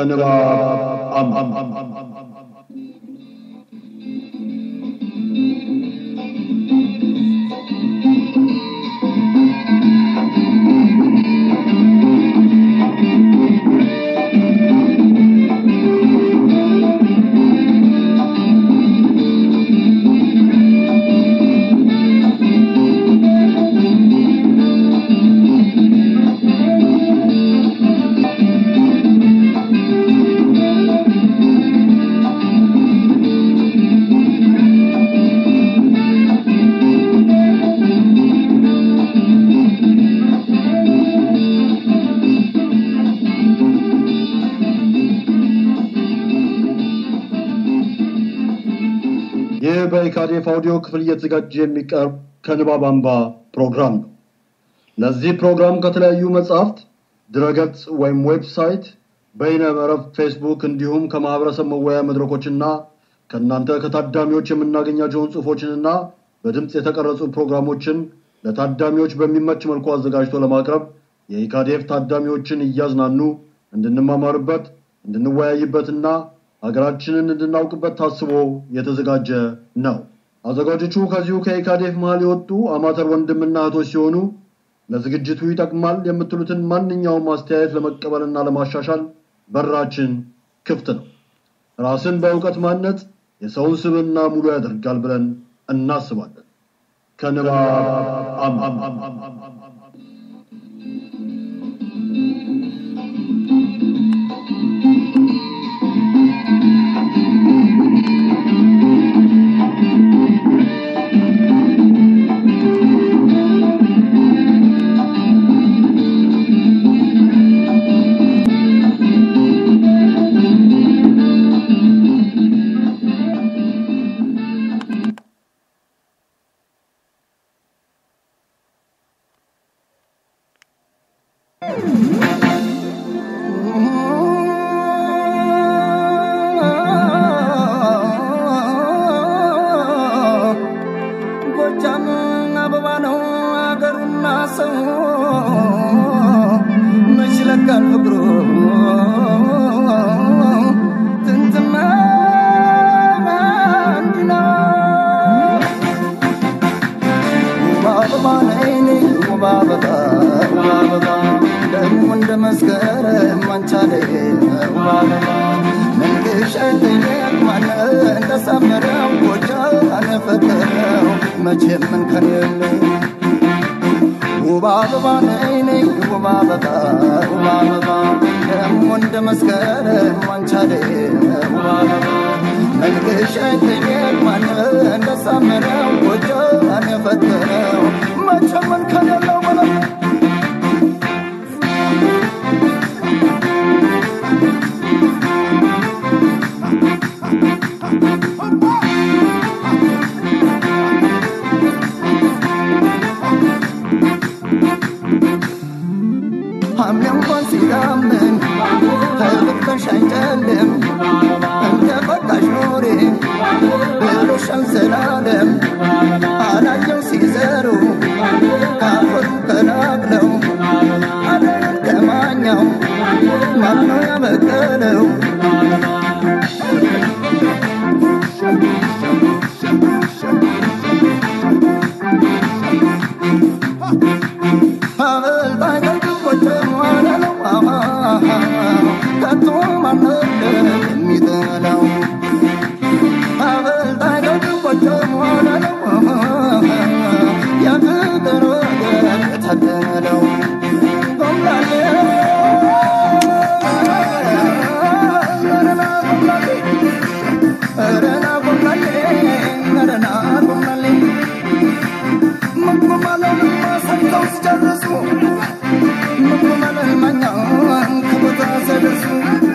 ከንባብ አምባ ይህ በኢካዴፍ አውዲዮ ክፍል እየተዘጋጀ የሚቀርብ ከንባብ አምባ ፕሮግራም ነው። ለዚህ ፕሮግራም ከተለያዩ መጽሐፍት፣ ድረገጽ ወይም ዌብሳይት፣ በይነ መረብ ፌስቡክ እንዲሁም ከማህበረሰብ መወያያ መድረኮችና ከእናንተ ከታዳሚዎች የምናገኛቸውን ጽሑፎችንና በድምፅ የተቀረጹ ፕሮግራሞችን ለታዳሚዎች በሚመች መልኩ አዘጋጅቶ ለማቅረብ የኢካዴፍ ታዳሚዎችን እያዝናኑ እንድንማማርበት እንድንወያይበትና ሀገራችንን እንድናውቅበት ታስቦ የተዘጋጀ ነው። አዘጋጆቹ ከዚሁ ከኢካዴፍ መሀል የወጡ አማተር ወንድምና እህቶች ሲሆኑ ለዝግጅቱ ይጠቅማል የምትሉትን ማንኛውም አስተያየት ለመቀበልና ለማሻሻል በራችን ክፍት ነው። ራስን በእውቀት ማነጽ የሰውን ስብዕና ሙሉ ያደርጋል ብለን እናስባለን። ከንባብ አምባ ጎጃም አበባ ነው አገሩና ሰው መች ይለካል ፍቅሩ ጥንትማ እንዲህ ነው ውብ አበባ ነይ ነይ ውብ አበባ ውብ አበባ ደግሞ እንደ መስከረም አንቻለኝ ውብ አበባ መንገሻ ጠየቅ ማነ እንደሳመረው ጎጃም አነፈተረው መቼም እንከን የለው ውብ አበባ ነይ ነይ ውብ አበባ ውብ አበባ ደግሞ እንደ መስከረም አንቻለኝ ውብ አበባ መንገሻ ጠየቅ ማነ እንደሳመረው ጎጃም አነፈተረው መቼም እንከን የለው በለው ሐምሌ እንኳን ሲዳምን ተልብተሽ አይጨልም እንተ ፈቃሽ ኖሬ ብሎሻል ዘላለም አላየው ሲዘሩ ካፈሩ ከላቅለው አለንን ከማኛው ማነው ያበቀለው ሲጨርሱ መመለልማኛን ከቦታ ሲያደርሱ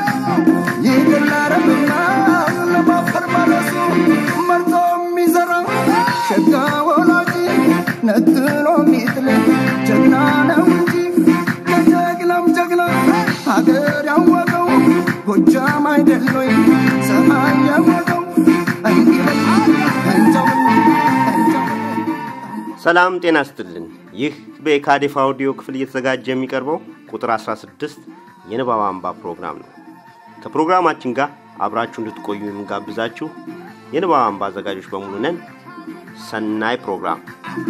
ይቅላረምና ለማፈር ማለሱ መርጦ የሚዘራ ሸጋ ወላጅ ነጥሎ የሚጥል ጀግና ነው እንጂ ከጀግናም ጀግና ሀገር ያወቀው ጎጃም አይደሎይ ሰማይ ያወቀው እንዲበል እንጀው ሰላም ጤና ስትልን ይህ በኢካዴፍ አውዲዮ ክፍል እየተዘጋጀ የሚቀርበው ቁጥር 16 የንባብ አምባ ፕሮግራም ነው። ከፕሮግራማችን ጋር አብራችሁ እንድትቆዩ የምንጋብዛችሁ የንባብ አምባ አዘጋጆች በሙሉ ነን። ሰናይ ፕሮግራም።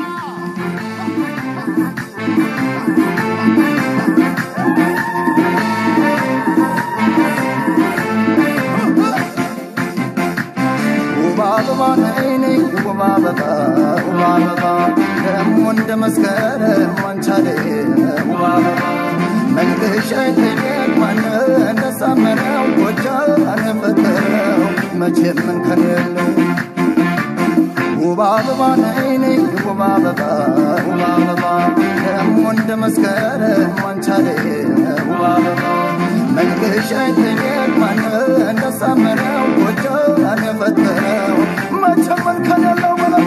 ውብ አበባ ነይ ነይ ውብ አበባ ውብ አበባ ደግሞ እንደ መስከረም ዋንቻሌ ውብ አበባ መልክሽ አይተኛል ማን እንደሳመረው ጎጃን ፈጠረው መቼም እንከን የለው ውብ አበባ ነይ ነይ ውብ አበባ ውብ አበባ ደግሞ እንደ መስከረም ዋንቻሌ ውብ አበባ መልክሽ አይተኛል ማን እንደሳመረው ጎጃን ፈጠረው መቼም እንከን የለው በለው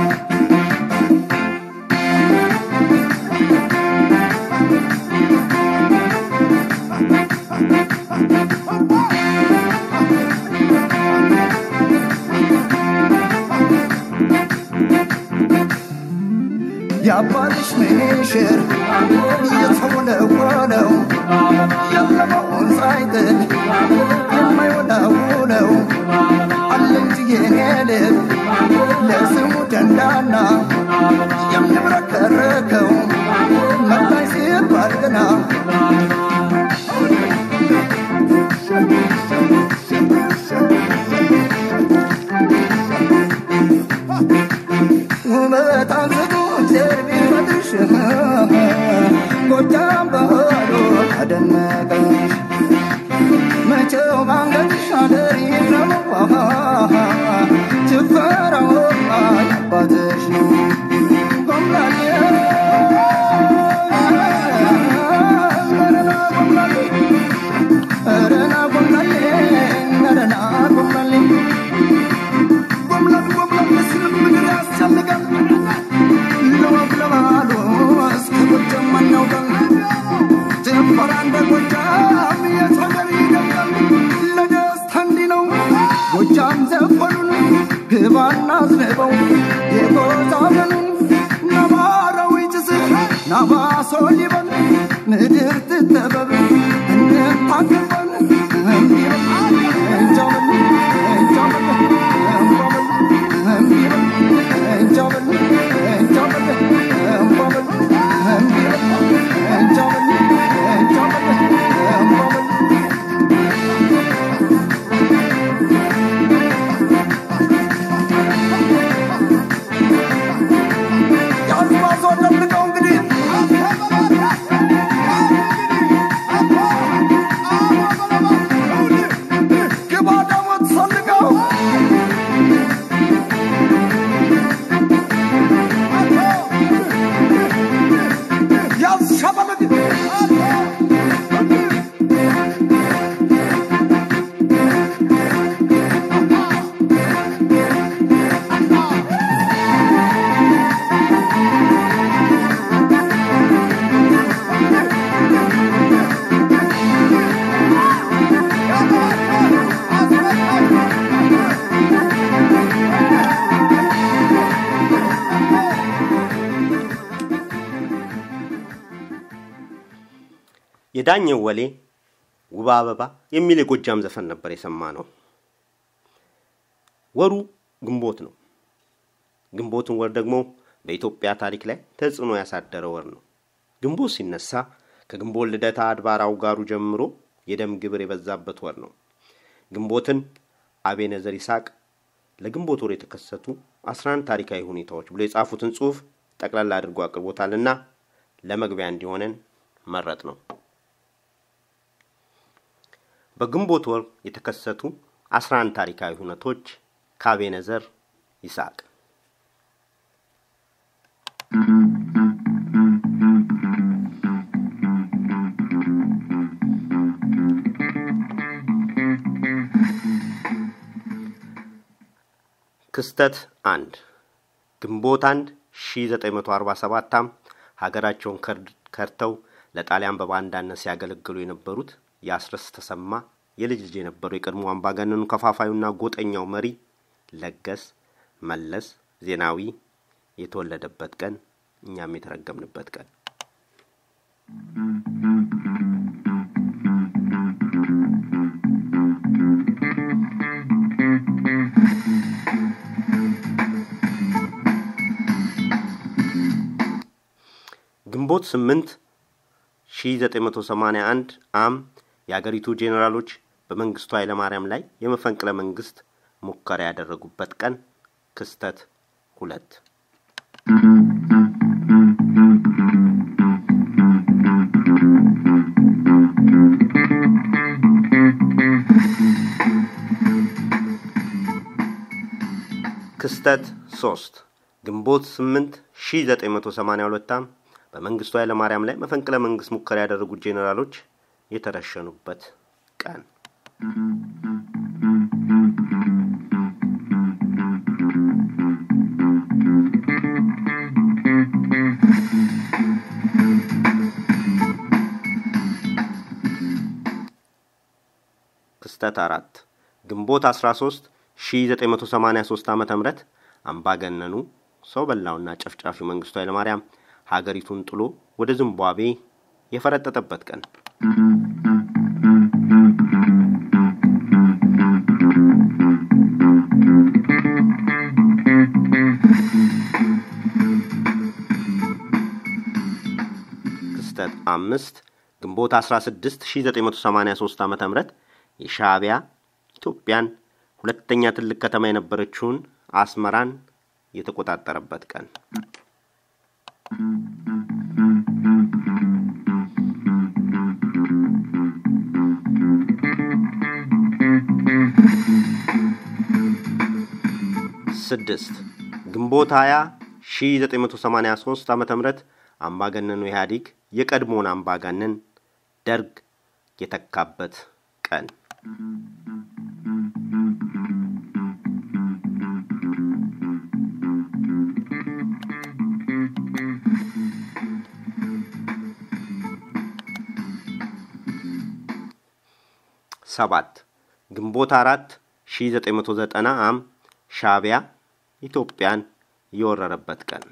የአባትሽ ምንሽር እየተወለወለው ያለመውን ሳይጥል የማይወላውለው አለ እንጂ የኔ ልብ ለስሙ ደንዳና የሚብረከረከው መጣኝ ሲባል ገና ውበት አንስቶ እግዚአብሔር ቢፈጥርሽ ጎጃም ባህሉ አደነቀሽ መቼው ባንገትሽ አደር ይክረመዋ ጭፈራው አባትሽ ነው ጎምላሌ ረና ጎምላሌ ረና ጎምላሌ ጎምላል ጎምላል ስልም ምድር ያስጨንቃል ለወግ ለባህሉ እስከ ጎጃም አናውቃል ጭፈራ እንደ ጎጃም የሰገር ይደምቃል ለደስታ እንዲህ ነው ጎጃም ዘፈኑን ግባና አዝንበው የጎዛመኑን ነባራዊ ጭስ ናባሶ ሊበል ምድር ትጠበብ እንድታከበን እንዲበል እንጃበል እንጃበል እንባበል እንዲበል እንጃበል እንጃበል እንባበል እንዲበል እንጃበል እንጃበል እንባበል የአድማሱ አደብልቀው እንግዲህ ግባ ደግሞ ትሰልቀው ያዝ ሸበለግ የዳኘው ወሌ ውብ አበባ የሚል የጎጃም ዘፈን ነበር የሰማ ነው። ወሩ ግንቦት ነው። ግንቦትን ወር ደግሞ በኢትዮጵያ ታሪክ ላይ ተጽዕኖ ያሳደረ ወር ነው። ግንቦት ሲነሳ ከግንቦት ልደታ አድባራው ጋሩ ጀምሮ የደም ግብር የበዛበት ወር ነው። ግንቦትን አቤነዘር ይስሐቅ ለግንቦት ወር የተከሰቱ 11 ታሪካዊ ሁኔታዎች ብሎ የጻፉትን ጽሑፍ ጠቅላላ አድርጎ አቅርቦታልና ለመግቢያ እንዲሆነን መረጥ ነው። በግንቦት ወር የተከሰቱ 11 ታሪካዊ ሁነቶች ከአቤነዘር ይስሐቅ ክስተት አንድ ግንቦት አንድ 1947 ዓ.ም ሀገራቸውን ከርተው ለጣሊያን በባንዳነት ሲያገለግሉ የነበሩት የአስረስ ተሰማ የልጅ ልጅ የነበረው የቀድሞ አምባገነኑ ከፋፋዩና ጎጠኛው መሪ ለገስ መለስ ዜናዊ የተወለደበት ቀን እኛም የተረገምንበት ቀን ግንቦት 8 1981 አም የአገሪቱ ጄኔራሎች በመንግስቱ ኃይለማርያም ላይ የመፈንቅለ መንግስት ሙከራ ያደረጉበት ቀን። ክስተት ሁለት ክስተት ሶስት ግንቦት 8 1982 ዓ.ም በመንግስቱ ኃይለማርያም ላይ መፈንቅለ መንግስት ሙከራ ያደረጉት ጄኔራሎች የተረሸኑበት ቀን። ክስተት አራት ግንቦት 13 1983 ዓ.ም አምባገነኑ ሰው በላውና ጨፍጫፊው መንግስቱ ኃይለማርያም ሀገሪቱን ጥሎ ወደ ዚምባብዌ የፈረጠጠበት ቀን። ክስተት አምስት ግንቦት 16 1983 ዓ.ም የሻዕቢያ ኢትዮጵያን ሁለተኛ ትልቅ ከተማ የነበረችውን አስመራን የተቆጣጠረበት ቀን። ስድስት ግንቦት 20 1983 ዓ.ም አምባገነኑ ኢህአዴግ የቀድሞውን አምባገነን ደርግ የተካበት ቀን። ሰባት ግንቦት አራት 1990 ዓ.ም ሻዕቢያ ኢትዮጵያን የወረረበት ቀን።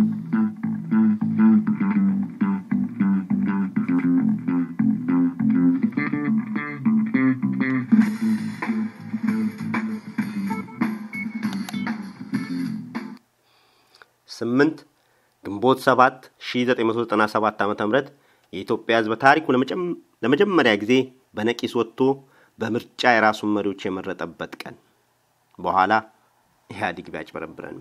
ስምንት ግንቦት ሰባት 1997 ዓ.ም የኢትዮጵያ ሕዝብ በታሪኩ ለመጀመሪያ ጊዜ በነቂስ ወጥቶ በምርጫ የራሱን መሪዎች የመረጠበት ቀን። በኋላ ኢህአዴግ ቢያጭበረብረንም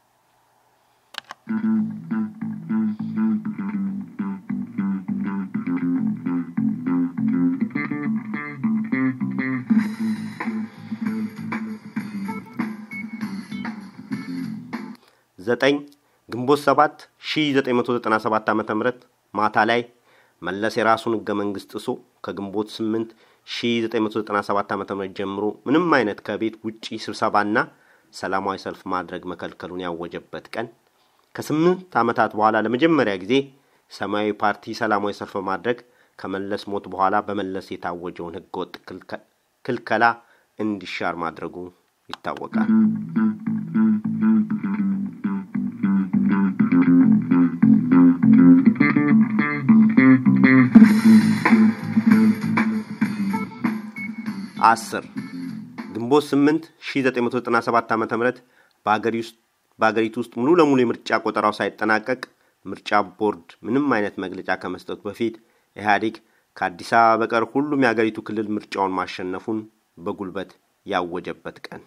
ዘጠኝ ግንቦት ሰባት 1997 ዓ.ም ማታ ላይ መለስ የራሱን ህገ መንግስት ጥሶ ከግንቦት 8 1997 ዓ.ም ጀምሮ ምንም አይነት ከቤት ውጪ ስብሰባና ሰላማዊ ሰልፍ ማድረግ መከልከሉን ያወጀበት ቀን። ከስምንት ዓመታት በኋላ ለመጀመሪያ ጊዜ ሰማያዊ ፓርቲ ሰላማዊ ሰልፍ ማድረግ ከመለስ ሞት በኋላ በመለስ የታወጀውን ህገወጥ ክልከላ እንዲሻር ማድረጉ ይታወቃል። አስር ግንቦት 8 1997 ዓ.ም በአገሪቱ ውስጥ ሙሉ ለሙሉ የምርጫ ቆጠራው ሳይጠናቀቅ ምርጫ ቦርድ ምንም አይነት መግለጫ ከመስጠቱ በፊት ኢህአዴግ ከአዲስ አበባ በቀር ሁሉም የአገሪቱ ክልል ምርጫውን ማሸነፉን በጉልበት ያወጀበት ቀን።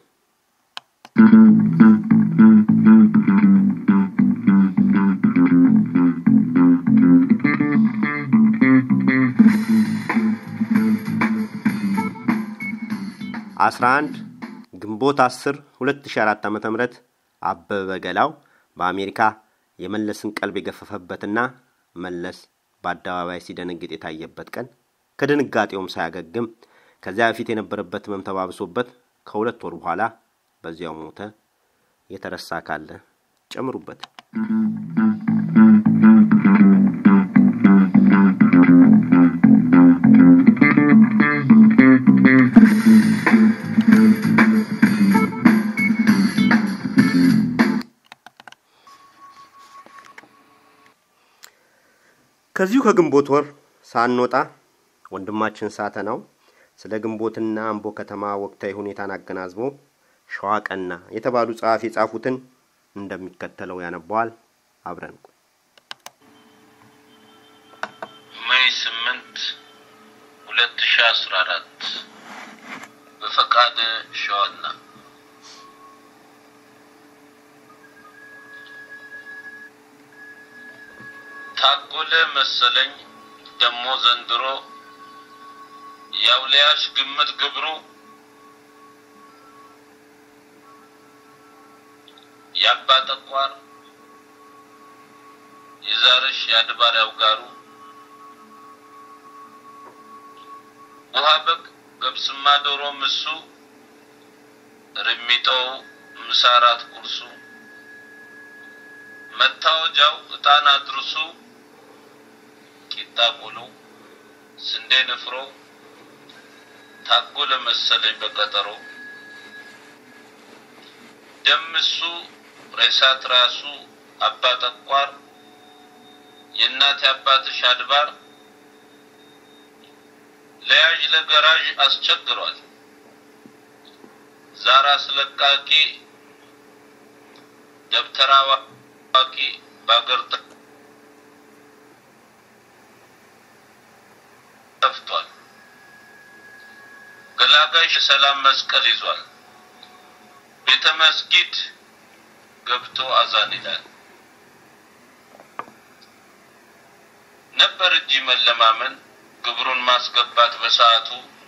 አስራ አንድ ግንቦት 10 2004 ዓ.ም አበበ ገላው በአሜሪካ የመለስን ቀልብ የገፈፈበትና መለስ በአደባባይ ሲደነግጥ የታየበት ቀን ከድንጋጤውም ሳያገግም ከዚያ በፊት የነበረበት ህመም ተባብሶበት ከሁለት ወር በኋላ በዚያው ሞተ። የተረሳ ካለ ጨምሩበት። ከዚሁ ከግንቦት ወር ሳንወጣ ወንድማችን ሳተናው ስለ ግንቦትና አምቦ ከተማ ወቅታዊ ሁኔታን አገናዝቦ ሸዋ ቀና የተባሉ ጸሐፊ የጻፉትን እንደሚከተለው ያነበዋል። አብረን ሁለት ሺ አስራ አራት በፈቃደ ሸዋና ታጎለ መሰለኝ ደሞ ዘንድሮ የአውሊያሽ ግምት ግብሩ የአባ ጠቋር የዛርሽ የአድባር ያውጋሩ ውሃ በግ ገብስማ ዶሮ ምሱ ርሚጦው ምሳራት ቁርሱ መታወጃው እጣን አድርሱ ቂጣ ቆሎ ስንዴ ንፍሮ ታጎለ መሰለኝ በቀጠሮ ደምሱ ሬሳት ራሱ አባ ጠቋር የእናት አባትሽ አድባር ለያዥ ለገራዥ አስቸግሯል። ዛራ አስለቃቂ ደብተራ አዋቂ በአገር ጠፍቷል። ገላጋሽ ሰላም መስቀል ይዟል። ቤተ መስጊድ ገብቶ አዛን ይላል። ነበር እንጂ መለማመን ግብሩን ማስገባት በሰዓቱ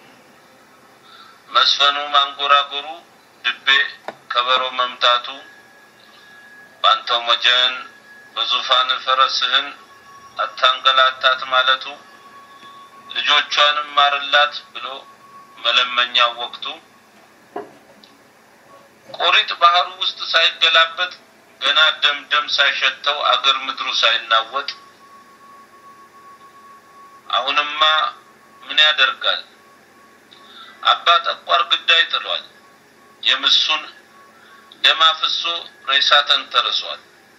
መስፈኑ ማንጎራጎሩ ድቤ ከበሮ መምታቱ ባንተው መጀን በዙፋን ፈረስህን አታንገላታት ማለቱ ልጆቿንም ማርላት ብሎ መለመኛው ወቅቱ ቆሪጥ ባህሩ ውስጥ ሳይገላበጥ ገና ደም ደም ሳይሸተው አገር ምድሩ ሳይናወጥ አሁንማ ምን ያደርጋል አባ ጠቋር ግዳይ ጥሏል። የምሱን ደም አፍሶ ሬሳ ተንተርሷል።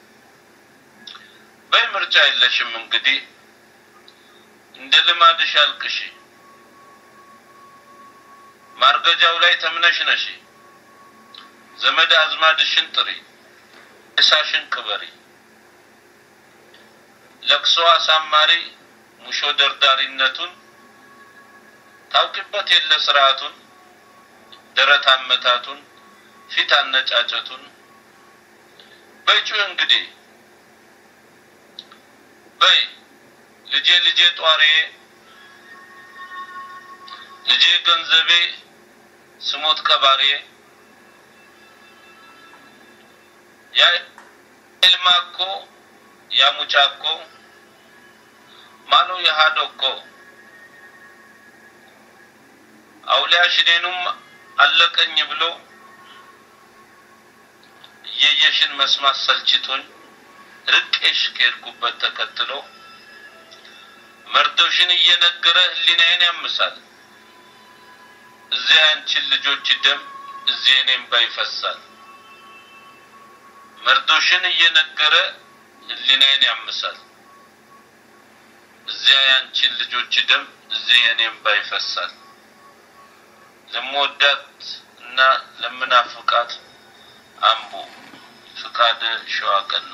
በይ ምርጫ የለሽም እንግዲህ እንደ ልማድሽ አልቅሺ፣ ማርገጃው ላይ ተምነሽ ነሺ፣ ዘመድ አዝማድሽን ጥሪ፣ ሬሳሽን ቅበሪ፣ ለቅሶ አሳማሪ ሙሾ ደርዳሪነቱን ታውቂበት የለ ስርዓቱን ደረት አመታቱን ፊት አነጫጨቱን በይጩ እንግዲህ በይ ልጄ ልጄ ጧሪዬ ልጄ ገንዘቤ ስሞት ቀባሪዬ ያ ኤልማኮ ያ ሙጫኮ ማኑ የሃዶኮ አውሊያ ሽኔኑም አለቀኝ ብሎ እየየሽን መስማት ሰልችቶኝ ርቄሽ ከሄድኩበት ተከትሎ መርዶሽን እየነገረ ህሊናዬን ያምሳል። እዚያ ያንቺን ልጆች ደም እዚህ እኔም ባይፈሳል። መርዶሽን እየነገረ ህሊናዬን ያምሳል። እዚያ ያንቺን ልጆች ደም እዚህ እኔም ባይፈሳል። ለምወዳት እና ለምናፍቃት አምቦ ፍቃደ ሸዋቀና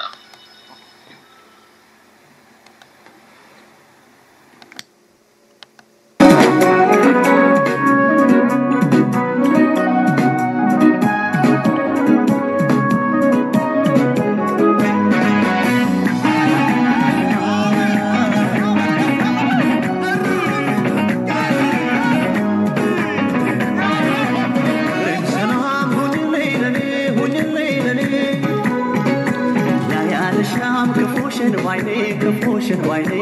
ክፉሽን ዋይኔ ክፉሽን ዋይኔ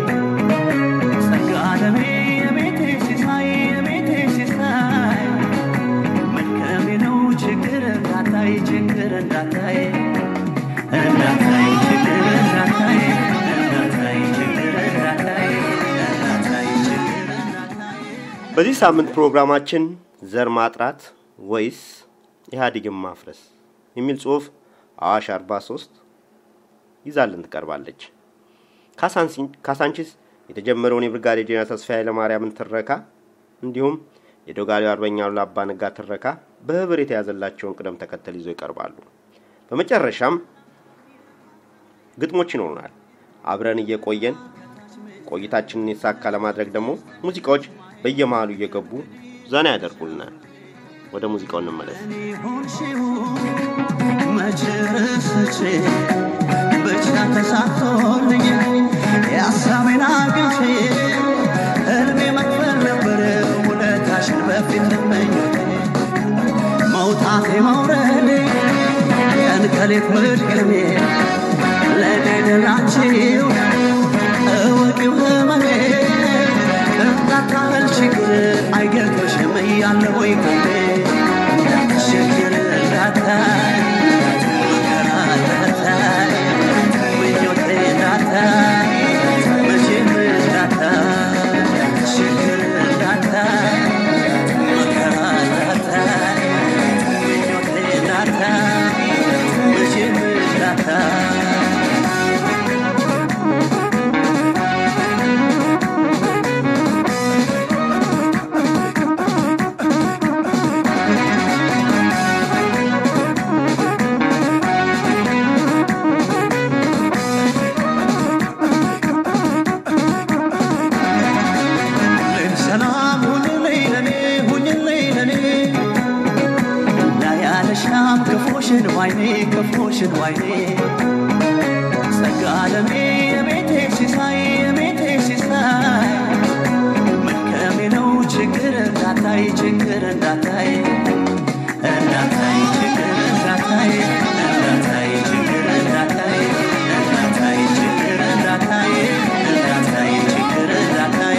ጸጋ ለሜ የቤቴ ሲሳይ የቤቴ ሲሳይ መልከሜ ነው ችግር እንዳታይ ችግር እንዳታይ እንዳታይ ችግር እንዳታይ እንዳታይ ችግር እንዳታይ እንዳታይ ችግር እንዳታይ በዚህ ሳምንት ፕሮግራማችን ዘር ማጥራት ወይስ ኢህአዴግን ማፍረስ የሚል ጽሁፍ አዋሽ 43 ይዛልን ትቀርባለች። ካሳንቺስ የተጀመረውን የብርጋዴር ጄኔራል ተስፋዬ ኃይለማርያምን ትረካ እንዲሁም የዶጋሌው አርበኛው አባ ነጋ ትረካ በህብር የተያዘላቸውን ቅደም ተከተል ይዘው ይቀርባሉ። በመጨረሻም ግጥሞች ይኖሩናል። አብረን እየቆየን ቆይታችንን የተሳካ ለማድረግ ደግሞ ሙዚቃዎች በየመሃሉ እየገቡ ዘና ያደርጉልናል። ወደ ሙዚቃው እንመለስ። መች ረስቼ ብቻ ተሳክቶልኝ የሀሳቤን አግኝቼ እድሜ መክፈል ነበር ውለታሽን በፊት መኞቴ መውጣቴ መውረዴ ቀን ከሌት መድገሜ ለገደላችሁ እወቂው ህመሜ እንዳታህል ችግር አይገርምሽም እያለ ወይ ከቤ ችግር እንዳታይ መከራ እንዳታይ ምኞቴ እንዳታይ መቼም እንዳታይ ችግር እንዳታይ መከራ እንዳታይ ምኞቴ እንዳታይ መቼም እንዳታይ ሰላም ሁንልኝ ለኔ ሁንልኝ ለኔ ላያለሻም ክፉሽን ዋይኔ ክፉሽን ዋይኔ ጸጋ ለኔ የቤቴ ሲሳይ የቤቴ ሲሳይ መልከሜ ነው ችግር እንዳታይ ችግር እንዳታይ እንዳታይ ችግር እንዳታይ እንዳታይ ችግር እንዳታይ እንዳታይ ችግር እንዳታይ እንዳታይ ችግር እንዳታይ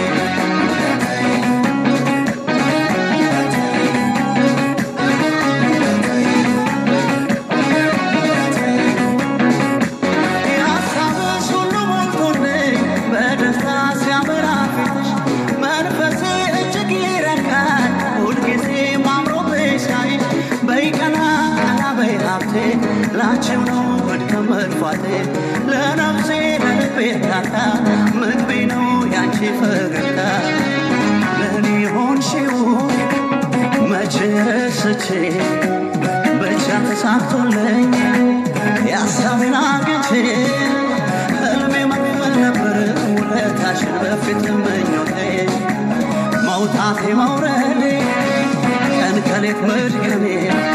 የሀሳብሽ ሁሉ ሞልቶልኝ በደስታ ሲያበራ ፊትሽ መንፈሴ እጅግ ይረካል ሁልጊዜ አምሮብሽ ሳይ በይ ቀና ቀና በይ ሀብቴ ላንቺው ነው መድከም መልፋቴ ለነፍሴ ለልቤ እርካታ ምግቤ ነው ያንቺ ፈገግታ ለእኔ ሆንሽው መቼ ረስቼ ብቻ ተሳክቶልኝ የሀሳቤን አግኝቼ ህልሜ መክፈል ነበር ውለታሽን በፊት ምኞቴ መውጣቴ መውረዴ ቀን ከሌት መድገሜ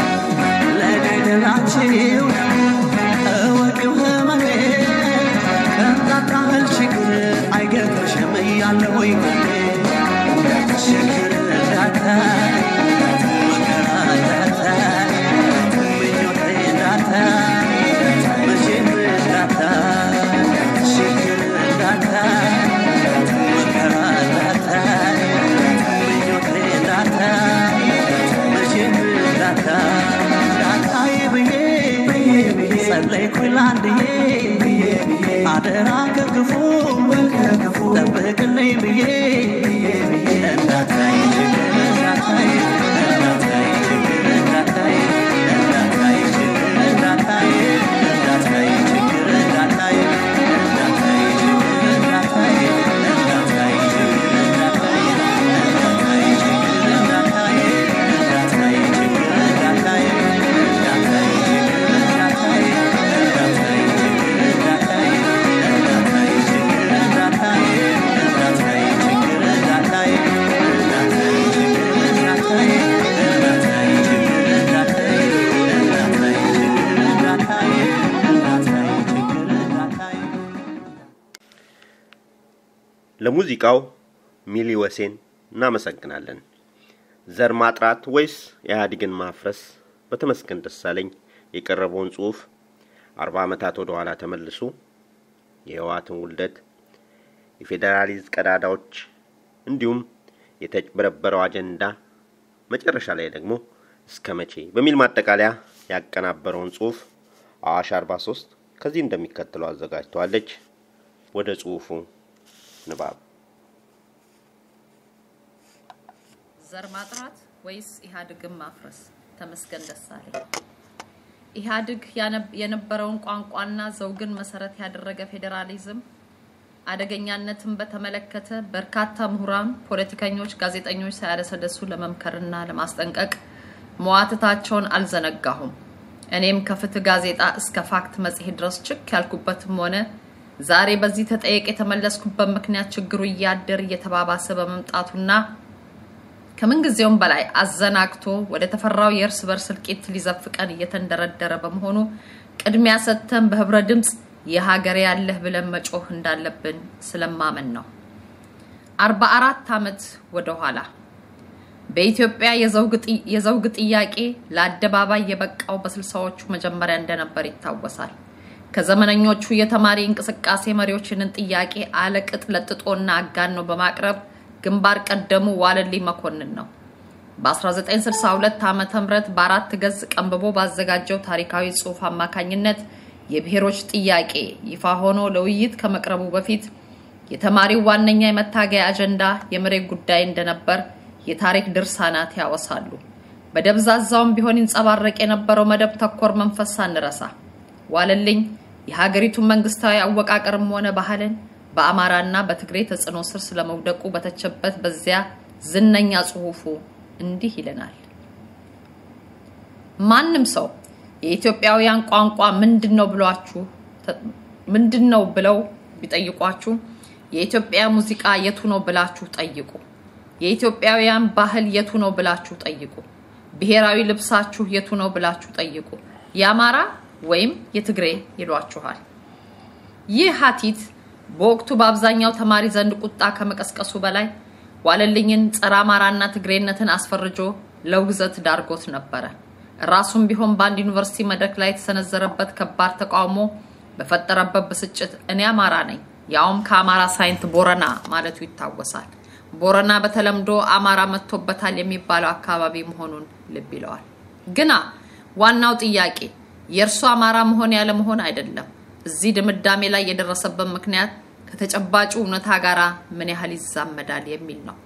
ለገደላችሁ እወቂው ህመሜ ከንታታህል ችግር አይገጥምሽም እያለ ወይ ጎኔ ችግር እንዳታይ መከራ እንዳታይ ምኞቴ እንዳታይ መቼም እንዳታይ ችግር እንዳታይ መከራ እንዳታይ ምኞቴ እንዳታይ መቼም እንዳታይ እንዳታይ ብዬ ጸለይኩኝ ላንድዬ አደራ ከክፉ ጠብቅልኝ ብዬ እንዳታይ ችግር እንዳታይ እንዳታይ ችግር እንዳታይ እንዳታይ ችግር እንዳታይ እንዳታይ ችግር እንዳታይ እንዳታይ ችግር እንዳታይ እንዳታይ ችግር እንዳታይ እንዳታይ ችግር እንዳታይ እንዳታይ ችግር እንዳታይ እንዳታይ ችግር እንዳታይ እንዳታይ ችግር እንዳታይ እንዳታይ ችግር እንዳታይ እንዳታይ ችግር እንዳታይ እንዳታይ ችግር እንዳታይ እንዳታይ ችግር እንዳታይ እንዳታይ ችግር እንዳታይ እንዳታይ ችግር እንዳታይ ለሙዚቃው ሚሊ ወሴን እናመሰግናለን። ዘር ማጥራት ወይስ ኢህአዴግን ማፍረስ በተመስገን ደሳለኝ የቀረበውን ጽሑፍ አርባ ዓመታት ወደ ኋላ ተመልሶ የህወሓትን ውልደት፣ የፌዴራሊዝም ቀዳዳዎች እንዲሁም የተጭበረበረው አጀንዳ መጨረሻ ላይ ደግሞ እስከ መቼ በሚል ማጠቃለያ ያቀናበረውን ጽሑፍ አዋሽ 43 ከዚህ እንደሚከተለው አዘጋጅተዋለች። ወደ ጽሑፉ ንባብ ዘር ማጥራት ወይስ ኢህአዴግን ማፍረስ? ተመስገን ደሳለኝ። ኢህአዴግ ያነ- የነበረውን ቋንቋና ዘውግን መሰረት ያደረገ ፌዴራሊዝም አደገኛነትን በተመለከተ በርካታ ምሁራን፣ ፖለቲከኞች፣ ጋዜጠኞች ሳያደሰደሱ ለመምከርና ለማስጠንቀቅ መዋትታቸውን አልዘነጋሁም። እኔም ከፍትህ ጋዜጣ እስከ ፋክት መጽሔት ድረስ ችክ ያልኩበትም ሆነ ዛሬ በዚህ ተጠየቅ የተመለስኩበት ምክንያት ችግሩ እያደር እየተባባሰ በመምጣቱና ከምንጊዜውም በላይ አዘናግቶ ወደ ተፈራው የእርስ በርስ እልቂት ሊዘፍቀን እየተንደረደረ በመሆኑ ቅድሚያ ሰጥተን በህብረ ድምፅ የሀገር ያለህ ብለን መጮህ እንዳለብን ስለማመን ነው። አርባ አራት ዓመት ወደ ኋላ በኢትዮጵያ የዘውግ ጥያቄ ለአደባባይ የበቃው በስልሳዎቹ መጀመሪያ እንደነበር ይታወሳል። ከዘመነኞቹ የተማሪ እንቅስቃሴ መሪዎችንን ጥያቄ አለቅጥ ለጥጦና አጋኖ በማቅረብ ግንባር ቀደሙ ዋለልኝ መኮንን ነው። በ1962 ዓ ም በአራት ገጽ ቀንብቦ ባዘጋጀው ታሪካዊ ጽሑፍ አማካኝነት የብሔሮች ጥያቄ ይፋ ሆኖ ለውይይት ከመቅረቡ በፊት የተማሪው ዋነኛ የመታገያ አጀንዳ የመሬት ጉዳይ እንደነበር የታሪክ ድርሳናት ያወሳሉ። በደብዛዛውም ቢሆን ይንጸባረቅ የነበረው መደብ ተኮር መንፈስ ሳንረሳ ዋለልኝ የሀገሪቱን መንግስታዊ አወቃቀርም ሆነ ባህልን በአማራና በትግሬ ተጽዕኖ ስር ስለመውደቁ በተቸበት በዚያ ዝነኛ ጽሑፉ እንዲህ ይለናል። ማንም ሰው የኢትዮጵያውያን ቋንቋ ምንድን ነው ብሏችሁ ምንድን ነው ብለው ቢጠይቋችሁ የኢትዮጵያ ሙዚቃ የቱ ነው ብላችሁ ጠይቁ። የኢትዮጵያውያን ባህል የቱ ነው ብላችሁ ጠይቁ። ብሔራዊ ልብሳችሁ የቱ ነው ብላችሁ ጠይቁ። የአማራ ወይም የትግሬ ይሏችኋል። ይህ ሀቲት በወቅቱ በአብዛኛው ተማሪ ዘንድ ቁጣ ከመቀስቀሱ በላይ ዋለልኝን ጸረ አማራና ትግሬነትን አስፈርጆ ለውግዘት ዳርጎት ነበረ። ራሱም ቢሆን በአንድ ዩኒቨርሲቲ መድረክ ላይ የተሰነዘረበት ከባድ ተቃውሞ በፈጠረበት ብስጭት እኔ አማራ ነኝ ያውም ከአማራ ሳይንት ቦረና ማለቱ ይታወሳል። ቦረና በተለምዶ አማራ መጥቶበታል የሚባለው አካባቢ መሆኑን ልብ ይለዋል። ግና ዋናው ጥያቄ የእርሱ አማራ መሆን ያለ መሆን አይደለም። እዚህ ድምዳሜ ላይ የደረሰበት ምክንያት ከተጨባጩ እውነታ ጋር ምን ያህል ይዛመዳል የሚል ነው።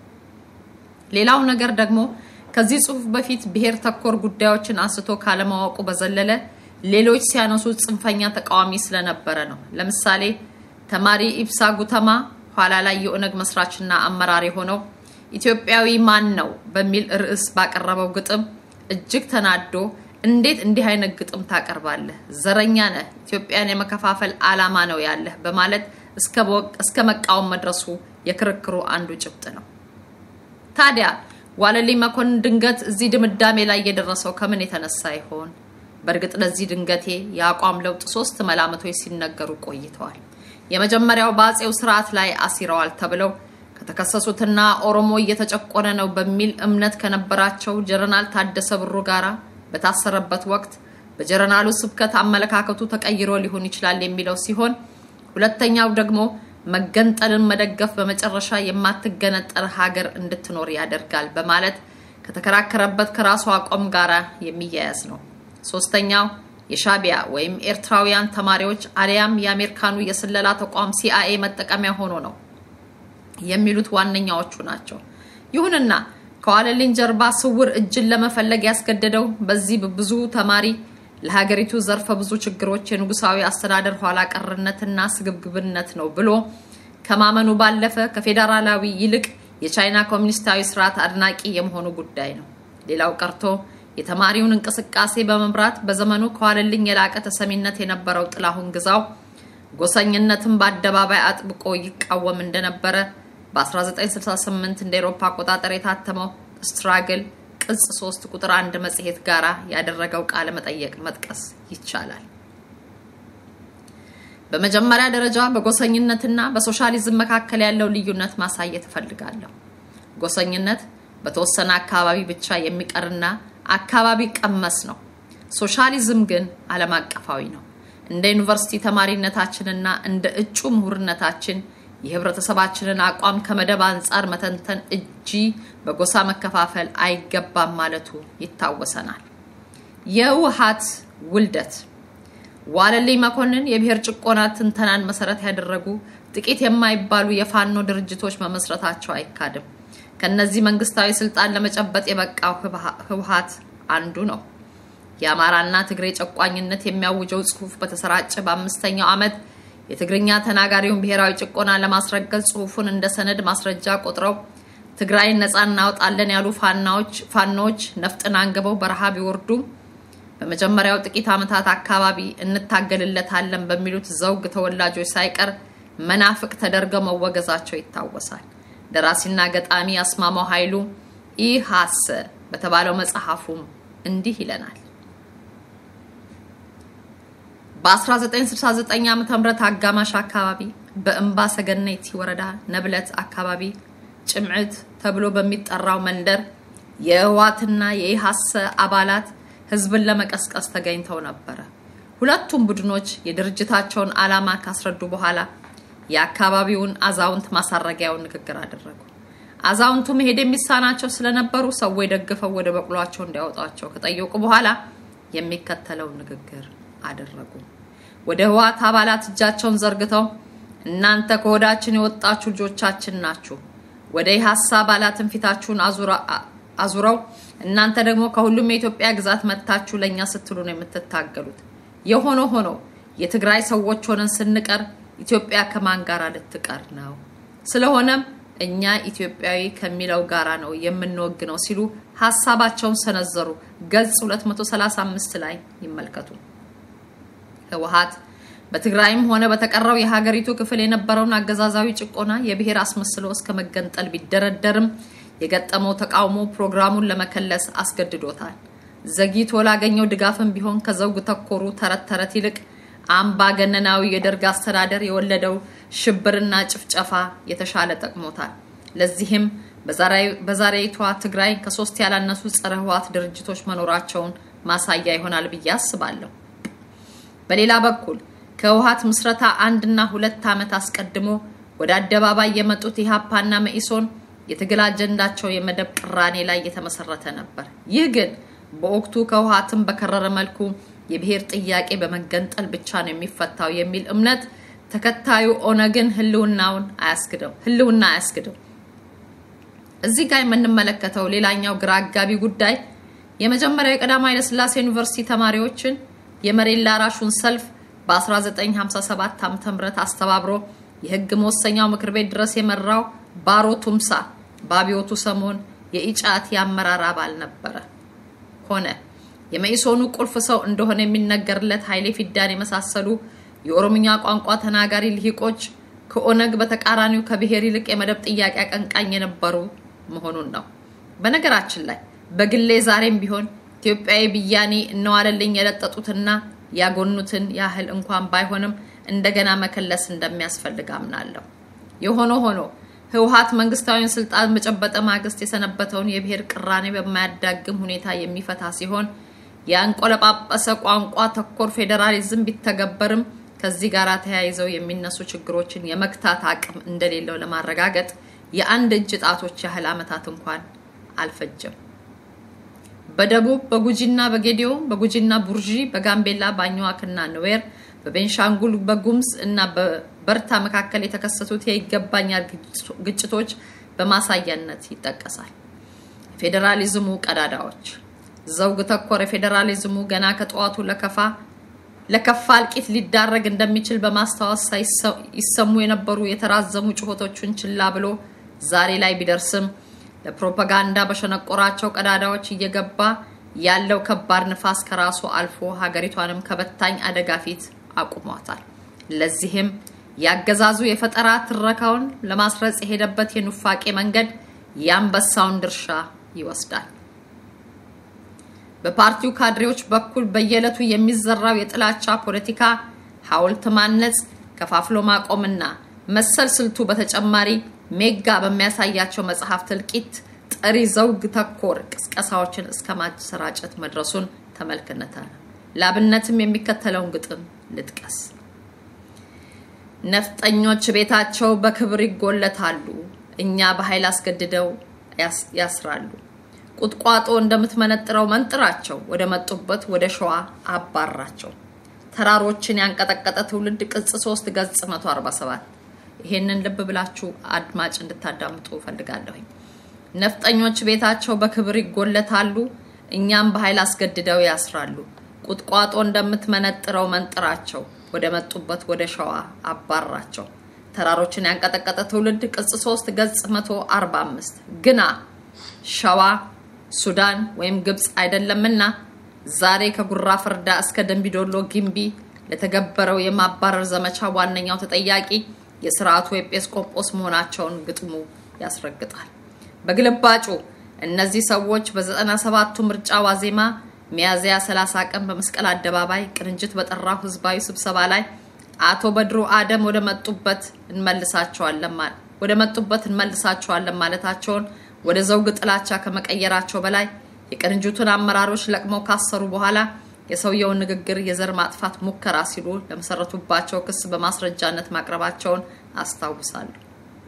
ሌላው ነገር ደግሞ ከዚህ ጽሑፍ በፊት ብሔር ተኮር ጉዳዮችን አንስቶ ካለማወቁ በዘለለ ሌሎች ሲያነሱት ጽንፈኛ ተቃዋሚ ስለነበረ ነው። ለምሳሌ ተማሪ ኢብሳ ጉተማ ኋላ ላይ የኦነግ መስራችና አመራር የሆነው ኢትዮጵያዊ ማን ነው በሚል ርዕስ ባቀረበው ግጥም እጅግ ተናዶ እንዴት እንዲህ አይነት ግጥም ታቀርባለህ? ዘረኛ ነህ፣ ኢትዮጵያን የመከፋፈል ዓላማ ነው ያለህ በማለት እስከ መቃወም መድረሱ የክርክሩ አንዱ ጭብጥ ነው። ታዲያ ዋለልኝ መኮንን ድንገት እዚህ ድምዳሜ ላይ የደረሰው ከምን የተነሳ ይሆን? በእርግጥ ለዚህ ድንገቴ የአቋም ለውጥ ሶስት መላምቶች ሲነገሩ ቆይተዋል። የመጀመሪያው በአጼው ስርዓት ላይ አሲረዋል ተብለው ከተከሰሱትና ኦሮሞ እየተጨቆነ ነው በሚል እምነት ከነበራቸው ጀነራል ታደሰ ብሩ ጋራ በታሰረበት ወቅት በጀነራሉ ስብከት አመለካከቱ ተቀይሮ ሊሆን ይችላል የሚለው ሲሆን ሁለተኛው ደግሞ መገንጠልን መደገፍ በመጨረሻ የማትገነጠል ሀገር እንድትኖር ያደርጋል በማለት ከተከራከረበት ከራሱ አቋም ጋራ የሚያያዝ ነው። ሶስተኛው የሻቢያ ወይም ኤርትራውያን ተማሪዎች አሊያም የአሜሪካኑ የስለላ ተቋም ሲአይኤ መጠቀሚያ ሆኖ ነው የሚሉት ዋነኛዎቹ ናቸው። ይሁንና ከዋለልኝ ጀርባ ስውር እጅን ለመፈለግ ያስገደደው በዚህ ብዙ ተማሪ ለሀገሪቱ ዘርፈ ብዙ ችግሮች የንጉሳዊ አስተዳደር ኋላ ቀርነትና ስግብግብነት ነው ብሎ ከማመኑ ባለፈ ከፌዴራላዊ ይልቅ የቻይና ኮሚኒስታዊ ስርዓት አድናቂ የመሆኑ ጉዳይ ነው። ሌላው ቀርቶ የተማሪውን እንቅስቃሴ በመምራት በዘመኑ ከዋለልኝ የላቀ ተሰሚነት የነበረው ጥላሁን ግዛው ጎሰኝነትን በአደባባይ አጥብቆ ይቃወም እንደነበረ በ1968 እንደ ኤሮፓ አቆጣጠር የታተመው ስትራግል ቅጽ 3 ቁጥር 1 መጽሔት ጋራ ያደረገው ቃለ መጠየቅ መጥቀስ ይቻላል። በመጀመሪያ ደረጃ በጎሰኝነትና በሶሻሊዝም መካከል ያለው ልዩነት ማሳየት እፈልጋለሁ። ጎሰኝነት በተወሰነ አካባቢ ብቻ የሚቀርና አካባቢ ቀመስ ነው። ሶሻሊዝም ግን ዓለም አቀፋዊ ነው። እንደ ዩኒቨርሲቲ ተማሪነታችንና እንደ እጩ ምሁርነታችን የህብረተሰባችንን አቋም ከመደብ አንጻር መተንተን እጂ በጎሳ መከፋፈል አይገባም ማለቱ ይታወሰናል። የውሃት ውልደት ዋለልኝ መኮንን የብሔር ጭቆና ትንተናን መሰረት ያደረጉ ጥቂት የማይባሉ የፋኖ ድርጅቶች መመስረታቸው አይካድም። ከነዚህ መንግስታዊ ስልጣን ለመጨበጥ የበቃው ህወሀት አንዱ ነው። የአማራና ትግሬ ጨቋኝነት የሚያውጀው ጽሁፍ በተሰራጨ በአምስተኛው ዓመት የትግርኛ ተናጋሪውን ብሔራዊ ጭቆና ለማስረገጥ ጽሁፉን እንደ ሰነድ ማስረጃ ቆጥረው ትግራይን ነፃ እናወጣለን ያሉ ፋናዎች ነፍጥን አንግበው በረሃ ቢወርዱም በመጀመሪያው ጥቂት ዓመታት አካባቢ እንታገልለታለን በሚሉት ዘውግ ተወላጆች ሳይቀር መናፍቅ ተደርገው መወገዛቸው ይታወሳል። ደራሲና ገጣሚ አስማማው ኃይሉ ኢሃሰ በተባለው መጽሐፉም እንዲህ ይለናል። በ1969 ዓ.ም አጋማሽ አካባቢ በእምባ ሰገነቲ ወረዳ ነብለት አካባቢ ጭምዕት ተብሎ በሚጠራው መንደር የህወሓትና የኢሃሰ አባላት ህዝብን ለመቀስቀስ ተገኝተው ነበረ። ሁለቱም ቡድኖች የድርጅታቸውን ዓላማ ካስረዱ በኋላ የአካባቢውን አዛውንት ማሳረጊያውን ንግግር አደረጉ። አዛውንቱ መሄድ የሚሳናቸው ስለነበሩ ሰዎች ደግፈው ወደ በቅሏቸው እንዲያወጧቸው ከጠየቁ በኋላ የሚከተለው ንግግር አደረጉ። ወደ ህወሓት አባላት እጃቸውን ዘርግተው እናንተ ከሆዳችን የወጣችሁ ልጆቻችን ናችሁ። ወደ ኢሃሳ አባላትን ፊታችሁን አዙረው እናንተ ደግሞ ከሁሉም የኢትዮጵያ ግዛት መጥታችሁ ለእኛ ስትሉ ነው የምትታገሉት። የሆነ ሆኖ የትግራይ ሰዎች ሆነን ስንቀር ኢትዮጵያ ከማን ጋር ልትቀር ነው? ስለሆነም እኛ ኢትዮጵያዊ ከሚለው ጋራ ነው የምንወግነው ሲሉ ሀሳባቸውን ሰነዘሩ። ገጽ 235 ላይ ይመልከቱ። ህወሓት በትግራይም ሆነ በተቀረው የሀገሪቱ ክፍል የነበረውን አገዛዛዊ ጭቆና የብሔር አስመስሎ እስከ መገንጠል ቢደረደርም የገጠመው ተቃውሞ ፕሮግራሙን ለመከለስ አስገድዶታል። ዘግይቶ ላገኘው ድጋፍም ቢሆን ከዘውግ ተኮሩ ተረት ተረት ይልቅ አምባገነናዊ የደርግ አስተዳደር የወለደው ሽብርና ጭፍጨፋ የተሻለ ጠቅሞታል። ለዚህም በዛሬይቷ ትግራይ ከሶስት ያላነሱ ጸረ ህወሓት ድርጅቶች መኖራቸውን ማሳያ ይሆናል ብዬ አስባለሁ። በሌላ በኩል ከህወሓት ምስረታ አንድና ሁለት ዓመት አስቀድሞ ወደ አደባባይ የመጡት ኢህአፓና መኢሶን የትግል አጀንዳቸው የመደብ ቅራኔ ላይ የተመሰረተ ነበር። ይህ ግን በወቅቱ ከህወሓትም በከረረ መልኩ የብሔር ጥያቄ በመገንጠል ብቻ ነው የሚፈታው የሚል እምነት ተከታዩ ኦነግን ህልውናውን አያስክደው ህልውና አያስክደው። እዚህ ጋር የምንመለከተው ሌላኛው ግራ አጋቢ ጉዳይ የመጀመሪያው የቀዳማዊ ኃይለሥላሴ ዩኒቨርሲቲ ተማሪዎችን የመሬት ላራሹን ሰልፍ በ1957 ዓ.ም አስተባብሮ የህግ መወሰኛው ምክር ቤት ድረስ የመራው ባሮ ቱምሳ በአብዮቱ ሰሞን የኢጫት የአመራር አባል ነበረ ሆነ። የመኢሶኑ ቁልፍ ሰው እንደሆነ የሚነገርለት ኃይሌ ፊዳን የመሳሰሉ የኦሮምኛ ቋንቋ ተናጋሪ ልሂቆች ከኦነግ በተቃራኒው ከብሔር ይልቅ የመደብ ጥያቄ አቀንቃኝ የነበሩ መሆኑን ነው። በነገራችን ላይ በግሌ ዛሬም ቢሆን ኢትዮጵያዊ ብያኔ እነዋለልኝ የለጠጡትና ያጎኑትን ያህል እንኳን ባይሆንም እንደገና መከለስ እንደሚያስፈልግ አምናለሁ። የሆነ ሆኖ ህወሓት መንግስታዊን ስልጣን በጨበጠ ማግስት የሰነበተውን የብሔር ቅራኔ በማያዳግም ሁኔታ የሚፈታ ሲሆን የአንቆለጳጰሰ ቋንቋ ተኮር ፌዴራሊዝም ቢተገበርም ከዚህ ጋር ተያይዘው የሚነሱ ችግሮችን የመግታት አቅም እንደሌለው ለማረጋገጥ የአንድ እጅ ጣቶች ያህል ዓመታት እንኳን አልፈጀም። በደቡብ በጉጂና በጌዲዮ በጉጂና ቡርዢ በጋምቤላ በአኝዋክና ንዌር በቤንሻንጉል በጉምዝ እና በበርታ መካከል የተከሰቱት የይገባኛል ግጭቶች በማሳያነት ይጠቀሳል። የፌዴራሊዝሙ ቀዳዳዎች ዘውግ ተኮር የፌዴራሊዝሙ ገና ከጠዋቱ ለከፋ ለከፋ እልቂት ሊዳረግ እንደሚችል በማስታወስ ይሰሙ የነበሩ የተራዘሙ ጩኸቶቹን ችላ ብሎ ዛሬ ላይ ቢደርስም ለፕሮፓጋንዳ በሸነቆራቸው ቀዳዳዎች እየገባ ያለው ከባድ ንፋስ ከራሱ አልፎ ሀገሪቷንም ከበታኝ አደጋ ፊት አቁሟታል። ለዚህም ያገዛዙ የፈጠራ ትረካውን ለማስረጽ የሄደበት የኑፋቄ መንገድ የአንበሳውን ድርሻ ይወስዳል። በፓርቲው ካድሬዎች በኩል በየዕለቱ የሚዘራው የጥላቻ ፖለቲካ ሐውልት ማነጽ፣ ከፋፍሎ ማቆምና መሰል ስልቱ በተጨማሪ ሜጋ በሚያሳያቸው መጽሐፍት እልቂት ጠሪ ዘውግ ተኮር ቅስቀሳዎችን እስከ ማሰራጨት መድረሱን ተመልክተናል። ላብነትም የሚከተለውን ግጥም ልጥቀስ። ነፍጠኞች ቤታቸው በክብር ይጎለታሉ፣ እኛ በኃይል አስገድደው ያስራሉ። ቁጥቋጦ እንደምትመነጥረው መንጥራቸው፣ ወደ መጡበት ወደ ሸዋ አባራቸው። ተራሮችን ያንቀጠቀጠ ትውልድ ቅጽ 3 ገጽ 147 ይሄንን ልብ ብላችሁ አድማጭ እንድታዳምጡ ፈልጋለሁኝ። ነፍጠኞች ቤታቸው በክብር ይጎለታሉ፣ እኛም በኃይል አስገድደው ያስራሉ። ቁጥቋጦ እንደምትመነጥረው መንጥራቸው፣ ወደ መጡበት ወደ ሸዋ አባራቸው። ተራሮችን ያንቀጠቀጠ ትውልድ ቅጽ 3 ገጽ 145 ግና ሸዋ ሱዳን ወይም ግብፅ አይደለምና ዛሬ ከጉራ ፍርዳ እስከ ደንቢዶሎ ግንቢ ለተገበረው የማባረር ዘመቻ ዋነኛው ተጠያቂ የስርዓቱ ኤጲስቆጶስ መሆናቸውን ግጥሙ ያስረግጣል። በግልባጩ እነዚህ ሰዎች በዘጠና ሰባቱ ምርጫ ዋዜማ ሚያዝያ 30 ቀን በመስቀል አደባባይ ቅንጅት በጠራው ህዝባዊ ስብሰባ ላይ አቶ በድሩ አደም ወደ መጡበት እንመልሳቸዋለን ማለት ወደ መጡበት እንመልሳቸዋለን ማለታቸውን ወደ ዘውግ ጥላቻ ከመቀየራቸው በላይ የቅንጅቱን አመራሮች ለቅመው ካሰሩ በኋላ የሰውየውን ንግግር የዘር ማጥፋት ሙከራ ሲሉ ለመሰረቱባቸው ክስ በማስረጃነት ማቅረባቸውን አስታውሳለሁ።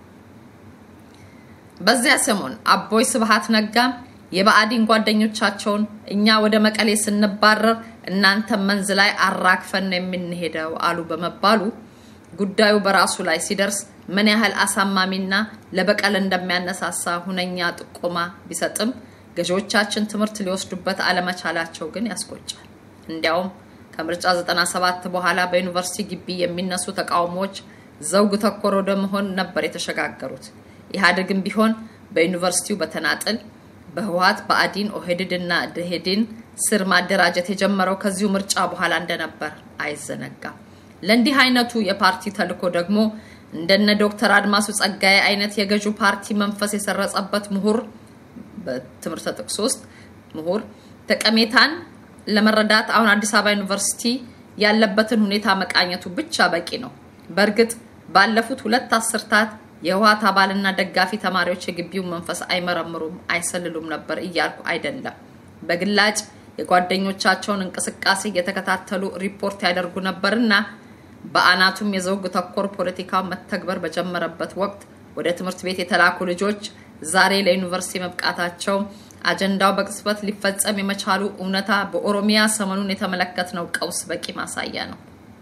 በዚያ ሰሞን አቦይ ስብሃት ነጋም የብአዴን ጓደኞቻቸውን እኛ ወደ መቀሌ ስንባረር እናንተ መንዝ ላይ አራግፈን ነው የምንሄደው አሉ በመባሉ ጉዳዩ በራሱ ላይ ሲደርስ ምን ያህል አሳማሚና ለበቀል እንደሚያነሳሳ ሁነኛ ጥቆማ ቢሰጥም ገዢዎቻችን ትምህርት ሊወስዱበት አለመቻላቸው ግን ያስቆጫል። እንዲያውም ከምርጫ 97 በኋላ በዩኒቨርሲቲ ግቢ የሚነሱ ተቃውሞዎች ዘውግ ተኮር ወደ መሆን ነበር የተሸጋገሩት። ኢህአዴግም ቢሆን በዩኒቨርሲቲው በተናጥል በህወሀት በአዲን ኦህዴድ እና ደሄድን ስር ማደራጀት የጀመረው ከዚሁ ምርጫ በኋላ እንደነበር አይዘነጋም። ለእንዲህ አይነቱ የፓርቲ ተልዕኮ ደግሞ እንደነ ዶክተር አድማሱ ጸጋዬ አይነት የገዢው ፓርቲ መንፈስ የሰረጸበት ምሁር በትምህርተ ጥቅስ ውስጥ ምሁር ጠቀሜታን ለመረዳት አሁን አዲስ አበባ ዩኒቨርሲቲ ያለበትን ሁኔታ መቃኘቱ ብቻ በቂ ነው። በእርግጥ ባለፉት ሁለት አስርታት የህወሀት አባልና ደጋፊ ተማሪዎች የግቢውን መንፈስ አይመረምሩም፣ አይሰልሉም ነበር እያልኩ አይደለም። በግላጭ የጓደኞቻቸውን እንቅስቃሴ እየተከታተሉ ሪፖርት ያደርጉ ነበርና በአናቱም የዘውግ ተኮር ፖለቲካው መተግበር በጀመረበት ወቅት ወደ ትምህርት ቤት የተላኩ ልጆች ዛሬ ለዩኒቨርሲቲ መብቃታቸው አጀንዳው በቅጽበት ሊፈጸም የመቻሉ እውነታ በኦሮሚያ ሰሞኑን የተመለከትነው ቀውስ በቂ ማሳያ ነው።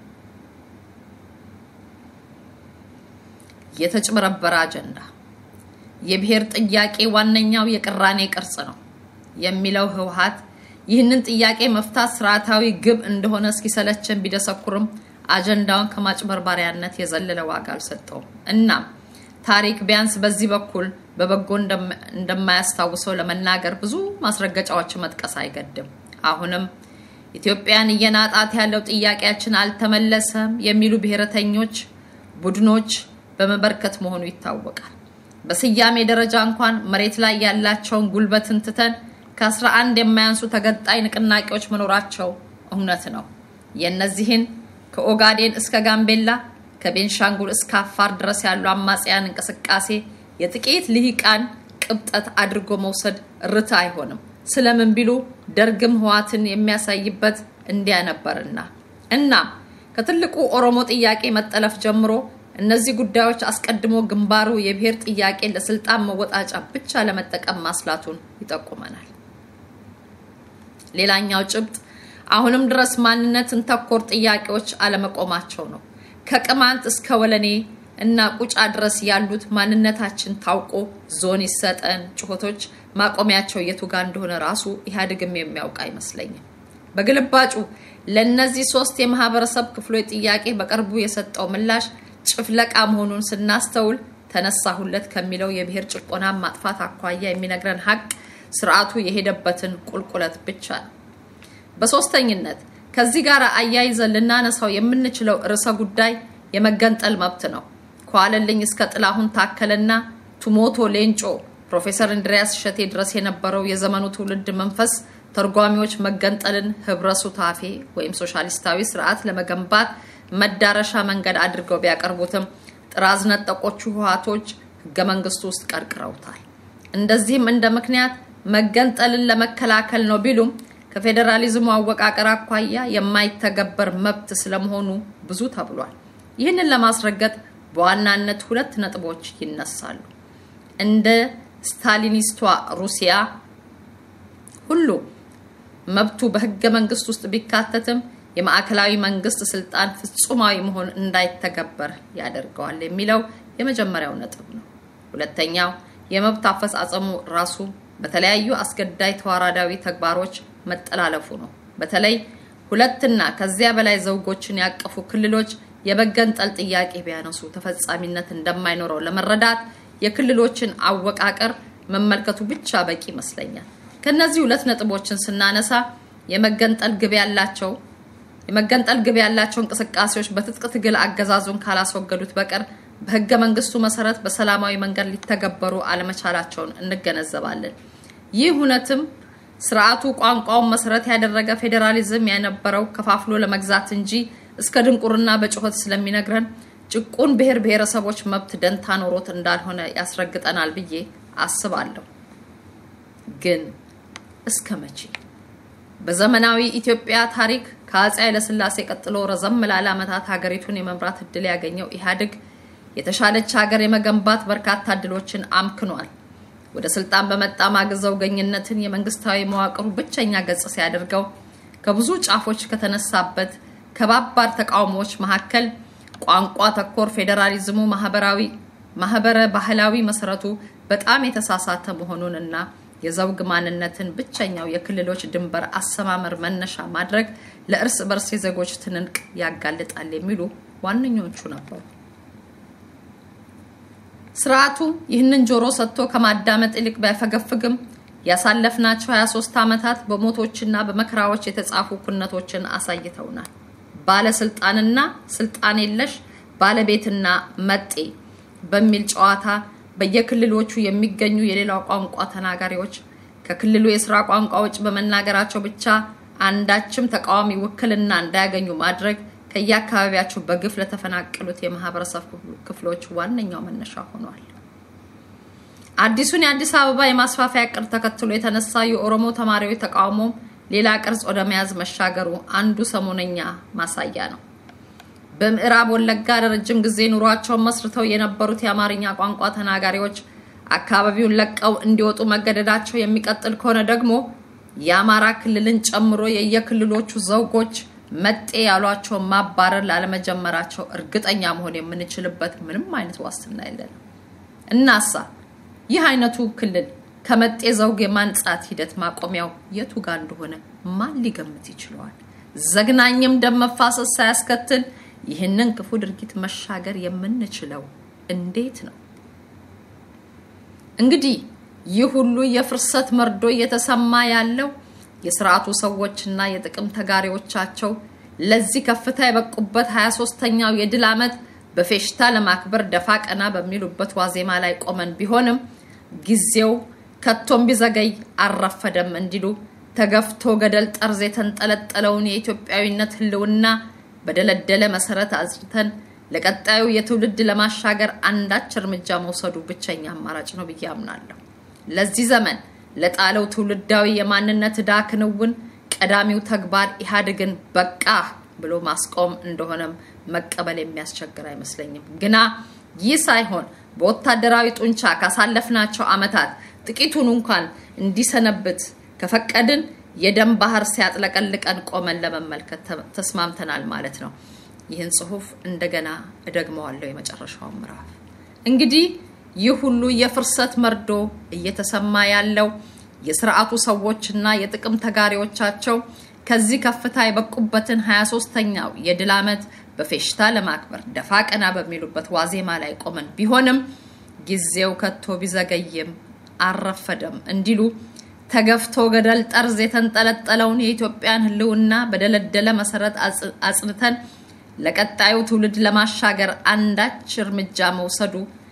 የተጭበረበረ አጀንዳ የብሔር ጥያቄ ዋነኛው የቅራኔ ቅርጽ ነው የሚለው ህወሀት ይህንን ጥያቄ መፍታት ስርዓታዊ ግብ እንደሆነ እስኪሰለችን ቢደሰኩርም አጀንዳውን ከማጭበርባሪያነት የዘለለ ዋጋ አልሰጠውም። እናም ታሪክ ቢያንስ በዚህ በኩል በበጎ እንደማያስታውሰው ለመናገር ብዙ ማስረገጫዎችን መጥቀስ አይገድም። አሁንም ኢትዮጵያን እየናጣት ያለው ጥያቄያችን አልተመለሰም የሚሉ ብሔረተኞች ቡድኖች በመበርከት መሆኑ ይታወቃል። በስያሜ ደረጃ እንኳን መሬት ላይ ያላቸውን ጉልበትን ትተን ከአስራ አንድ የማያንሱ ተገንጣይ ንቅናቄዎች መኖራቸው እውነት ነው። የእነዚህን ከኦጋዴን እስከ ጋምቤላ ከቤንሻንጉል እስከ አፋር ድረስ ያሉ አማጽያን እንቅስቃሴ የጥቂት ልሂቃን ቅብጠት አድርጎ መውሰድ ርት አይሆንም። ስለምን ቢሉ ደርግም ህዋትን የሚያሳይበት እንዲያ ነበርና እና ከትልቁ ኦሮሞ ጥያቄ መጠለፍ ጀምሮ እነዚህ ጉዳዮች አስቀድሞ ግንባሩ የብሔር ጥያቄ ለስልጣን መወጣጫ ብቻ ለመጠቀም ማስላቱን ይጠቁመናል። ሌላኛው ጭብጥ አሁንም ድረስ ማንነትን ተኮር ጥያቄዎች አለመቆማቸው ነው። ከቅማንት እስከ ወለኔ እና ቁጫ ድረስ ያሉት ማንነታችን ታውቆ ዞን ይሰጠን ጩኸቶች ማቆሚያቸው የቱ ጋር እንደሆነ ራሱ ኢህአዴግም የሚያውቅ አይመስለኝም። በግልባጩ ለእነዚህ ሶስት የማህበረሰብ ክፍሎች ጥያቄ በቅርቡ የሰጠው ምላሽ ጭፍለቃ መሆኑን ስናስተውል ተነሳሁለት ከሚለው የብሔር ጭቆና ማጥፋት አኳያ የሚነግረን ሀቅ ስርዓቱ የሄደበትን ቁልቁለት ብቻ ነው። በሶስተኝነት ከዚህ ጋር አያይዘን ልናነሳው የምንችለው ርዕሰ ጉዳይ የመገንጠል መብት ነው። ከዋለልኝ እስከ ጥላሁን ታከለና ቱሞቶ ሌንጮ፣ ፕሮፌሰር እንድሪያስ እሸቴ ድረስ የነበረው የዘመኑ ትውልድ መንፈስ ተርጓሚዎች መገንጠልን ህብረ ሱታፌ ወይም ሶሻሊስታዊ ስርዓት ለመገንባት መዳረሻ መንገድ አድርገው ቢያቀርቡትም ጥራዝ ነጠቆቹ ህወሓቶች ህገ መንግስቱ ውስጥ ቀርቅረውታል። እንደዚህም እንደ ምክንያት መገንጠልን ለመከላከል ነው ቢሉም ከፌዴራሊዝሙ አወቃቀር አኳያ የማይተገበር መብት ስለመሆኑ ብዙ ተብሏል። ይህንን ለማስረገጥ በዋናነት ሁለት ነጥቦች ይነሳሉ። እንደ ስታሊኒስቷ ሩሲያ ሁሉ መብቱ በህገ መንግስት ውስጥ ቢካተትም የማዕከላዊ መንግስት ስልጣን ፍጹማዊ መሆን እንዳይተገበር ያደርገዋል የሚለው የመጀመሪያው ነጥብ ነው። ሁለተኛው የመብት አፈጻጸሙ ራሱ በተለያዩ አስገዳይ ተዋራዳዊ ተግባሮች መጠላለፉ ነው። በተለይ ሁለትና ከዚያ በላይ ዘውጎችን ያቀፉ ክልሎች የመገንጠል ጥያቄ ቢያነሱ ተፈጻሚነት እንደማይኖረው ለመረዳት የክልሎችን አወቃቀር መመልከቱ ብቻ በቂ ይመስለኛል። ከነዚህ ሁለት ነጥቦችን ስናነሳ የመገንጠል ግብ ያላቸው የመገንጠል ግብ ያላቸው እንቅስቃሴዎች በትጥቅ ትግል አገዛዙን ካላስወገዱት በቀር በህገ መንግስቱ መሰረት በሰላማዊ መንገድ ሊተገበሩ አለመቻላቸውን እንገነዘባለን። ይህ እውነትም ስርዓቱ ቋንቋውን መሰረት ያደረገ ፌዴራሊዝም የነበረው ከፋፍሎ ለመግዛት እንጂ እስከ ድንቁርና በጩኸት ስለሚነግረን ጭቁን ብሔር ብሔረሰቦች መብት ደንታ ኖሮት እንዳልሆነ ያስረግጠናል ብዬ አስባለሁ። ግን እስከ መቼ? በዘመናዊ ኢትዮጵያ ታሪክ ከአፄ ኃይለሥላሴ ቀጥሎ ረዘም ላለ ዓመታት ሀገሪቱን የመምራት እድል ያገኘው ኢህአዴግ የተሻለች ሀገር የመገንባት በርካታ እድሎችን አምክኗል። ወደ ስልጣን በመጣ ማግስት ዘውገኝነትን የመንግስታዊ መዋቅሩ ብቸኛ ገጽ ሲያደርገው ከብዙ ጫፎች ከተነሳበት ከባባድ ተቃውሞዎች መካከል ቋንቋ ተኮር ፌዴራሊዝሙ ማህበራዊ ማህበረ ባህላዊ መሰረቱ በጣም የተሳሳተ መሆኑንና የዘውግ ማንነትን ብቸኛው የክልሎች ድንበር አሰማመር መነሻ ማድረግ ለእርስ በርስ የዜጎች ትንንቅ ያጋልጣል የሚሉ ዋነኞቹ ነበሩ። ስርዓቱ ይህንን ጆሮ ሰጥቶ ከማዳመጥ ይልቅ ባይፈገፍግም ያሳለፍናቸው 23 ዓመታት በሞቶችና በመከራዎች የተጻፉ ኩነቶችን አሳይተውናል። ባለስልጣንና ስልጣን የለሽ ባለቤትና መጤ በሚል ጨዋታ በየክልሎቹ የሚገኙ የሌላው ቋንቋ ተናጋሪዎች ከክልሉ የስራ ቋንቋ ውጭ በመናገራቸው ብቻ አንዳችም ተቃዋሚ ውክልና እንዳያገኙ ማድረግ ከየአካባቢያቸው በግፍ ለተፈናቀሉት የማህበረሰብ ክፍሎች ዋነኛው መነሻ ሆኗል። አዲሱን የአዲስ አበባ የማስፋፊያ እቅድ ተከትሎ የተነሳ የኦሮሞ ተማሪዎች ተቃውሞ ሌላ ቅርጽ ወደ መያዝ መሻገሩ አንዱ ሰሞነኛ ማሳያ ነው። በምዕራብ ወለጋ ለረጅም ጊዜ ኑሯቸውን መስርተው የነበሩት የአማርኛ ቋንቋ ተናጋሪዎች አካባቢውን ለቀው እንዲወጡ መገደዳቸው የሚቀጥል ከሆነ ደግሞ የአማራ ክልልን ጨምሮ የየክልሎቹ ዘውጎች መጤ ያሏቸውን ማባረር ላለመጀመራቸው እርግጠኛ መሆን የምንችልበት ምንም አይነት ዋስትና የለንም። እናሳ ይህ አይነቱ ክልል ከመጤ ዘውግ የማንጻት ሂደት ማቆሚያው የቱ ጋር እንደሆነ ማን ሊገምት ይችለዋል? ዘግናኝም ደም መፋሰስ ሳያስከትል ይህንን ክፉ ድርጊት መሻገር የምንችለው እንዴት ነው? እንግዲህ ይህ ሁሉ የፍርሰት መርዶ እየተሰማ ያለው የስርዓቱ ሰዎችና የጥቅም ተጋሪዎቻቸው ለዚህ ከፍታ የበቁበት 23ተኛው የድል ዓመት በፌሽታ ለማክበር ደፋ ቀና በሚሉበት ዋዜማ ላይ ቆመን ቢሆንም ጊዜው ከቶም ቢዘገይ አልረፈደም እንዲሉ ተገፍቶ ገደል ጠርዝ የተንጠለጠለውን የኢትዮጵያዊነት ሕልውና በደለደለ መሰረት አጽድተን ለቀጣዩ የትውልድ ለማሻገር አንዳች እርምጃ መውሰዱ ብቸኛ አማራጭ ነው ብዬ አምናለሁ። ለዚህ ዘመን ለጣለው ትውልዳዊ የማንነት ዕዳ ክንውን ቀዳሚው ተግባር ኢህአዴግን በቃ ብሎ ማስቆም እንደሆነም መቀበል የሚያስቸግር አይመስለኝም። ግና ይህ ሳይሆን በወታደራዊ ጡንቻ ካሳለፍናቸው ዓመታት ጥቂቱን እንኳን እንዲሰነብት ከፈቀድን የደም ባህር ሲያጥለቀልቀን ቆመን ለመመልከት ተስማምተናል ማለት ነው። ይህን ጽሁፍ እንደገና እደግመዋለሁ። የመጨረሻው ምዕራፍ እንግዲህ ይህ ሁሉ የፍርሰት መርዶ እየተሰማ ያለው የስርዓቱ ሰዎችና የጥቅም ተጋሪዎቻቸው ከዚህ ከፍታ የበቁበትን 23ተኛው የድል ዓመት በፌሽታ ለማክበር ደፋ ቀና በሚሉበት ዋዜማ ላይ ቆመን ቢሆንም ጊዜው ከቶ ቢዘገይም አልረፈደም እንዲሉ ተገፍቶ ገደል ጠርዝ የተንጠለጠለውን የኢትዮጵያን ሕልውና በደለደለ መሰረት አጽንተን ለቀጣዩ ትውልድ ለማሻገር አንዳች እርምጃ መውሰዱ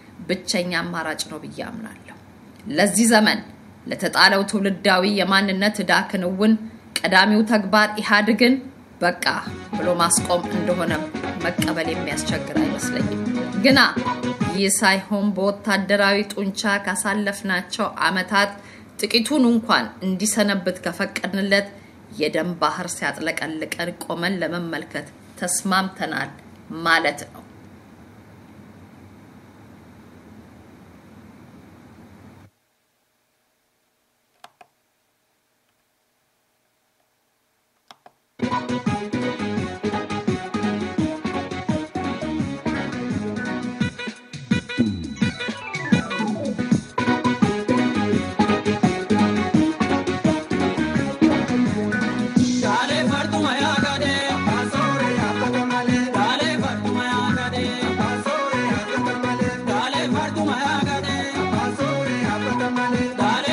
ብቸኛ አማራጭ ነው ብዬ አምናለሁ። ለዚህ ዘመን ለተጣለው ትውልዳዊ የማንነት ዕዳ ክንውን ቀዳሚው ተግባር ኢህአዴግን በቃ ብሎ ማስቆም እንደሆነ መቀበል የሚያስቸግር አይመስለኝም። ግና ይህ ሳይሆን በወታደራዊ ጡንቻ ካሳለፍናቸው ዓመታት ጥቂቱን እንኳን እንዲሰነብት ከፈቀድንለት የደም ባህር ሲያጥለቀልቀን ቆመን ለመመልከት ተስማምተናል ማለት ነው።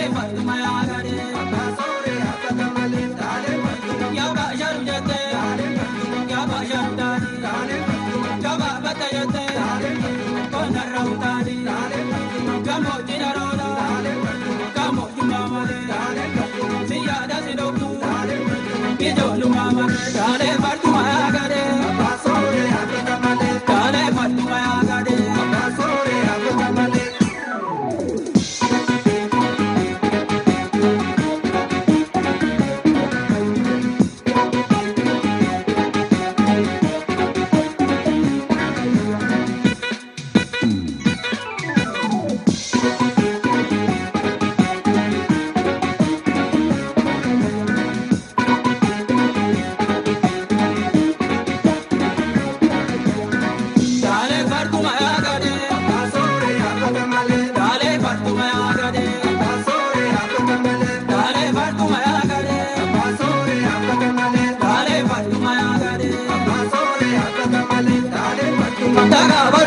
Yau ga sharu jete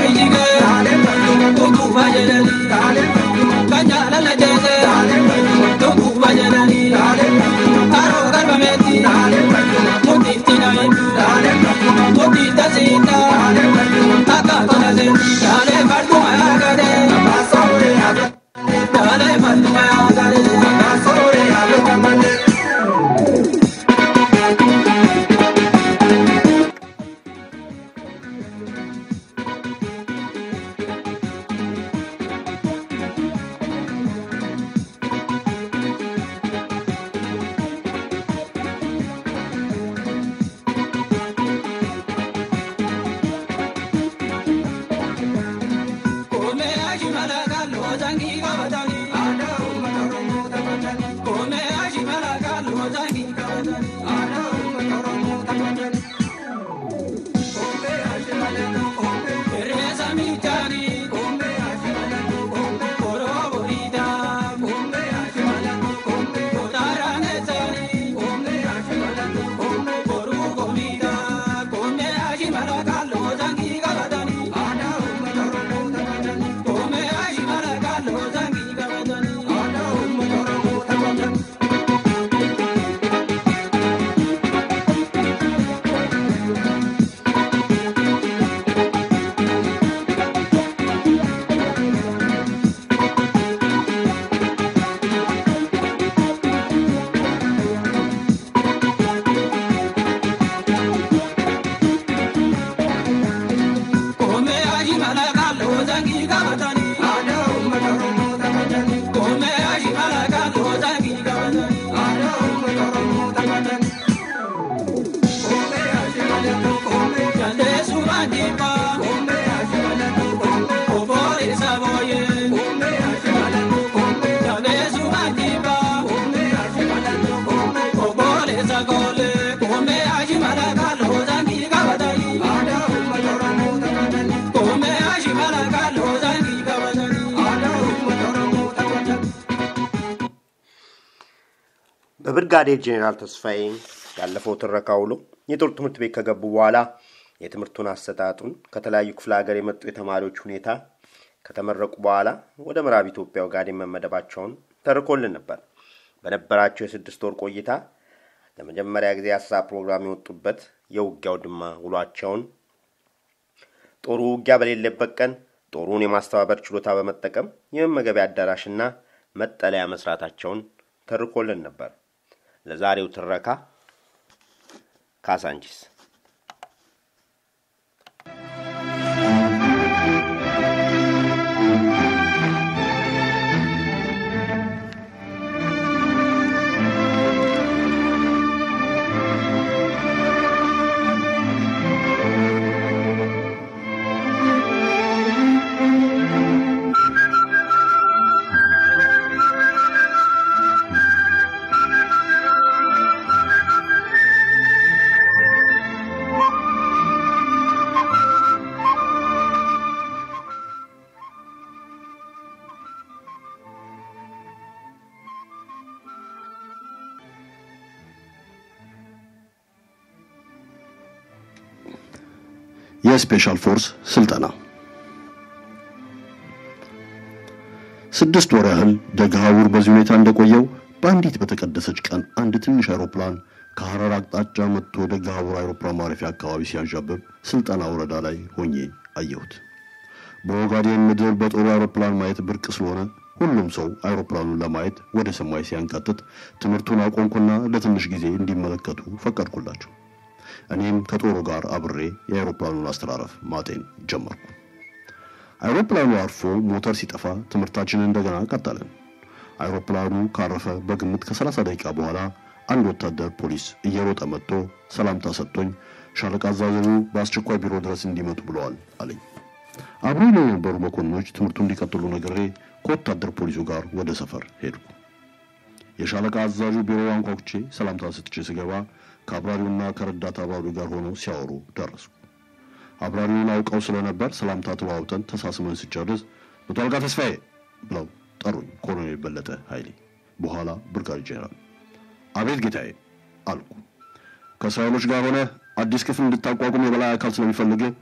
በብርጋዴር ጄኔራል ተስፋዬ ያለፈው ትረካ ውሎ የጦር ትምህርት ቤት ከገቡ በኋላ የትምህርቱን አሰጣጡን ከተለያዩ ክፍለ ሀገር የመጡ የተማሪዎች ሁኔታ ከተመረቁ በኋላ ወደ ምዕራብ ኢትዮጵያ ኦጋዴን መመደባቸውን ተርኮልን ነበር። በነበራቸው የስድስት ወር ቆይታ ለመጀመሪያ ጊዜ የአሰሳ ፕሮግራም የወጡበት የውጊያው ድማ ውሏቸውን ጦሩ ውጊያ በሌለበት ቀን ጦሩን የማስተባበር ችሎታ በመጠቀም የመመገቢያ አዳራሽና መጠለያ መስራታቸውን ተርኮልን ነበር። ለዛሬው ትረካ ካሳንቺስ የስፔሻል ፎርስ ስልጠና ስድስት ወር ያህል ደገሃቡር በዚህ ሁኔታ እንደቆየው በአንዲት በተቀደሰች ቀን አንድ ትንሽ አውሮፕላን ከሐረር አቅጣጫ መጥቶ ደገሃቡር አውሮፕላን ማረፊያ አካባቢ ሲያንዣብብ ስልጠና ወረዳ ላይ ሆኜ አየሁት። በኦጋዴን ምድር በጦር አውሮፕላን ማየት ብርቅ ስለሆነ ሁሉም ሰው አውሮፕላኑን ለማየት ወደ ሰማይ ሲያንቃጥጥ ትምህርቱን አቆምኩና ለትንሽ ጊዜ እንዲመለከቱ ፈቀድኩላቸው። እኔም ከጦሩ ጋር አብሬ የአውሮፕላኑን አስተራረፍ ማጤን ጀመርኩ። አውሮፕላኑ አርፎ ሞተር ሲጠፋ ትምህርታችንን እንደገና ቀጠልን። አውሮፕላኑ ካረፈ በግምት ከ30 ደቂቃ በኋላ አንድ ወታደር ፖሊስ እየሮጠ መጥቶ ሰላምታ ሰጥቶኝ ሻለቃ አዛዡ በአስቸኳይ ቢሮ ድረስ እንዲመጡ ብለዋል አለኝ። አብሮ ለነበሩ መኮንኖች ትምህርቱ እንዲቀጥሉ ነግሬ ከወታደር ፖሊሱ ጋር ወደ ሰፈር ሄድኩ። የሻለቃ አዛዡ ቢሮ አንኳኩቼ ሰላምታ ሰጥቼ ስገባ ከአብራሪውና ከረዳት አብራሪው ጋር ሆነው ሲያወሩ ደረስኩ። አብራሪውን አውቀው ስለነበር ሰላምታ ተለዋውጠን ተሳስመን ስጨርስ መቶ አለቃ ተስፋዬ ብለው ጠሩኝ። ኮሎኔል በለጠ ኃይሌ በኋላ ብርጋዴ ጄኔራል። አቤት ጌታዬ አልኩ። ከእስራኤሎች ጋር ሆነ አዲስ ክፍል እንድታቋቁም የበላይ አካል ስለሚፈልግ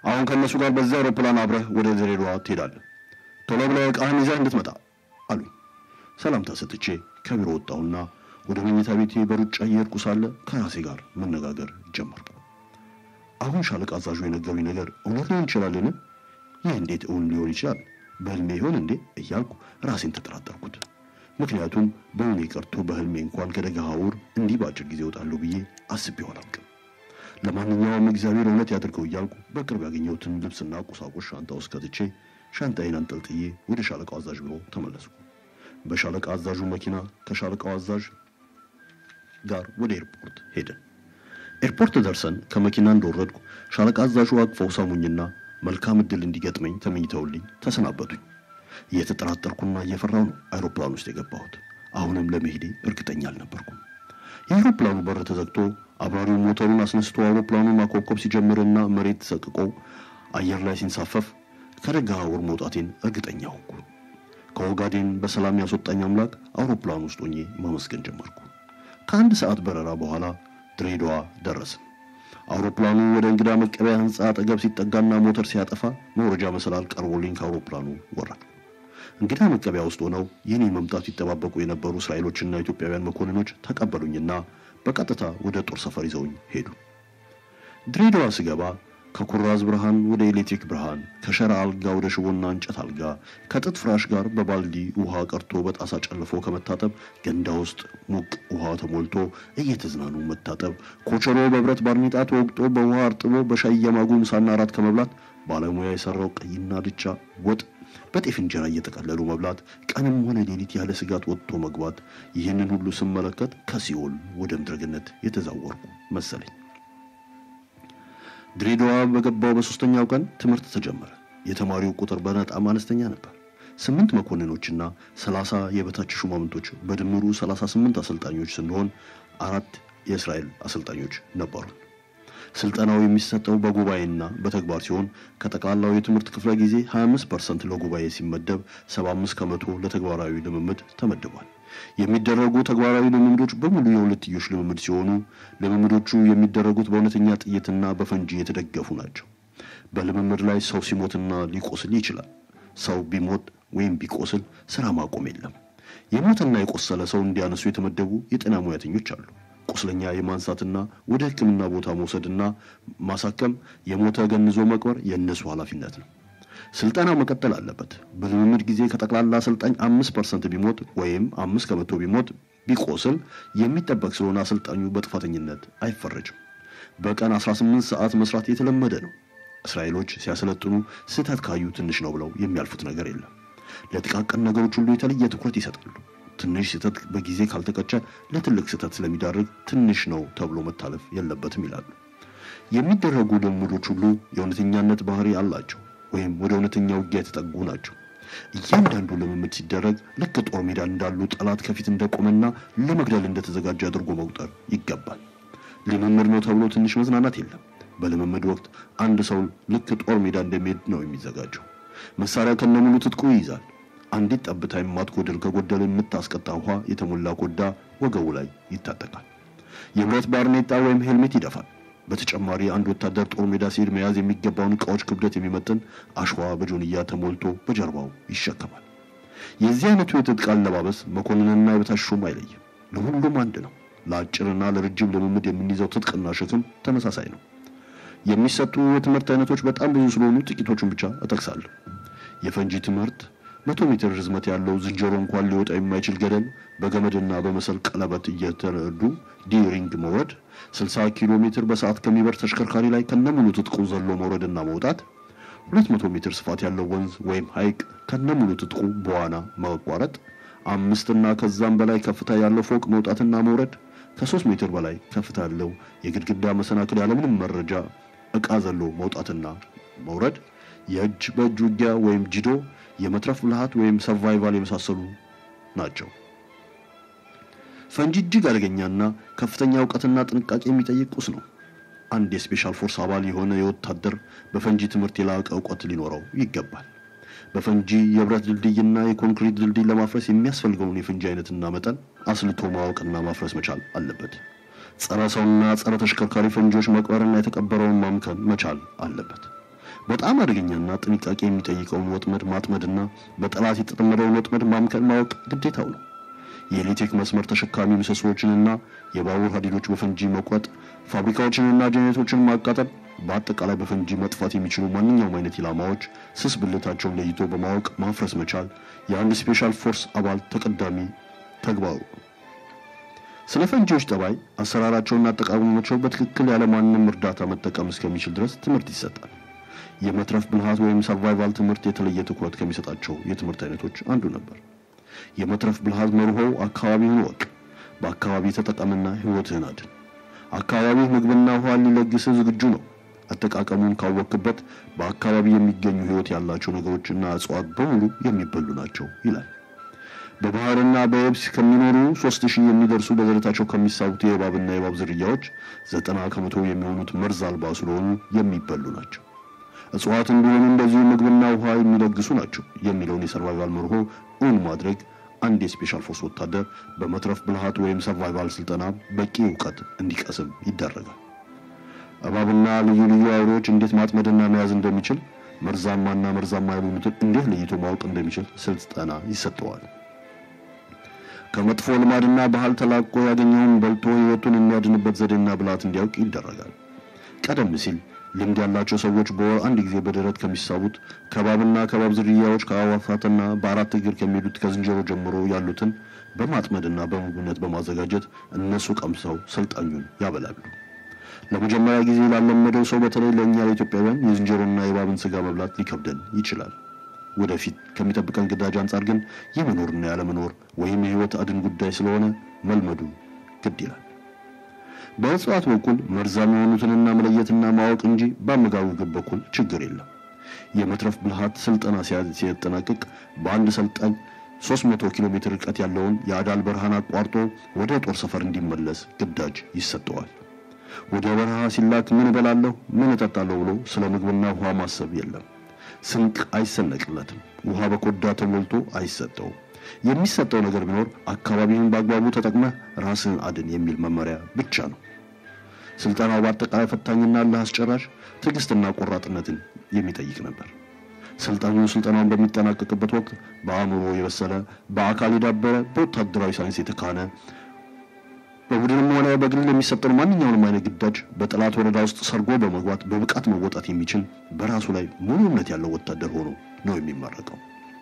አሁን ከእነሱ ጋር በዚያ አውሮፕላን አብረህ ወደ ድሬዳዋ ትሄዳለህ። ቶሎ ብለህ ዕቃህን ይዘህ እንድትመጣ አሉኝ። ሰላምታ ሰጥቼ ከቢሮ ወጣሁና ወደ መኝታ ቤቴ በሩጫ እየሄድኩ ሳለ ከራሴ ጋር መነጋገር ጀመርኩ። አሁን ሻለቃ አዛዡ የነገሩኝ ነገር እውነት ሊሆን ይችላልን? ይህ እንዴት እውን ሊሆን ይችላል? በህልሜ ይሆን እንዴ እያልኩ ራሴን ተጠራጠርኩት። ምክንያቱም በእውኔ ቀርቶ በህልሜ እንኳን ከደገሃውር እንዲህ በአጭር ጊዜ እወጣለሁ ብዬ አስቤው አላውቅም። ለማንኛውም እግዚአብሔር እውነት ያድርገው እያልኩ በቅርብ ያገኘሁትን ልብስና ቁሳቁስ ሻንጣ ውስጥ ከትቼ ሻንጣዬን አንጠልጥዬ ወደ ሻለቃው አዛዥ ቢሮ ተመለስኩ። በሻለቃ አዛዡ መኪና ከሻለቃው አዛዥ ጋር ወደ ኤርፖርት ሄደን ኤርፖርት ደርሰን ከመኪና እንደወረድኩ ሻለቃ አዛዡ አቅፈው ሳሙኝና መልካም ዕድል እንዲገጥመኝ ተመኝተውልኝ ተሰናበቱኝ። እየተጠራጠርኩና እየፈራሁ ነው አይሮፕላን ውስጥ የገባሁት። አሁንም ለመሄዴ እርግጠኛ አልነበርኩም። የአይሮፕላኑ በር ተዘግቶ አብራሪው ሞተሩን አስነስቶ አውሮፕላኑን ማኮብኮብ ሲጀምርና መሬት ሰቅቆ አየር ላይ ሲንሳፈፍ ከደገሃውር መውጣቴን እርግጠኛ ሆንኩ። ከኦጋዴን በሰላም ያስወጣኝ አምላክ አውሮፕላን ውስጥ ሆኜ ማመስገን ጀመርኩ። ከአንድ ሰዓት በረራ በኋላ ድሬዳዋ ደረስን። አውሮፕላኑ ወደ እንግዳ መቀበያ ህንፃ አጠገብ ሲጠጋና ሞተር ሲያጠፋ መውረጃ መሰላል ቀርቦልኝ ከአውሮፕላኑ ወረድኩ። እንግዳ መቀበያ ውስጥ ሆነው የኔ መምጣት ሲጠባበቁ የነበሩ እስራኤሎችና ኢትዮጵያውያን መኮንኖች ተቀበሉኝና በቀጥታ ወደ ጦር ሰፈር ይዘውኝ ሄዱ። ድሬዳዋ ስገባ ከኩራዝ ብርሃን ወደ ኤሌክትሪክ ብርሃን፣ ከሸራ አልጋ ወደ ሽቦና እንጨት አልጋ፣ ከጥጥ ፍራሽ ጋር በባልዲ ውሃ ቀርቶ በጣሳ ጨልፎ ከመታጠብ ገንዳ ውስጥ ሙቅ ውሃ ተሞልቶ እየተዝናኑ መታጠብ፣ ኮቸሮ በብረት ባርኔጣ ተወግጦ በውሃ አርጥቦ በሻይ እየማጉ ምሳና እራት ከመብላት ባለሙያ የሰራው ቀይና ድቻ ወጥ በጤፍ እንጀራ እየጠቀለሉ መብላት፣ ቀንም ሆነ ሌሊት ያለ ስጋት ወጥቶ መግባት፣ ይህንን ሁሉ ስመለከት ከሲኦል ወደ ምድረገነት የተዛወርኩ መሰለኝ። ድሬዳዋ በገባው በሶስተኛው ቀን ትምህርት ተጀመረ። የተማሪው ቁጥር በጣም አነስተኛ ነበር። ስምንት መኮንኖችና ሰላሳ የበታች ሹማምንቶች በድምሩ ሰላሳ ስምንት አሰልጣኞች ስንሆን አራት የእስራኤል አሰልጣኞች ነበሩን። ስልጠናው የሚሰጠው በጉባኤና በተግባር ሲሆን ከጠቅላላው የትምህርት ክፍለ ጊዜ 25 ፐርሰንት ለጉባኤ ሲመደብ 75 ከመቶ ለተግባራዊ ልምምድ ተመድቧል። የሚደረጉ ተግባራዊ ልምምዶች በሙሉ የሁለትዮሽ ልምምድ ሲሆኑ ልምምዶቹ የሚደረጉት በእውነተኛ ጥይትና በፈንጂ የተደገፉ ናቸው። በልምምድ ላይ ሰው ሲሞትና ሊቆስል ይችላል። ሰው ቢሞት ወይም ቢቆስል ስራ ማቆም የለም። የሞተና የቆሰለ ሰው እንዲያነሱ የተመደቡ የጤና ሙያተኞች አሉ። ቁስለኛ የማንሳትና ወደ ሕክምና ቦታ መውሰድና ማሳከም፣ የሞተ ገንዞ መቅበር የእነሱ ኃላፊነት ነው። ስልጠናው መቀጠል አለበት። በልምምድ ጊዜ ከጠቅላላ አሰልጣኝ አምስት ፐርሰንት ቢሞት ወይም አምስት ከመቶ ቢሞት ቢቆስል የሚጠበቅ ስለሆነ አሰልጣኙ በጥፋተኝነት አይፈረጅም። በቀን 18 ሰዓት መስራት የተለመደ ነው። እስራኤሎች ሲያሰለጥኑ ስህተት ካዩ ትንሽ ነው ብለው የሚያልፉት ነገር የለም። ለጥቃቅን ነገሮች ሁሉ የተለየ ትኩረት ይሰጣሉ። ትንሽ ስህተት በጊዜ ካልተቀጨ ለትልቅ ስህተት ስለሚዳርግ ትንሽ ነው ተብሎ መታለፍ የለበትም ይላሉ። የሚደረጉ ልምምዶች ሁሉ የእውነተኛነት ባህሪ አላቸው ወይም ወደ እውነተኛ ውጊያ የተጠጉ ናቸው። እያንዳንዱ ልምምድ ሲደረግ ልክ ጦር ሜዳ እንዳሉ ጠላት ከፊት እንደቆመና ለመግደል እንደተዘጋጀ አድርጎ መቁጠር ይገባል። ልምምድ ነው ተብሎ ትንሽ መዝናናት የለም። በልምምድ ወቅት አንድ ሰው ልክ ጦር ሜዳ እንደሚሄድ ነው የሚዘጋጀው። መሳሪያ ከነሙሉ ትጥቁ ይይዛል። አንዲት ጠብታ የማትጎድል ከጎደለ የምታስቀጣ ውሃ የተሞላ ኮዳ ወገቡ ላይ ይታጠቃል። የብረት ባርኔጣ ወይም ሄልሜት ይደፋል። በተጨማሪ አንድ ወታደር ጦር ሜዳ ሲሄድ መያዝ የሚገባውን ዕቃዎች ክብደት የሚመጥን አሸዋ በጆንያ ተሞልቶ በጀርባው ይሸከማል። የዚህ አይነቱ የትጥቅ አለባበስ መኮንንና የበታች ሹም አይለይም። ለሁሉም አንድ ነው። ለአጭርና ለረጅም ልምምድ የምንይዘው ትጥቅና ሸክም ተመሳሳይ ነው። የሚሰጡ የትምህርት አይነቶች በጣም ብዙ ስለሆኑ ጥቂቶቹን ብቻ እጠቅሳለሁ። የፈንጂ ትምህርት መቶ ሜትር ርዝመት ያለው ዝንጀሮ እንኳን ሊወጣ የማይችል ገደል በገመድና በመሰል ቀለበት እየተረዱ ዲሪንግ መውረድ፣ 60 ኪሎ ሜትር በሰዓት ከሚበር ተሽከርካሪ ላይ ከነሙሉ ትጥቁ ዘሎ መውረድና መውጣት፣ 200 ሜትር ስፋት ያለው ወንዝ ወይም ሐይቅ ከነሙሉ ትጥቁ በዋና ማቋረጥ፣ አምስትና ከዛም በላይ ከፍታ ያለው ፎቅ መውጣትና መውረድ፣ ከ3 ሜትር በላይ ከፍታ ያለው የግድግዳ መሰናክል ያለምንም መረጃ ዕቃ ዘሎ መውጣትና መውረድ፣ የእጅ በእጅ ውጊያ ወይም ጂዶ የመትረፍ ብልሃት ወይም ሰርቫይቫል የመሳሰሉ ናቸው። ፈንጂ እጅግ አደገኛና ከፍተኛ እውቀትና ጥንቃቄ የሚጠይቅ ቁስ ነው። አንድ የስፔሻል ፎርስ አባል የሆነ የወታደር በፈንጂ ትምህርት የላቀ እውቀት ሊኖረው ይገባል። በፈንጂ የብረት ድልድይና የኮንክሪት ድልድይ ለማፍረስ የሚያስፈልገውን የፈንጂ አይነትና መጠን አስልቶ ማወቅና ማፍረስ መቻል አለበት። ጸረ ሰውና ጸረ ተሽከርካሪ ፈንጂዎች መቅበርና የተቀበረውን ማምከን መቻል አለበት። በጣም አደገኛና ጥንቃቄ የሚጠይቀውን ወጥመድ ማጥመድና በጠላት የተጠመደውን ወጥመድ ማምከን ማወቅ ግዴታው ነው። የኤሌክትሪክ መስመር ተሸካሚ ምሰሶዎችንና የባቡር ሀዲዶች በፈንጂ መቁረጥ፣ ፋብሪካዎችንና ጀኔሬቶችን ማቃጠል፣ በአጠቃላይ በፈንጂ መጥፋት የሚችሉ ማንኛውም አይነት ኢላማዎች ስስ ብልታቸውን ለይቶ በማወቅ ማፍረስ መቻል የአንድ ስፔሻል ፎርስ አባል ተቀዳሚ ተግባሩ ነው። ስለ ፈንጂዎች ጠባይ፣ አሰራራቸውና አጠቃቀማቸው በትክክል ያለማንም እርዳታ መጠቀም እስከሚችል ድረስ ትምህርት ይሰጣል። የመትረፍ ብልሃት ወይም ሰርቫይቫል ትምህርት የተለየ ትኩረት ከሚሰጣቸው የትምህርት አይነቶች አንዱ ነበር። የመትረፍ ብልሃት መርሆው አካባቢውን ወቅ፣ በአካባቢ ተጠቀምና ሕይወትህን አድን። አካባቢው ምግብና ውሃ ሊለግስህ ዝግጁ ነው። አጠቃቀሙን ካወክበት በአካባቢ የሚገኙ ሕይወት ያላቸው ነገሮችና እጽዋት በሙሉ የሚበሉ ናቸው ይላል። በባህርና በየብስ ከሚኖሩ ሶስት ሺህ የሚደርሱ በደረታቸው ከሚሳቡት የእባብና የእባብ ዝርያዎች ዘጠና ከመቶ የሚሆኑት መርዝ አልባ ስለሆኑ የሚበሉ ናቸው። እጽዋት እንዲሆኑ እንደዚሁ ምግብና ውሃ የሚለግሱ ናቸው የሚለውን የሰርቫይቫል መርሆ እውን ማድረግ አንድ የስፔሻል ፎርስ ወታደር በመትረፍ ብልሃት ወይም ሰርቫይቫል ስልጠና በቂ እውቀት እንዲቀስም ይደረጋል። እባብና ልዩ ልዩ አውሬዎች እንዴት ማጥመድና መያዝ እንደሚችል፣ መርዛማና መርዛማ ያልሆኑትን እንዴት ለይቶ ማወቅ እንደሚችል ስልጠና ይሰጠዋል። ከመጥፎ ልማድና ባህል ተላቆ ያገኘውን በልቶ ሕይወቱን የሚያድንበት ዘዴና ብልሃት እንዲያውቅ ይደረጋል። ቀደም ሲል ልምድ ያላቸው ሰዎች በወር አንድ ጊዜ በደረት ከሚሳቡት ከባብና ከባብ ዝርያዎች ከአዕዋፋትና በአራት እግር ከሚሄዱት ከዝንጀሮ ጀምሮ ያሉትን በማጥመድና በምግብነት በማዘጋጀት እነሱ ቀምሰው ሰልጣኙን ያበላሉ። ለመጀመሪያ ጊዜ ላለመደው ሰው በተለይ ለእኛ ለኢትዮጵያውያን የዝንጀሮና የእባብን ስጋ መብላት ሊከብደን ይችላል። ወደፊት ከሚጠብቀን ግዳጅ አንጻር ግን የመኖርና ያለመኖር ወይም የሕይወት አድን ጉዳይ ስለሆነ መልመዱ ግድ ይላል። በእጽዋት በኩል መርዛም የሆኑትንና መለየትና ማወቅ እንጂ በአመጋገብ በኩል ችግር የለም። የመትረፍ ብልሃት ስልጠና ሲያጠናቅቅ በአንድ ሰልጣኝ 300 ኪሎ ሜትር ርቀት ያለውን የአዳል በረሃን አቋርጦ ወደ ጦር ሰፈር እንዲመለስ ግዳጅ ይሰጠዋል። ወደ በረሃ ሲላክ ምን እበላለሁ፣ ምን እጠጣለሁ ብሎ ስለ ምግብና ውሃ ማሰብ የለም። ስንቅ አይሰነቅለትም። ውሃ በኮዳ ተሞልቶ አይሰጠውም። የሚሰጠው ነገር ቢኖር አካባቢህን በአግባቡ ተጠቅመህ ራስህን አድን የሚል መመሪያ ብቻ ነው። ስልጠናው በአጠቃላይ ፈታኝና ለአስጨራሽ ትዕግስትና ቆራጥነትን የሚጠይቅ ነበር። ሰልጣኙ ስልጠናውን በሚጠናቀቅበት ወቅት በአእምሮ የበሰለ በአካል የዳበረ በወታደራዊ ሳይንስ የተካነ በቡድንም ሆነ በግል የሚሰጠን ማንኛውንም አይነት ግዳጅ በጠላት ወረዳ ውስጥ ሰርጎ በመግባት በብቃት መወጣት የሚችል በራሱ ላይ ሙሉ እምነት ያለው ወታደር ሆኖ ነው የሚመረቀው።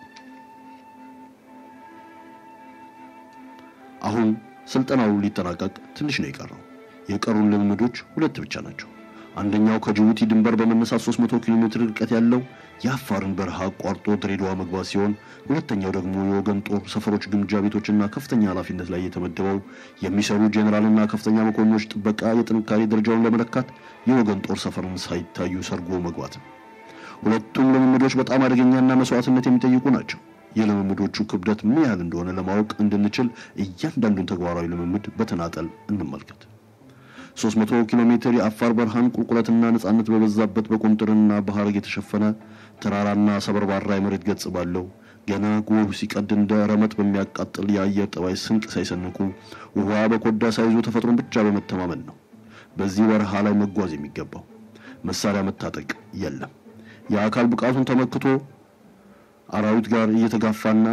አሁን ስልጠናው ሊጠናቀቅ ትንሽ ነው የቀረው። የቀሩን ልምምዶች ሁለት ብቻ ናቸው። አንደኛው ከጅቡቲ ድንበር በመነሳት 300 ኪሎ ሜትር ርቀት ያለው የአፋርን በረሃ አቋርጦ ድሬዳዋ መግባት ሲሆን ሁለተኛው ደግሞ የወገን ጦር ሰፈሮች፣ ግምጃ ቤቶችና ከፍተኛ ኃላፊነት ላይ የተመደበው የሚሰሩ ጄኔራልና ከፍተኛ መኮንኖች ጥበቃ የጥንካሬ ደረጃውን ለመለካት የወገን ጦር ሰፈርን ሳይታዩ ሰርጎ መግባት ነው። ሁለቱም ልምምዶች በጣም አደገኛና መስዋዕትነት የሚጠይቁ ናቸው። የልምምዶቹ ክብደት ምን ያህል እንደሆነ ለማወቅ እንድንችል እያንዳንዱን ተግባራዊ ልምምድ በተናጠል እንመልከት። 300 ኪሎ ሜትር የአፋር በረሃን ቁልቁለትና ነጻነት በበዛበት በቁንጥርና በሐረግ የተሸፈነ ተራራና ሰበርባራ የመሬት ገጽ ባለው ገና ጎህ ሲቀድ እንደ ረመጥ በሚያቃጥል የአየር ጠባይ ስንቅ ሳይሰንቁ ውሃ በኮዳ ሳይዙ ተፈጥሮን ብቻ በመተማመን ነው በዚህ በረሃ ላይ መጓዝ የሚገባው። መሳሪያ መታጠቅ የለም። የአካል ብቃቱን ተመክቶ አራዊት ጋር እየተጋፋና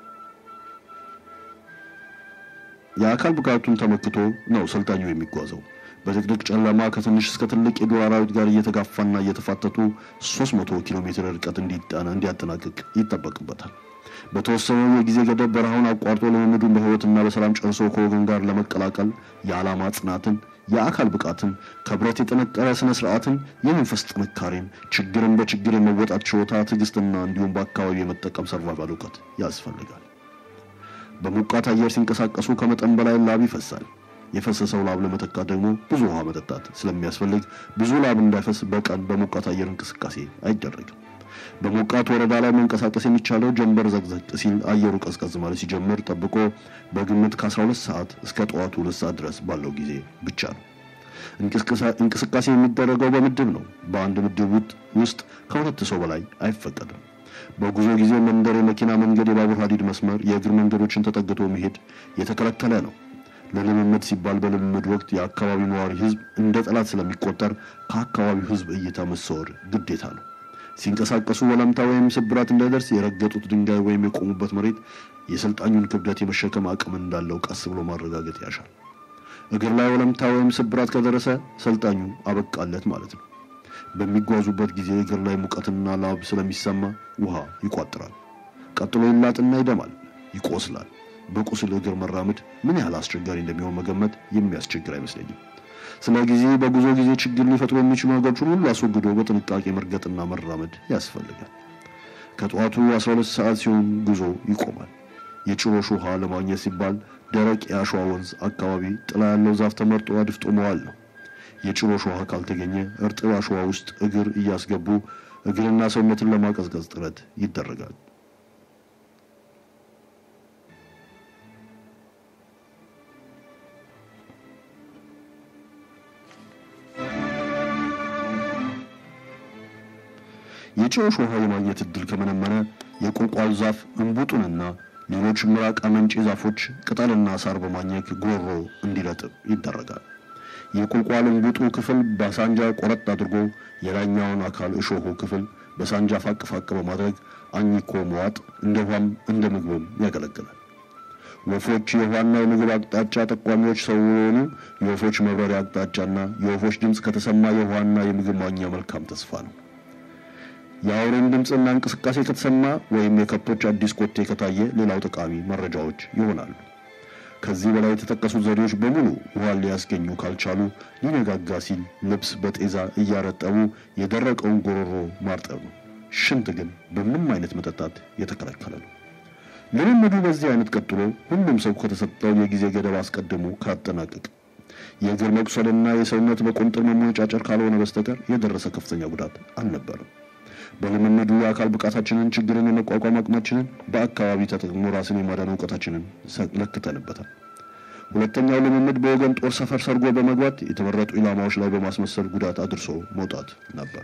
የአካል ብቃቱን ተመክቶ ነው ሰልጣኙ የሚጓዘው። በድቅድቅ ጨለማ ከትንሽ እስከ ትልቅ የዱር አራዊት ጋር እየተጋፋና እየተፋተቱ 300 ኪሎ ሜትር ርቀት እንዲያጠናቅቅ ይጠበቅበታል። በተወሰነው የጊዜ ገደብ በረሃውን አቋርጦ ልምምዱን በሕይወትና በሰላም ጨርሶ ከወገን ጋር ለመቀላቀል የዓላማ ጽናትን፣ የአካል ብቃትን፣ ከብረት የጠነቀረ ስነ ስርዓትን፣ የመንፈስ ጥንካሬን፣ ችግርን በችግር የመወጣት ችሎታ፣ ትዕግስትና እንዲሁም በአካባቢ የመጠቀም ሰርቫይቫል እውቀት ያስፈልጋል። በሞቃት አየር ሲንቀሳቀሱ ከመጠን በላይ ላብ ይፈሳል። የፈሰሰው ላብ ለመተካት ደግሞ ብዙ ውሃ መጠጣት ስለሚያስፈልግ ብዙ ላብ እንዳይፈስ በቀን በሞቃት አየር እንቅስቃሴ አይደረግም። በሞቃት ወረዳ ላይ መንቀሳቀስ የሚቻለው ጀንበር ዘቅዘቅ ሲል አየሩ ቀዝቀዝ ማለት ሲጀምር ጠብቆ በግምት ከ12 ሰዓት እስከ ጠዋቱ ሁለት ሰዓት ድረስ ባለው ጊዜ ብቻ ነው። እንቅስቃሴ የሚደረገው በምድብ ነው። በአንድ ምድብ ውስጥ ከሁለት ሰው በላይ አይፈቀድም። በጉዞ ጊዜ መንደር፣ የመኪና መንገድ፣ የባቡር ሀዲድ መስመር፣ የእግር መንገዶችን ተጠግቶ መሄድ የተከለከለ ነው። ለልምምድ ሲባል በልምምድ ወቅት የአካባቢው ነዋሪ ሕዝብ እንደ ጠላት ስለሚቆጠር ከአካባቢው ሕዝብ እይታ መሰወር ግዴታ ነው። ሲንቀሳቀሱ ወለምታ ወይም ስብራት እንዳይደርስ የረገጡት ድንጋይ ወይም የቆሙበት መሬት የሰልጣኙን ክብደት የመሸከም አቅም እንዳለው ቀስ ብሎ ማረጋገጥ ያሻል። እግር ላይ ወለምታ ወይም ስብራት ከደረሰ ሰልጣኙ አበቃለት ማለት ነው። በሚጓዙበት ጊዜ እግር ላይ ሙቀትና ላብ ስለሚሰማ ውሃ ይቋጥራል። ቀጥሎ ይላጥና ይደማል፣ ይቆስላል። በቁስል እግር መራመድ ምን ያህል አስቸጋሪ እንደሚሆን መገመት የሚያስቸግር አይመስለኝም። ስለ ጊዜ በጉዞ ጊዜ ችግር ሊፈጥሩ የሚችሉ ነገሮችን ሁሉ አስወግዶ በጥንቃቄ መርገጥና መራመድ ያስፈልጋል። ከጠዋቱ 12 ሰዓት ሲሆን ጉዞ ይቆማል። የጭሮሽ ውሃ ለማግኘት ሲባል ደረቅ የአሸዋ ወንዝ አካባቢ ጥላ ያለው ዛፍ ተመርጦ አድፍጦ መዋል ነው። የጭሮሽ ውሃ ካልተገኘ እርጥብ አሸዋ ውስጥ እግር እያስገቡ እግርና ሰውነትን ለማቀዝቀዝ ጥረት ይደረጋል። የጭሮሽ ውሃ የማግኘት እድል ከመነመነ የቁልቋል ዛፍ እንቡጡንና ሌሎች ምራቅ አመንጪ ዛፎች ቅጠልና ሳር በማኘክ ጉሮሮ እንዲረጥብ ይደረጋል። የቁልቋል እንቡጡ ክፍል በሳንጃ ቆረጥ አድርጎ የላይኛውን አካል እሾሁ ክፍል በሳንጃ ፋቅ ፋቅ በማድረግ አኝኮ መዋጥ እንደ ውሃም እንደ ምግብም ያገለግላል። ወፎች የውሃና የምግብ አቅጣጫ ጠቋሚዎች ስለሆኑ የወፎች መብረሪያ አቅጣጫና የወፎች ድምፅ ከተሰማ የውሃና የምግብ ማግኛ መልካም ተስፋ ነው። የአውሬን ድምፅና እንቅስቃሴ ከተሰማ ወይም የከብቶች አዲስ ኮቴ ከታየ ሌላው ጠቃሚ መረጃዎች ይሆናሉ። ከዚህ በላይ የተጠቀሱት ዘዴዎች በሙሉ ውሃ ሊያስገኙ ካልቻሉ ሊነጋጋ ሲል ልብስ በጤዛ እያረጠቡ የደረቀውን ጎሮሮ ማርጠብ ነው። ሽንት ግን በምንም አይነት መጠጣት የተከለከለ ነው። ልምምዱ በዚህ አይነት ቀጥሎ ሁሉም ሰው ከተሰጠው የጊዜ ገደብ አስቀድሞ ካጠናቀቅ የእግር መቁሰልና የሰውነት በቁንጥር መሞጫጨር ካልሆነ በስተቀር የደረሰ ከፍተኛ ጉዳት አልነበረም። በልምምዱ የአካል ብቃታችንን፣ ችግርን የመቋቋም አቅማችንን፣ በአካባቢ ተጠቅሞ ራስን የማዳን እውቀታችንን ለክተንበታል። ሁለተኛው ልምምድ በወገን ጦር ሰፈር ሰርጎ በመግባት የተመረጡ ኢላማዎች ላይ በማስመሰል ጉዳት አድርሶ መውጣት ነበር።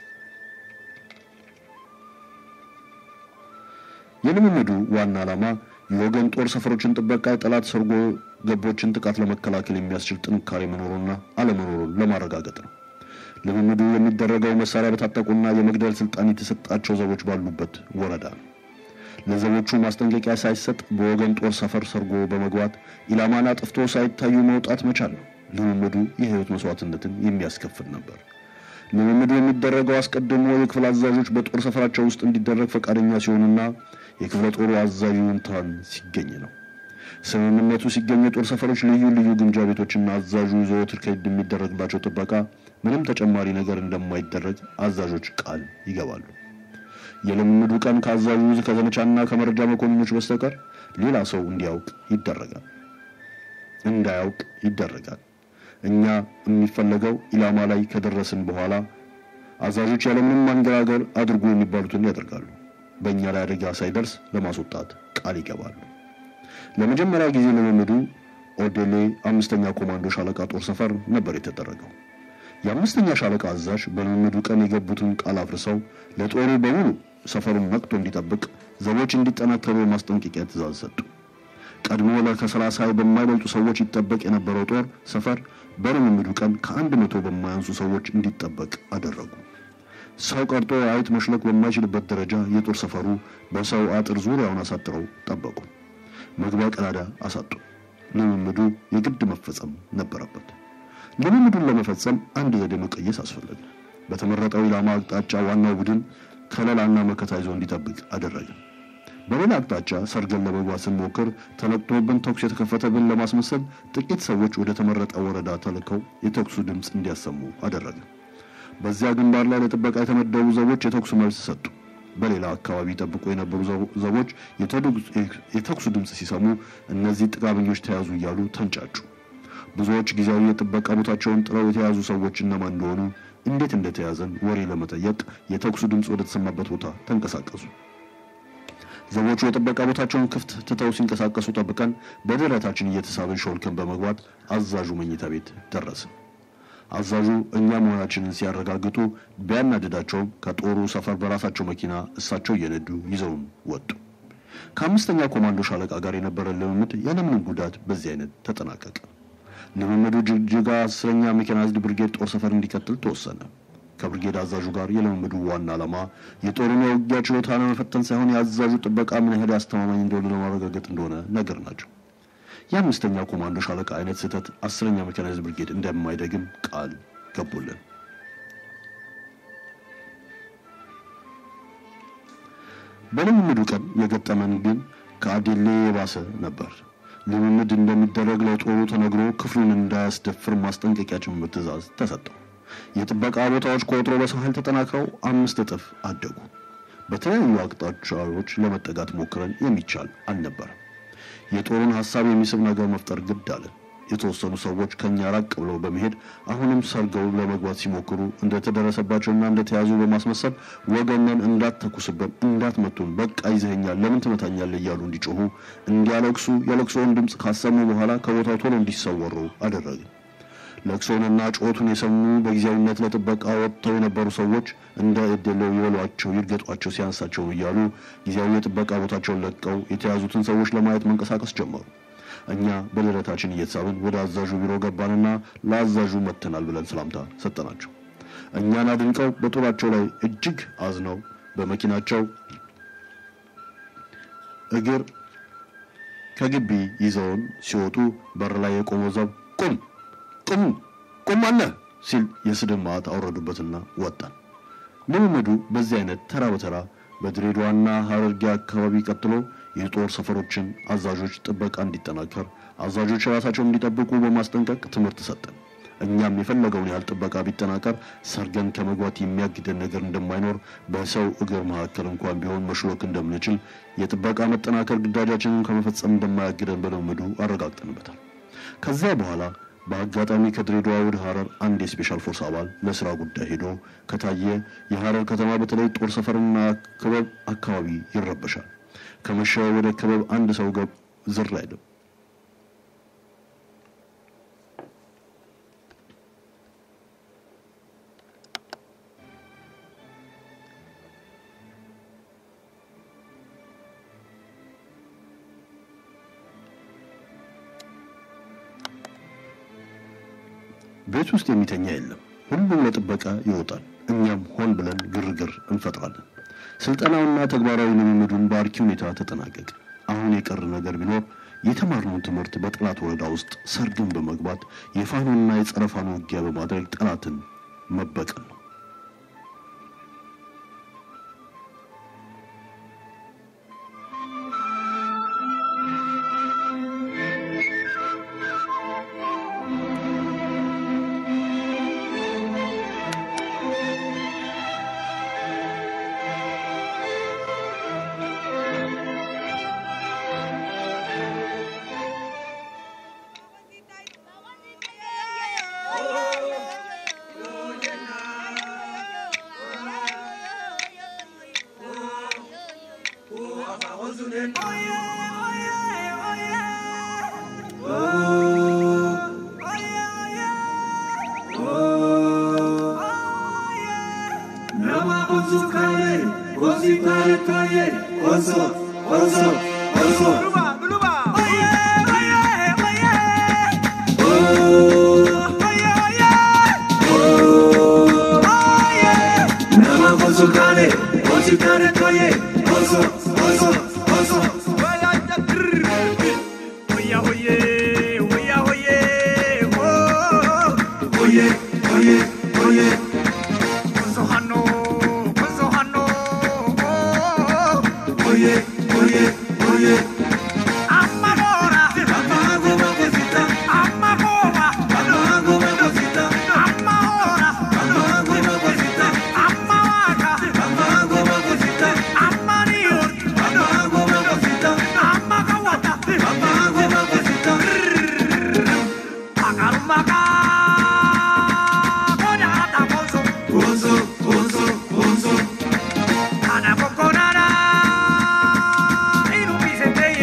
የልምምዱ ዋና ዓላማ የወገን ጦር ሰፈሮችን ጥበቃ፣ የጠላት ሰርጎ ገቦችን ጥቃት ለመከላከል የሚያስችል ጥንካሬ መኖሩና አለመኖሩን ለማረጋገጥ ነው። ልምምዱ የሚደረገው መሳሪያ በታጠቁና የመግደል ስልጣን የተሰጣቸው ዘቦች ባሉበት ወረዳ ነው። ለዘቦቹ ማስጠንቀቂያ ሳይሰጥ በወገን ጦር ሰፈር ሰርጎ በመግባት ኢላማን አጥፍቶ ሳይታዩ መውጣት መቻል ነው። ልምምዱ የሕይወት መስዋዕትነትን የሚያስከፍል ነበር። ልምምዱ የሚደረገው አስቀድሞ የክፍል አዛዦች በጦር ሰፈራቸው ውስጥ እንዲደረግ ፈቃደኛ ሲሆኑና የክፍለ ጦሩ አዛዥ ይሁንታን ሲገኝ ነው። ስምምነቱ ሲገኝ የጦር ሰፈሮች ልዩ ልዩ ግምጃ ቤቶችና አዛዡ ዘወትር ከሄድ የሚደረግላቸው ጥበቃ ምንም ተጨማሪ ነገር እንደማይደረግ አዛዦች ቃል ይገባሉ። የልምምዱ ቀን ከአዛዡ ከዘመቻና ከመረጃ መኮንኖች በስተቀር ሌላ ሰው እንዲያውቅ ይደረጋል እንዳያውቅ ይደረጋል። እኛ የሚፈለገው ኢላማ ላይ ከደረስን በኋላ አዛዦች ያለምንም ማንገራገር አድርጎ የሚባሉትን ያደርጋሉ። በእኛ ላይ አደጋ ሳይደርስ ለማስወጣት ቃል ይገባሉ። ለመጀመሪያ ጊዜ ልምምዱ ኦዴሌ አምስተኛ ኮማንዶ ሻለቃ ጦር ሰፈር ነበር የተደረገው። የአምስተኛ ሻለቃ አዛዥ በልምምዱ ቀን የገቡትን ቃል አፍርሰው ለጦሩ በሙሉ ሰፈሩን ነቅቶ እንዲጠብቅ ዘቦች እንዲጠናከሩ የማስጠንቀቂያ ትእዛዝ ሰጡ። ቀድሞ ከሰላሳ በማይበልጡ ሰዎች ይጠበቅ የነበረው ጦር ሰፈር በልምምዱ ቀን ከአንድ መቶ በማያንሱ ሰዎች እንዲጠበቅ አደረጉ። ሰው ቀርጦ አይጥ መሽለክ በማይችልበት ደረጃ የጦር ሰፈሩ በሰው አጥር ዙሪያውን አሳጥረው ጠበቁ። መግቢያ ቀዳዳ አሳጡ። ልምምዱ የግድ መፈጸም ነበረበት። ልምምዱን ለመፈጸም አንድ ዘዴ መቀየስ አስፈለገ። በተመረጠው ኢላማ አቅጣጫ ዋናው ቡድን ከለላና መከታ ይዞ እንዲጠብቅ አደረገ። በሌላ አቅጣጫ ሰርገን ለመግባት ስንሞክር ተለቅቶብን ተኩስ የተከፈተብን ለማስመሰል ጥቂት ሰዎች ወደ ተመረጠ ወረዳ ተልከው የተኩሱ ድምፅ እንዲያሰሙ አደረገ። በዚያ ግንባር ላይ ለጥበቃ የተመደቡ ዘቦች የተኩስ መልስ ሰጡ። በሌላ አካባቢ ጠብቆ የነበሩ ዘቦች የተኩሱ ድምፅ ሲሰሙ እነዚህ ጥጋበኞች ተያዙ እያሉ ተንጫጩ። ብዙዎች ጊዜያዊ የጥበቃ ቦታቸውን ጥለው የተያዙ ሰዎች እነማን እንደሆኑ፣ እንዴት እንደተያዘን ወሬ ለመጠየቅ የተኩሱ ድምፅ ወደ ተሰማበት ቦታ ተንቀሳቀሱ። ዘቦቹ የጥበቃ ቦታቸውን ክፍት ትተው ሲንቀሳቀሱ ጠብቀን በደረታችን እየተሳብን ሾልከን በመግባት አዛዡ መኝታ ቤት ደረሰ። አዛዡ እኛ መሆናችንን ሲያረጋግጡ ቢያናድዳቸውም ከጦሩ ሰፈር በራሳቸው መኪና እሳቸው እየነዱ ይዘውን ወጡ። ከአምስተኛ ኮማንዶ ሻለቃ ጋር የነበረ ልምምድ ያለምንም ጉዳት በዚህ አይነት ተጠናቀቀ። ልምምዱ ጅግጅጋ አስረኛ ሜካናይዝድ ብርጌድ ጦር ሰፈር እንዲቀጥል ተወሰነ። ከብርጌድ አዛዡ ጋር የልምምዱ ዋና ዓላማ የጦሩን የውጊያ ችሎታ ለመፈተን ሳይሆን የአዛዡ ጥበቃ ምን ያህል አስተማማኝ እንደሆነ ለማረጋገጥ እንደሆነ ነገር ናቸው። የአምስተኛ ኮማንዶ ሻለቃ አይነት ስህተት አስረኛ ሜካናይዝድ ብርጌድ እንደማይደግም ቃል ገቡልን። በልምምዱ ቀን የገጠመን ግን ከአዴሌ የባሰ ነበር። ልምምድ እንደሚደረግ ለጦሩ ተነግሮ ክፍሉን እንዳያስደፍር ማስጠንቀቂያ ጭምር ትዕዛዝ ተሰጠው። የጥበቃ ቦታዎች ከወትሮ በሰው ኃይል ተጠናክረው አምስት እጥፍ አደጉ። በተለያዩ አቅጣጫዎች ለመጠጋት ሞክረን የሚቻል አልነበረም። የጦሩን ሀሳብ የሚስብ ነገር መፍጠር ግድ አለ። የተወሰኑ ሰዎች ከኛ ራቅ ብለው በመሄድ አሁንም ሰርገው ለመግባት ሲሞክሩ እንደተደረሰባቸውና እንደተያዙ በማስመሰል ወገነን እንዳትተኩስብን፣ እንዳትመቱን፣ በቃ ይዘኸኛል፣ ለምን ትመታኛለህ እያሉ እንዲጮሁ፣ እንዲያለቅሱ የለቅሶውን ድምፅ ካሰሙ በኋላ ከቦታው ቶሎ እንዲሰወሩ አደረግን። ለቅሶንና ጩኸቱን የሰሙ በጊዜያዊነት ለጥበቃ ወጥተው የነበሩ ሰዎች እንደ እድለው ይበሏቸው፣ ይርገጧቸው፣ ሲያንሳቸው እያሉ ጊዜያዊ የጥበቃ ቦታቸውን ለቀው የተያዙትን ሰዎች ለማየት መንቀሳቀስ ጀመሩ። እኛ በደረታችን እየተሳብን ወደ አዛዡ ቢሮ ገባንና ለአዛዡ መጥተናል ብለን ሰላምታ ሰጠናቸው። እኛን አድንቀው በጦራቸው ላይ እጅግ አዝነው በመኪናቸው እግር ከግቢ ይዘውን ሲወጡ በር ላይ የቆመው ዘብ ቁም ቁም ቁም አለ ሲል የስድብ ማዕት አወረዱበትና ወጣን። ልምምዱ በዚህ አይነት ተራ በተራ በድሬዳዋና ሀረርጌ አካባቢ ቀጥሎ የጦር ሰፈሮችን አዛዦች ጥበቃ እንዲጠናከር፣ አዛዦች ራሳቸውን እንዲጠብቁ በማስጠንቀቅ ትምህርት ሰጠን። እኛም የፈለገውን ያህል ጥበቃ ቢጠናከር ሰርገን ከመግባት የሚያግደን ነገር እንደማይኖር፣ በሰው እግር መካከል እንኳን ቢሆን መሽሎክ እንደምንችል፣ የጥበቃ መጠናከር ግዳጃችንን ከመፈጸም እንደማያግደን በልምምዱ አረጋግጠንበታል። ከዚያ በኋላ በአጋጣሚ ከድሬዳዋ ወደ ሐረር አንድ የስፔሻል ፎርስ አባል ለስራ ጉዳይ ሄዶ ከታየ የሐረር ከተማ በተለይ ጦር ሰፈርና ክበብ አካባቢ ይረበሻል። ከመሸ ወደ ክበብ አንድ ሰው ገብ ዝር አይልም። ቤት ውስጥ የሚተኛ የለም። ሁሉም ለጥበቃ ይወጣል። እኛም ሆን ብለን ግርግር እንፈጥራለን። ስልጠናውና ተግባራዊ ልምምዱን በአርኪ ሁኔታ ተጠናቀቅ። አሁን የቀረ ነገር ቢኖር የተማርነውን ትምህርት በጠላት ወረዳ ውስጥ ሰርግን በመግባት የፋኖና የጸረ ፋኖ ውጊያ በማድረግ ጠላትን መበቀል ነው። Ana coconara, y no pise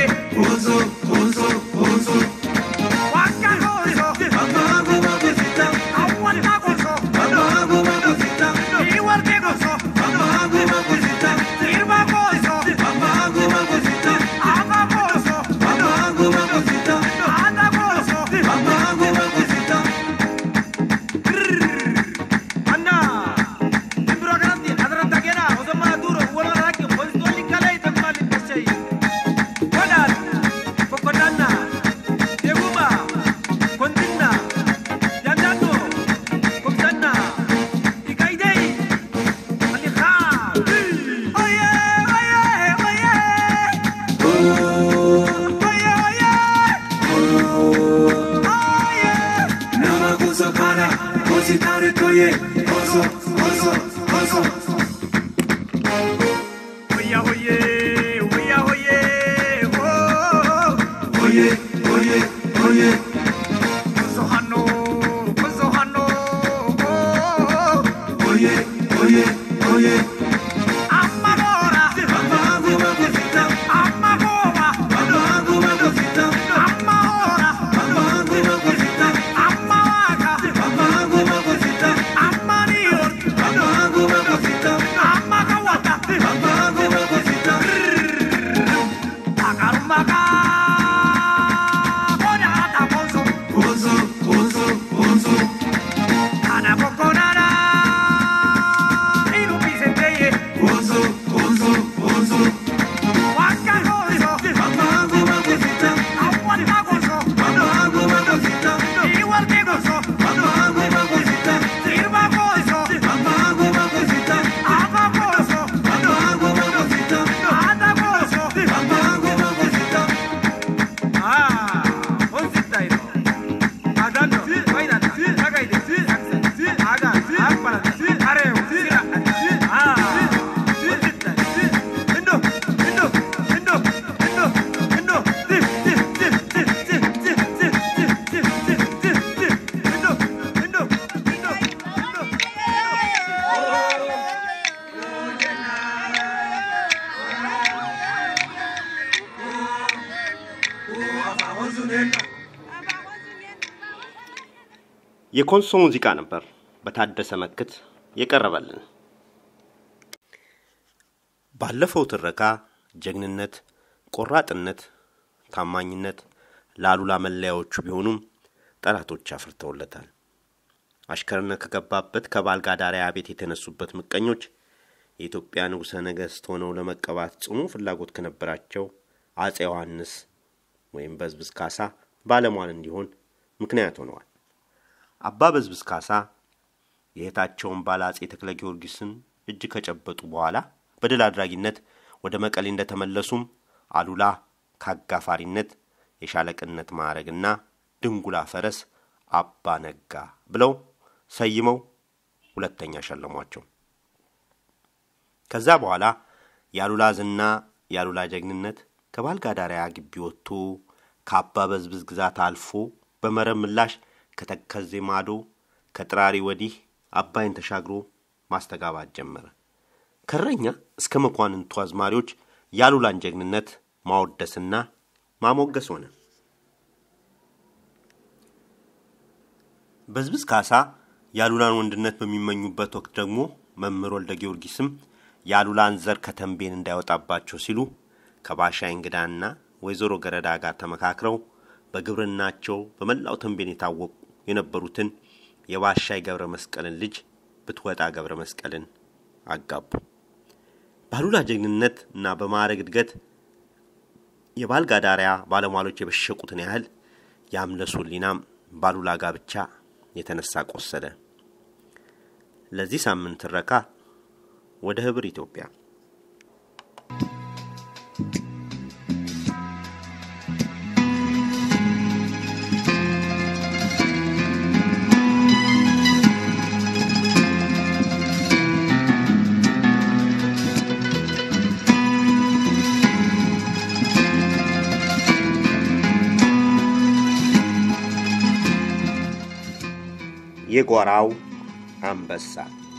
የኮንሶ ሙዚቃ ነበር በታደሰ መክት የቀረበልን። ባለፈው ትረካ ጀግንነት፣ ቆራጥነት፣ ታማኝነት ለአሉላ መለያዎቹ ቢሆኑም ጠላቶች አፍርተውለታል። አሽከርነት ከገባበት ከባልጋዳሪያ ቤት የተነሱበት ምቀኞች የኢትዮጵያ ንጉሠ ነገሥት ሆነው ለመቀባት ጽኑ ፍላጎት ከነበራቸው አጼ ዮሐንስ ወይም በዝብዝ ካሳ ባለሟል እንዲሆን ምክንያት ሆነዋል። አባ በዝብዝ ካሳ የእህታቸውን ባለ አጼ ተክለ ጊዮርጊስን እጅ ከጨበጡ በኋላ በድል አድራጊነት ወደ መቀሌ እንደተመለሱም አሉላ ከአጋፋሪነት የሻለቅነት ማዕረግና ድንጉላ ፈረስ አባ ነጋ ብለው ሰይመው ሁለተኛ ሸለሟቸው። ከዛ በኋላ የአሉላ ዝና የአሉላ ጀግንነት ከባልጋዳሪያ ግቢ ወጥቶ ከአባ በዝብዝ ግዛት አልፎ በመረብ ምላሽ ከተከዜ ማዶ ከጥራሪ ወዲህ አባይን ተሻግሮ ማስተጋባት ጀመረ። ከረኛ እስከ መኳንንቱ አዝማሪዎች የአሉላን ጀግንነት ማወደስና ማሞገስ ሆነ። በዝብዝ ካሳ የአሉላን ወንድነት በሚመኙበት ወቅት ደግሞ መምህር ወልደ ጊዮርጊስም የአሉላን ዘር ከተንቤን እንዳይወጣባቸው ሲሉ ከባሻ እንግዳና ወይዘሮ ገረዳ ጋር ተመካክረው በግብርናቸው በመላው ተንቤን የታወቁ የነበሩትን የባሻይ ገብረ መስቀልን ልጅ ብትወጣ ገብረ መስቀልን አጋቡ። በአሉላ ጀግንነት እና በማዕረግ እድገት የባልጋዳሪያ ባለሟሎች የበሸቁትን ያህል የአምለሱ ሊናም በአሉላ ጋብቻ የተነሳ ቆሰለ። ለዚህ ሳምንት ትረካ ወደ ህብር ኢትዮጵያ የጓራው አንበሳ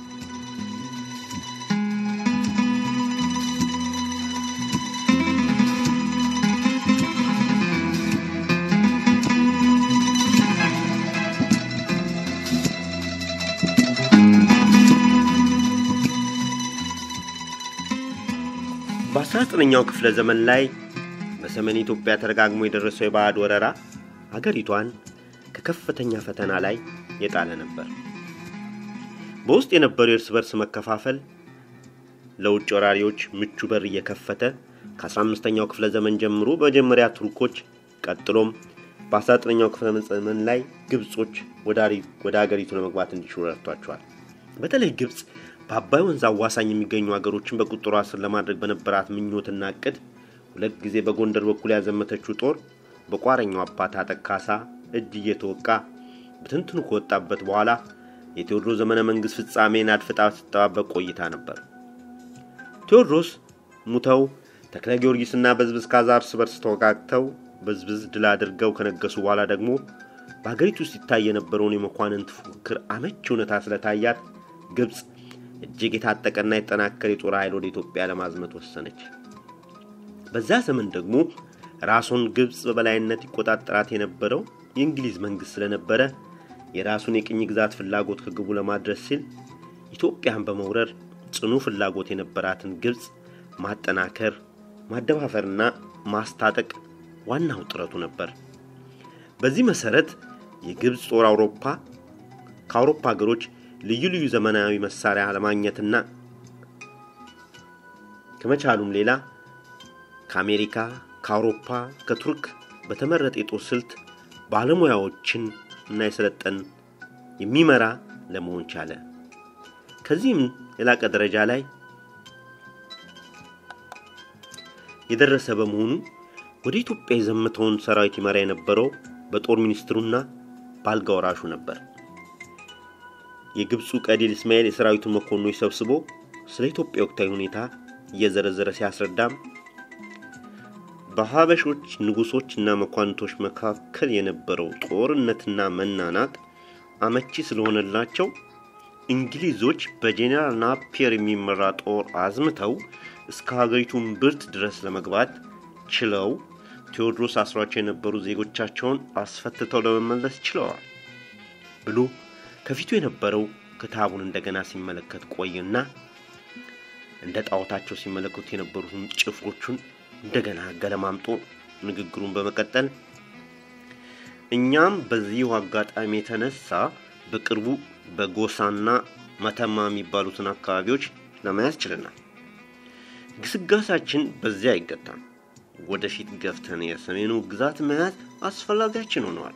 በ19ኛው ክፍለ ዘመን ላይ በሰሜን ኢትዮጵያ ተደጋግሞ የደረሰው የባዕድ ወረራ አገሪቷን ከከፍተኛ ፈተና ላይ የጣለ ነበር። በውስጥ የነበረው የእርስ በርስ መከፋፈል ለውጭ ወራሪዎች ምቹ በር እየከፈተ ከ15ኛው ክፍለ ዘመን ጀምሮ በመጀመሪያ ቱርኮች ቀጥሎም በ19ኛው ክፍለ ዘመን ላይ ግብጾች ወደ አገሪቱ ለመግባት እንዲችሉ ረድቷቸዋል። በተለይ ግብጽ በአባይ ወንዝ አዋሳኝ የሚገኙ ሀገሮችን በቁጥሯ ስር ለማድረግ በነበራት ምኞትና እቅድ ሁለት ጊዜ በጎንደር በኩል ያዘመተችው ጦር በቋረኛው አባት አጠቅ ካሳ እጅ እየተወቃ በትንትኑ ከወጣበት በኋላ የቴዎድሮስ ዘመነ መንግስት ፍጻሜን አድፍጣ ስትጠባበቅ ቆይታ ነበር። ቴዎድሮስ ሙተው ተክለ ጊዮርጊስና በዝብዝ ካዛ እርስ በርስ ተወጋግተው በዝብዝ ድል አድርገው ከነገሱ በኋላ ደግሞ በሀገሪቱ ውስጥ ይታይ የነበረውን የመኳንንት ፉክክር አመቺ ሁኔታ ስለታያት ግብፅ እጅግ የታጠቀና የተጠናከረ የጦር ኃይል ወደ ኢትዮጵያ ለማዝመት ወሰነች። በዛ ዘመን ደግሞ ራሱን ግብፅ በበላይነት ይቆጣጠራት የነበረው የእንግሊዝ መንግስት ስለነበረ የራሱን የቅኝ ግዛት ፍላጎት ከግቡ ለማድረስ ሲል ኢትዮጵያን በመውረር ጽኑ ፍላጎት የነበራትን ግብፅ ማጠናከር፣ ማደፋፈርና ማስታጠቅ ዋናው ጥረቱ ነበር። በዚህ መሰረት የግብፅ ጦር አውሮፓ ከአውሮፓ ሀገሮች ልዩ ልዩ ዘመናዊ መሳሪያ ለማግኘትና ከመቻሉም ሌላ ከአሜሪካ፣ ከአውሮፓ፣ ከቱርክ በተመረጠ የጦር ስልት ባለሙያዎችን እና የሰለጠን የሚመራ ለመሆን ቻለ። ከዚህም የላቀ ደረጃ ላይ የደረሰ በመሆኑ ወደ ኢትዮጵያ የዘመተውን ሰራዊት ይመራ የነበረው በጦር ሚኒስትሩና በአልጋ ወራሹ ነበር። የግብፁ ቀዲል እስማኤል የሰራዊቱን መኮንኖች ሰብስቦ ስለ ኢትዮጵያ ወቅታዊ ሁኔታ እየዘረዘረ ሲያስረዳም በሀበሾች ንጉሶችና መኳንቶች መካከል የነበረው ጦርነትና መናናቅ አመቺ ስለሆነላቸው እንግሊዞች በጄኔራል ናፒየር የሚመራ ጦር አዝምተው እስከ ሀገሪቱ እምብርት ድረስ ለመግባት ችለው ቴዎድሮስ አስሯቸው የነበሩ ዜጎቻቸውን አስፈትተው ለመመለስ ችለዋል ብሎ ከፊቱ የነበረው ክታቡን እንደገና ሲመለከት ቆይና እንደ ጣዖታቸው ሲመለከቱ የነበሩትን ጭፍሮቹን እንደገና ገለማምጦ ንግግሩን በመቀጠል እኛም በዚሁ አጋጣሚ የተነሳ በቅርቡ በጎሳና መተማ የሚባሉትን አካባቢዎች ለመያዝ ችለናል። ግስጋሳችን በዚያ አይገታም። ወደፊት ገፍተን የሰሜኑ ግዛት መያዝ አስፈላጊያችን ሆነዋል።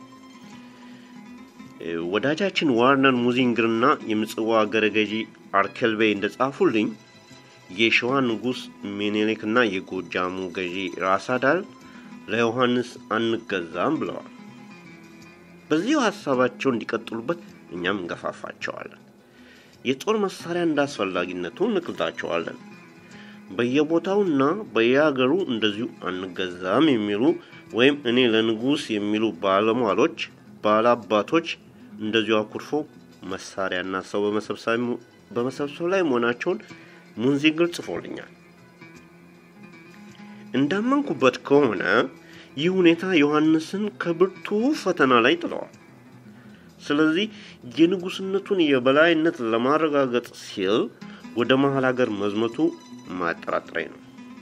ወዳጃችን ዋርነር ሙዚንግርና የምጽዋ አገረ ገዢ አርኬልቤይ እንደጻፉልኝ የሸዋ ንጉሥ ሚኒሊክና የጎጃሙ ገዢ ራሳዳል ለዮሐንስ አንገዛም ብለዋል። በዚሁ ሀሳባቸው እንዲቀጥሉበት እኛም እንገፋፋቸዋለን። የጦር መሳሪያ እንዳስፈላጊነቱ እንክልታቸዋለን። በየቦታውና በየሀገሩ እንደዚሁ አንገዛም የሚሉ ወይም እኔ ለንጉሥ የሚሉ ባለሟሎች ባላባቶች እንደዚሁ አኩርፎ መሳሪያና ሰው በመሰብሰብ ላይ መሆናቸውን ሙንዚግር ጽፎልኛል። እንዳመንኩበት ከሆነ ይህ ሁኔታ ዮሐንስን ከብርቱ ፈተና ላይ ጥለዋል። ስለዚህ የንጉስነቱን የበላይነት ለማረጋገጥ ሲል ወደ መሀል ሀገር መዝመቱ ማጠራጠረኝ ነው።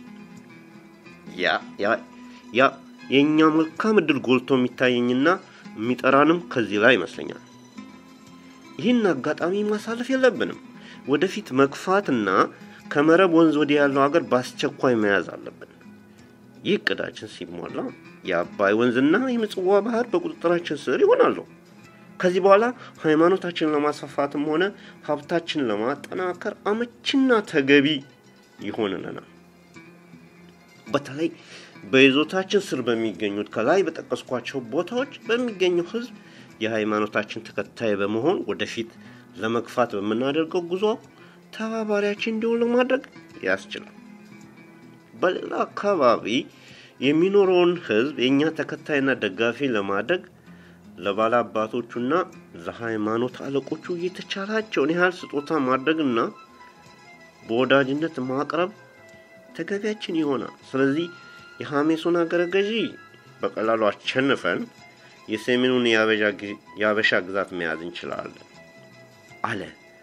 ያ ያ ያ የእኛ መልካም እድል ጎልቶ የሚታየኝና የሚጠራንም ከዚህ ላይ ይመስለኛል። ይህን አጋጣሚ ማሳለፍ የለብንም። ወደፊት መግፋትና ከመረብ ወንዝ ወዲህ ያለው ሀገር በአስቸኳይ መያዝ አለብን። ይህ እቅዳችን ሲሟላ የአባይ ወንዝና የምጽዋ ባህር በቁጥጥራችን ስር ይሆናሉ። ከዚህ በኋላ ሃይማኖታችንን ለማስፋፋትም ሆነ ሀብታችንን ለማጠናከር አመቺና ተገቢ ይሆንልናል። በተለይ በይዞታችን ስር በሚገኙት ከላይ በጠቀስኳቸው ቦታዎች በሚገኘው ህዝብ የሃይማኖታችን ተከታይ በመሆን ወደፊት ለመግፋት በምናደርገው ጉዞ ተባባሪያችን እንዲሆን ለማድረግ ያስችላል። በሌላ አካባቢ የሚኖረውን ህዝብ የእኛ ተከታይና ደጋፊ ለማድረግ ለባለ አባቶቹና ለሃይማኖት አለቆቹ የተቻላቸውን ያህል ስጦታ ማድረግና በወዳጅነት ማቅረብ ተገቢያችን ይሆናል። ስለዚህ የሐሜሱን አገረ ገዢ በቀላሉ አሸንፈን የሰሜኑን የአበሻ ግዛት መያዝ እንችላለን አለ።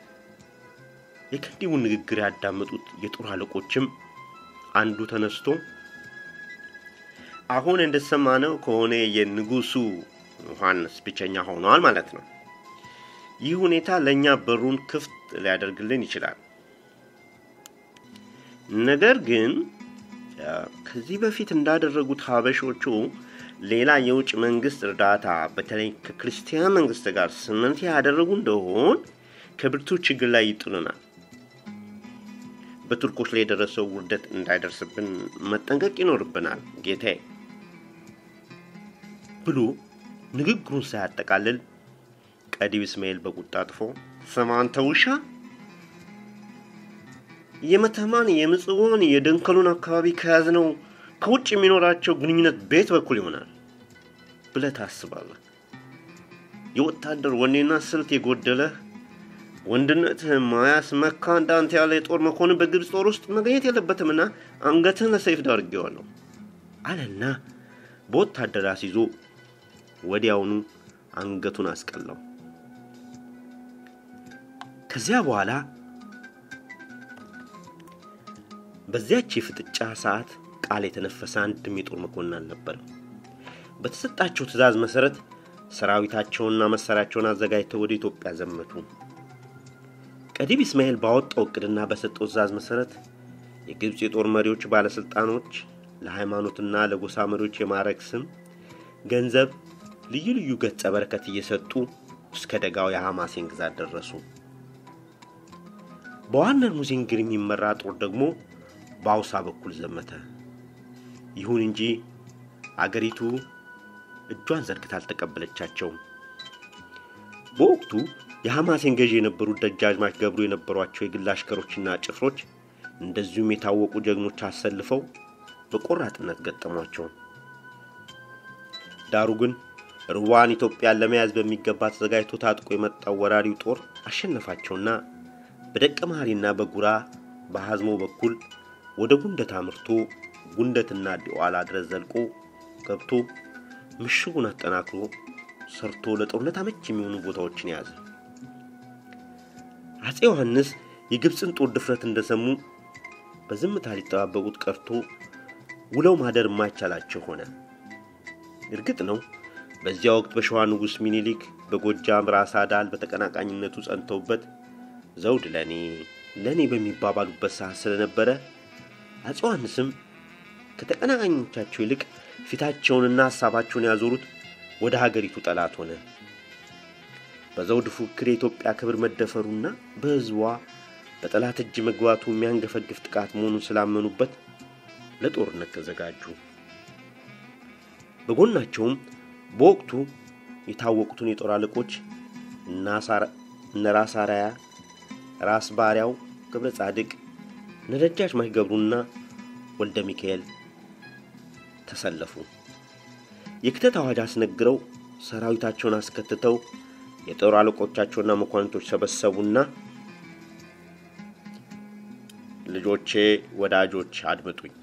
የከንቲቡን ንግግር ያዳመጡት የጦር አለቆችም አንዱ ተነስቶ አሁን እንደሰማነው ከሆነ የንጉሱ ዮሐንስ ብቸኛ ሆኗል ማለት ነው። ይህ ሁኔታ ለእኛ በሩን ክፍት ሊያደርግልን ይችላል። ነገር ግን ከዚህ በፊት እንዳደረጉት ሀበሾቹ ሌላ የውጭ መንግስት እርዳታ በተለይ ከክርስቲያን መንግስት ጋር ስምምነት ያደረጉ እንደሆን ከብርቱ ችግር ላይ ይጥሉናል። በቱርኮች ላይ የደረሰው ውርደት እንዳይደርስብን መጠንቀቅ ይኖርብናል ጌታዬ ብሎ ንግግሩን ሳያጠቃልል ቀዲው እስማኤል በቁጣ አጥፎ ስማ አንተ ውሻ፣ የመተማን የምጽዋን የደንከሉን አካባቢ ከያዝነው ከውጭ የሚኖራቸው ግንኙነት ቤት በኩል ይሆናል ብለህ ታስባለህ? የወታደር ወኔና ስልት የጎደለህ ወንድነትህን ማያስመካ እንዳንተ ያለ የጦር መኮንን በግብፅ ጦር ውስጥ መገኘት የለበትምና አንገትህን ለሰይፍ ዳርጌዋለሁ አለና በወታደር አስይዞ ወዲያውኑ አንገቱን አስቀላው። ከዚያ በኋላ በዚያች የፍጥጫ ሰዓት ቃል የተነፈሰ አንድም የጦር መኮንን አልነበረም። በተሰጣቸው ትዕዛዝ መሰረት ሰራዊታቸውንና መሳሪያቸውን አዘጋጅተው ወደ ኢትዮጵያ ዘመቱ። ቀዲም እስማኤል ባወጣው እቅድና በሰጠው ትዕዛዝ መሰረት የግብፅ የጦር መሪዎች፣ ባለስልጣኖች ለሃይማኖትና ለጎሳ መሪዎች የማዕረግ ስም፣ ገንዘብ፣ ልዩ ልዩ ገጸ በረከት እየሰጡ እስከ ደጋው የሐማሴን ግዛት ደረሱ። በዋነር ሙዚንግር የሚመራ ጦር ደግሞ በአውሳ በኩል ዘመተ። ይሁን እንጂ አገሪቱ እጇን ዘርግታ አልተቀበለቻቸውም። በወቅቱ የሐማሴን ገዢ የነበሩት ደጃዝማች ገብሩ የነበሯቸው የግል አሽከሮችና ጭፍሮች እንደዚሁም የታወቁ ጀግኖች አሰልፈው በቆራጥነት ገጠሟቸው። ዳሩ ግን ርዋን ኢትዮጵያን ለመያዝ በሚገባ ተዘጋጅቶ ታጥቆ የመጣው ወራሪው ጦር አሸነፋቸውና በደቀ መሐሪና በጉራ በሐዝሞ በኩል ወደ ጉንደት አምርቶ ጉንደትና ዲዋላ ድረስ ዘልቆ ገብቶ ምሽጉን አጠናክሮ ሰርቶ ለጦርነት አመች የሚሆኑ ቦታዎችን ያዘ። አፄ ዮሐንስ የግብፅን ጦር ድፍረት እንደሰሙ በዝምታ ሊጠባበቁት ቀርቶ ውለው ማደር የማይቻላቸው ሆነ። እርግጥ ነው በዚያ ወቅት በሸዋ ንጉሥ ሚኒሊክ በጎጃም ራስ አዳል በተቀናቃኝነቱ ጸንተውበት ዘውድ ለእኔ ለእኔ በሚባባሉበት ሰዓት ስለነበረ አፄ ዮሐንስም ከተቀናቃኞቻቸው ይልቅ ፊታቸውንና ሐሳባቸውን ያዞሩት ወደ ሀገሪቱ ጠላት ሆነ። በዘውድ ፉክክር የኢትዮጵያ ክብር መደፈሩና በሕዝቧ በጠላት እጅ መግባቱ የሚያንገፈግፍ ጥቃት መሆኑን ስላመኑበት ለጦርነት ተዘጋጁ። በጎናቸውም በወቅቱ የታወቁትን የጦር አለቆች እነ ራስ አራያ፣ ራስ ባሪያው ገብረ ጻድቅ፣ እነ ደጃዝማች ገብሩና ወልደ ሚካኤል ተሰለፉ። የክተት አዋጅ አስነግረው ሰራዊታቸውን አስከትተው የጦር አለቆቻቸውና መኳንንቶች ሰበሰቡና ልጆቼ፣ ወዳጆች አድምጡኝ።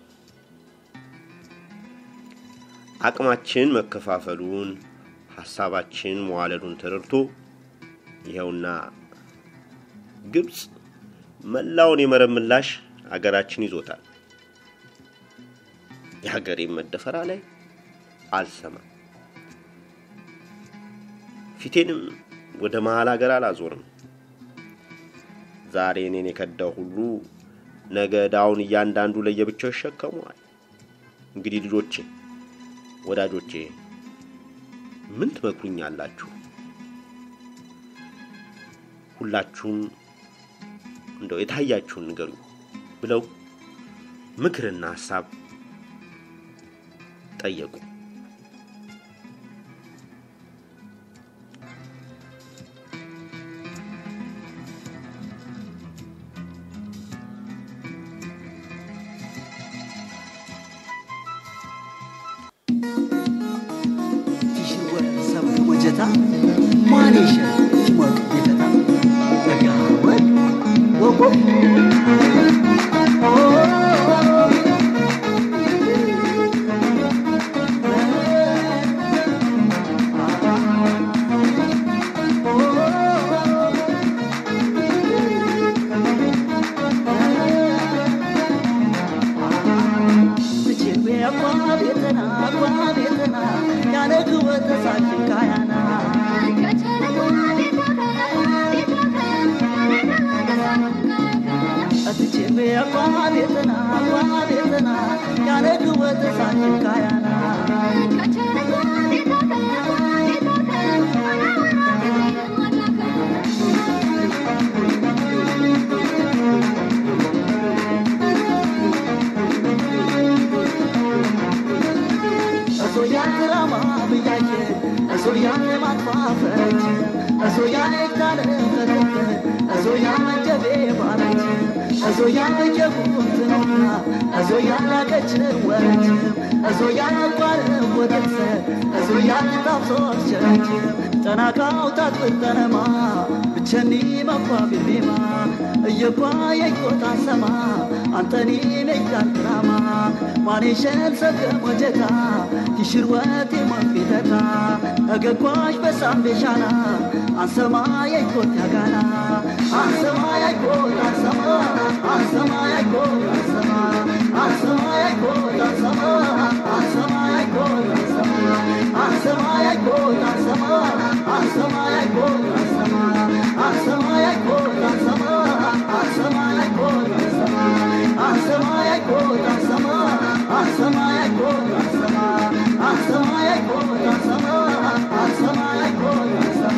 አቅማችን መከፋፈሉን ሐሳባችን መዋለዱን ተረድቶ ይኸውና ግብፅ መላውን የመረብ ምላሽ አገራችን ይዞታል። የሀገሬን መደፈራ ላይ አልሰማም። ፊቴንም ወደ መሀል ሀገር አላዞርም። ዛሬ እኔን የከዳው ሁሉ ነገ ዕዳውን እያንዳንዱ ለየብቻው ይሸከመዋል። እንግዲህ ልጆቼ፣ ወዳጆቼ ምን ትመክሩኛላችሁ? ሁላችሁም እንደው የታያችሁን ንገሩ ብለው ምክርና ሀሳብ ጠየቁ። ወጀታ ማሌሸ ሞቅ ቤተታ ተጋወድ ወቆ እሱ ያለ ማጥፋፈች እሱ ያለ ካለ ከተፈች ያመጀቤ ባረች እዞ ያመጀቡትኖና እዞ ያላቀች ወረች እዞ ያቋር ወደሰ እዞ ያልጣብሶ ቸረች ጠናቃው ታጥብጠነማ ብቸኒ መኳ ቢቤማ እየኳ የይቆታ ሰማ አንተኒ ነይታንትራማ ማኔሸን ሰገ ሞጀታ ቲሽርወት የሞፊተታ እገኳሽ በሳምቤሻና አንሰማ የይኮት ያጋና አንሰማ ያይኮት አንሰማ አንሰማ ያይኮት አንሰማ አንሰማ ያይኮት አንሰማ አንሰማ ያይኮት አንሰማ አንሰማ ያይኮት አንሰማ አንሰማ ያይኮት አንሰማ አንሰማ ያይኮት አንሰማ አንሰማ ያይኮት አንሰማ አንሰማ ያይኮት አንሰማ አንሰማ ያይኮት አንሰማ አንሰማ ያይኮት አንሰማ አንሰማ ያይኮት አንሰማ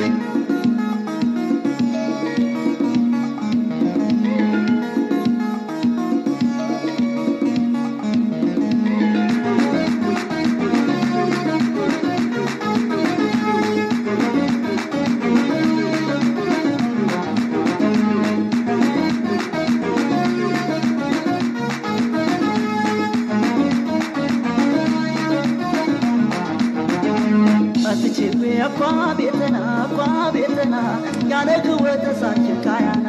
አትችቤ አኳ ቤተና አኳ ቤተና ያነግወ ተሳችን ካያና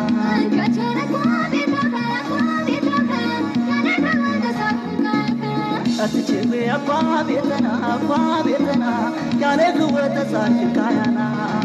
አትችቤ አኳ ቤተና አኳ ቤተና ያነግወ ተሳችን ካያና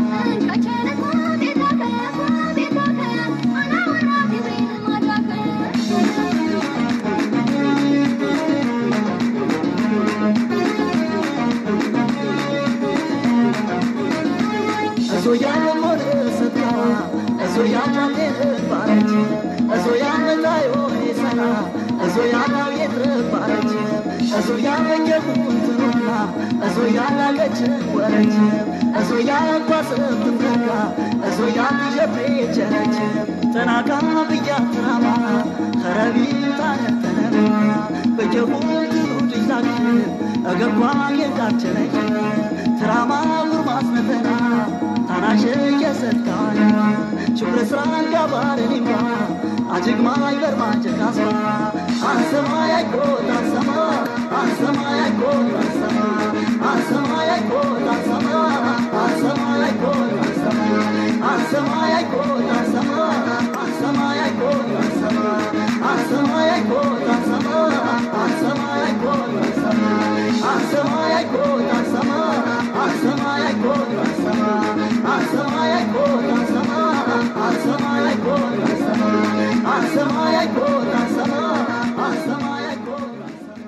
እዞ ያለሞን ሰታ እዞ ያናቴን ባረች እዞ ያነታዮ ሰና እዞ ያናው የትባረች እዞ ያመጀቡትኖና እዞ ያላቀች ወረች እዞ ያኳስብትንተካ እዞ ያትዠፌ ቸረች ተናካ ብያ ትራማ ኸረቢ ታነተነማ በጀቡን ትሩድዛክ እገጓ የቃቸነች ትራማ ጉርማስነተና ታናሽ የሰጥካና ችብረ ስራን ጋባርኒማ አጅግማ ይበርማ ጀካስማ አንሰማ ያይኮት አንሰማ አንሰማ ያይኮት አንሰማ አንሰማ ያይኮት አንሰማ አንሰማ ያይኮት አንሰማ አንሰማ ያይኮት አንሰማ አንሰማ ያይኮት አንሰማ አንሰማ ያይኮት አንሰማ አንሰማ ያይኮት አንሰማ አንሰማ ያይኮት አንሰማ አንሰማ ያይኮት አንሰማ አንሰማ ያይኮት አንሰማ አንሰማ ያይኮት አንሰማ አንሰማ ያይኮት አንሰማ አንሰማ ያይኮት አንሰማ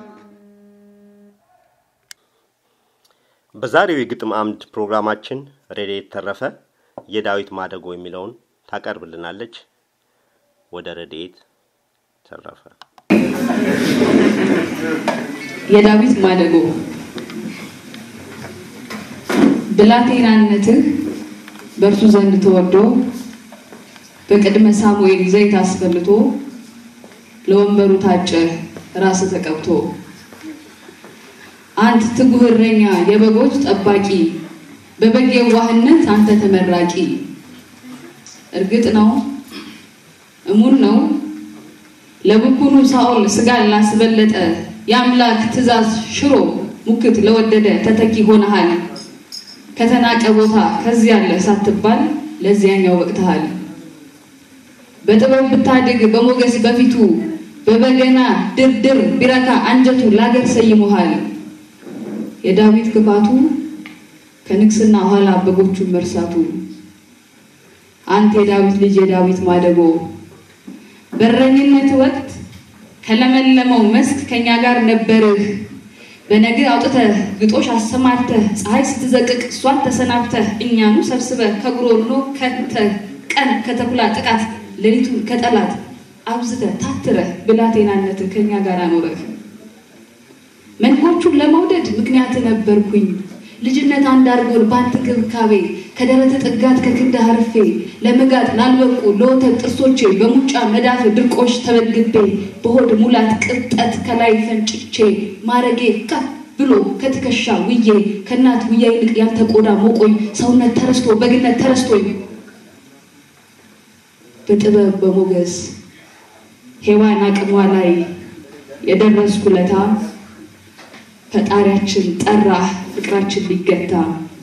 በዛሬው የግጥም አምድ ፕሮግራማችን ረድኤት ተረፈ የዳዊት ማደጎ የሚለውን ታቀርብልናለች። ወደ ረድኤት ተረፈ። የዳዊት ማደጎ ብላቴናነትህ በእርሱ ዘንድ ተወዶ በቅድመ ሳሙኤል ዘይት አስፈልቶ ለወንበሩ ታጨ ራስ ተቀብቶ አንተ ትጉህ እረኛ የበጎች ጠባቂ በበግ የዋህነት አንተ ተመራቂ እርግጥ ነው እሙን ነው ለብኩኑ ሳኦል ስጋን ላስበለጠ የአምላክ ትእዛዝ ሽሮ ሙክት ለወደደ ተተኪ ሆነሃል። ከተናቀ ቦታ ከዚህ ያለ ሳትባል ለዚያኛው በቅተሃል። በጥበብ ብታድግ በሞገስ በፊቱ በበገና ድርድር ቢረካ አንጀቱ ላገር ሰይሞሃል። የዳዊት ክፋቱ ከንግስና ኋላ በጎቹን መርሳቱ። አንተ የዳዊት ልጅ የዳዊት ማደጎ በረኝነት ወቅት ከለመለመው መስክ ከኛ ጋር ነበርህ። በነግ አውጥተህ ግጦሽ አሰማርተህ ፀሐይ ስትዘቅቅ እሷን ተሰናብተህ እኛኑ ሰብስበህ ከጉሮኖ ከተህ ቀን ከተኩላ ጥቃት ሌሊቱን ከጠላት አብዝተህ ታትረህ ብላቴናነትህ ከኛ ጋር አኖረህ። መንጎቹን ለመውደድ ምክንያት ነበርኩኝ ልጅነት አንድ አድርጎን በአንተ ክብካቤ ከደረተ ጥጋት ከክንደ አርፌ ለመጋጥ ላልበቁ ለወተት ጥርሶቼ በሙጫ መዳፍ ድርቆሽ ተመግቤ በሆድ ሙላት ቅብጠት ከላይ ፈንጭቼ ማረጌ ከፍ ብሎ ከትከሻ ውዬ ከእናት ውያ ይልቅ ያንተ ቆዳ ሞቆኝ ሰውነት ተረስቶ በግነት ተረስቶኝ በጥበብ በሞገስ ሔዋን አቅሟ ላይ የደረስኩ ለታ ፈጣሪያችን ጠራ ፍቅራችን ሊገታ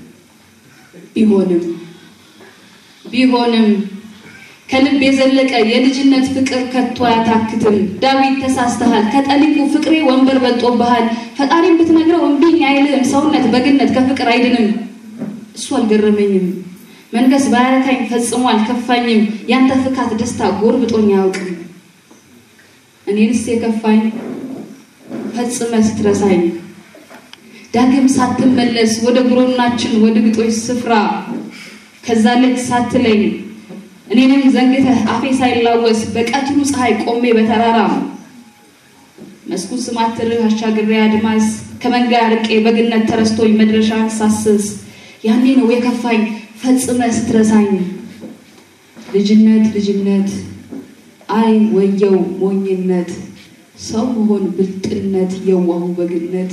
ቢሆንም ቢሆንም ከልብ የዘለቀ የልጅነት ፍቅር ከቶ አያታክትም። ዳዊት ተሳስተሃል፣ ከጠሊቁ ፍቅሬ ወንበር በልጦብሃል። ፈጣሪን ብትነግረው እምቢኝ አይልም። ሰውነት በግነት ከፍቅር አይድንም። እሱ አልገረመኝም፣ መንፈስ ባያረካኝ ፈጽሞ አልከፋኝም። ያንተ ፍካት ደስታ ጎርብጦኝ አያውቅም። እኔንስ የከፋኝ ፈጽመ ስትረሳኝ ዳግም ሳትመለስ ወደ ጉሮናችን ወደ ግጦሽ ስፍራ ከዛ ልጅ ሳትለኝ እኔንም ዘንግተህ አፌ ሳይላወስ በቀትሩ ፀሐይ ቆሜ በተራራ መስኩን ስማትርህ አሻግሬ አድማስ ከመንጋ ርቄ በግነት ተረስቶኝ መድረሻን ሳስስ ያኔ ነው የከፋኝ ፈጽመ ስትረሳኝ። ልጅነት ልጅነት አይ ወየው ሞኝነት ሰው መሆን ብልጥነት የዋሁ በግነት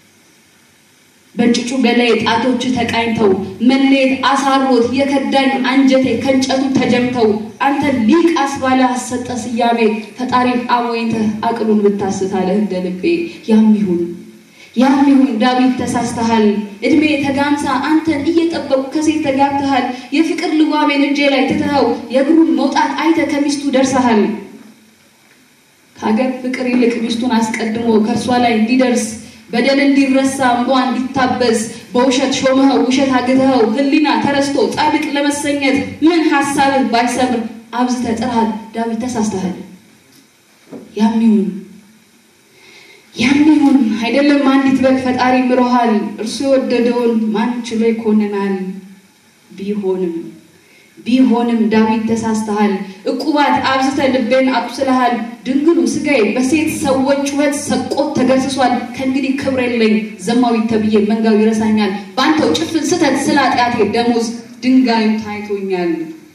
በጭጩ ገላዬ ጣቶች ተቃኝተው መለየት አሳሮት የከዳኝ አንጀቴ ከእንጨቱ ተጀምተው አንተ ሊቅ አስባለ አሰጠ ስያሜ ፈጣሪን አሞኝተህ አቅሉን ብታስታለህ እንደ ልቤ ያም ይሁን ያም ይሁን ዳዊት ተሳስተሃል። እድሜ ተጋምሳ አንተን እየጠበቁ ከሴት ተጋብተሃል። የፍቅር ልጓሜን እጄ ላይ ትተኸው የእግሩን መውጣት አይተ ከሚስቱ ደርሰሃል። ከሀገር ፍቅር ይልቅ ሚስቱን አስቀድሞ ከእርሷ ላይ እንዲደርስ በደል እንዲረሳ እንቧ እንዲታበስ በውሸት ሾመኸው ውሸት አግተኸው ሕሊና ተረስቶ ጻድቅ ለመሰኘት ምን ሀሳብህ ባይሰምር አብዝተህ ጥረሃል። ዳዊት ተሳስተሃል። ያም ይሁን ያም ይሁን አይደለም አንዲት በግ ፈጣሪ ምሮሃል። እርሱ የወደደውን ማን ችሎ ይኮንናል? ቢሆንም ቢሆንም ዳዊት ተሳስተሃል። እቁባት አብዝተህ ልቤን አቁስለሃል። ድንግሉ ስጋዬ በሴት ሰዎች ጩኸት ሰቆት ተገስሷል። ከእንግዲህ ክብር የለኝ ዘማዊት ተብዬ መንጋው ይረሳኛል። በአንተው ጭፍን ስተት ስለ ኃጢአቴ ደሞዝ ድንጋዩ ታይቶኛል።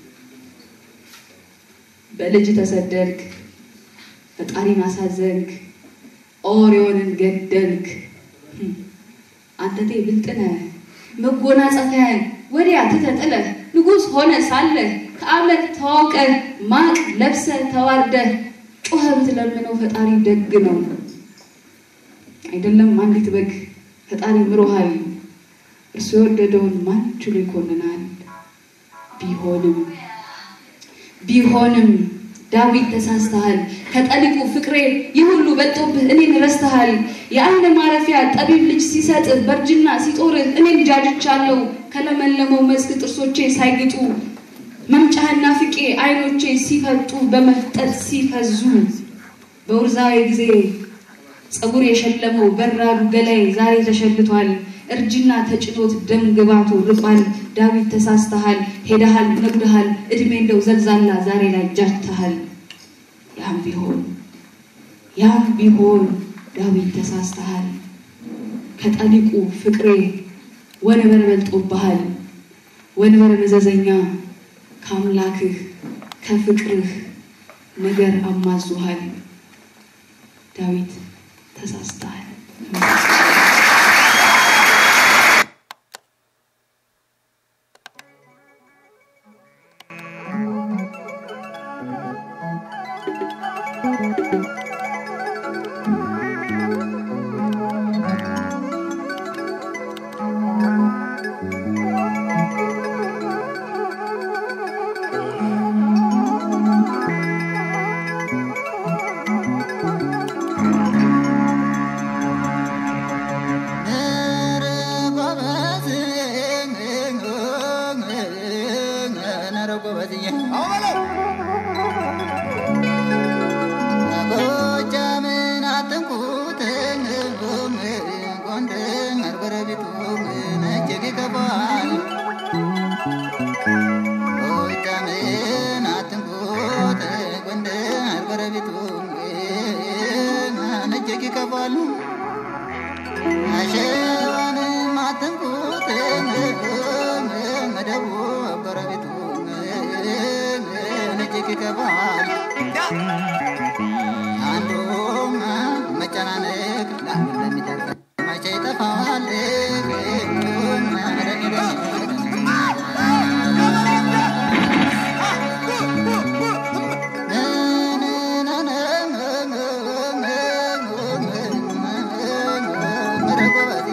በልጅ ተሰደድክ፣ ፈጣሪን አሳዘንክ፣ ኦሪዮንን ገደልክ። አንተቴ ብልጥነ መጎናጸፊያን ወዲያ ትተጥለህ ንጉሥ ሆነ ሳለ ከአምላክ ተዋውቀህ ማቅ ለብሰ ተዋርደህ ጮኸ ብትለምነው ፈጣሪ ደግ ነው። አይደለም አንዲት በግ ፈጣሪ ምሮሃል። እርሱ የወደደውን ማን ችሎ ይኮንናል? ቢሆንም ቢሆንም ዳዊት ተሳስተሃል። ከጠሊቁ ፍቅሬ ይህ ሁሉ በልጦብህ እኔን ረስተሃል። የአንድ ማረፊያ ጠቢብ ልጅ ሲሰጥህ በእርጅና ሲጦርህ እኔን ጃጅቻለሁ። ከለመለመው መስክ ጥርሶቼ ሳይግጡ መምጫህና ፍቄ አይኖቼ ሲፈጡ በመፍጠጥ ሲፈዙ በውርዛዊ ጊዜ ፀጉር የሸለመው በራዱ ገላይ ዛሬ ተሸልቷል። እርጅና ተጭኖት ደም ግባቱ ርቋል። ዳዊት ተሳስተሃል፣ ሄደሃል፣ ነጉደሃል። እድሜ እንደው ዘልዛላ ዛሬ ላይ ጃጅተሃል። ያም ቢሆን ያም ቢሆን ዳዊት ተሳስተሃል። ከጠሊቁ ፍቅሬ ወንበር በልጦብሃል። ወንበር መዘዘኛ ከአምላክህ ከፍቅርህ ነገር አማዙሃል። ዳዊት ተሳስተሃል። ይጠፋል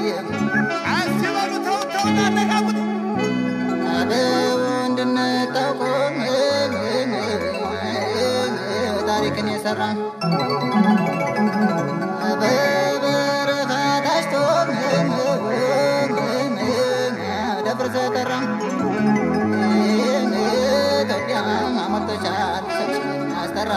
እንድንታውቁ ታሪክን የሰራ በበረኻ ታጭቶ ደብር ዘጠራ ኢትዮጵያ አሞቶቻል አስጠራ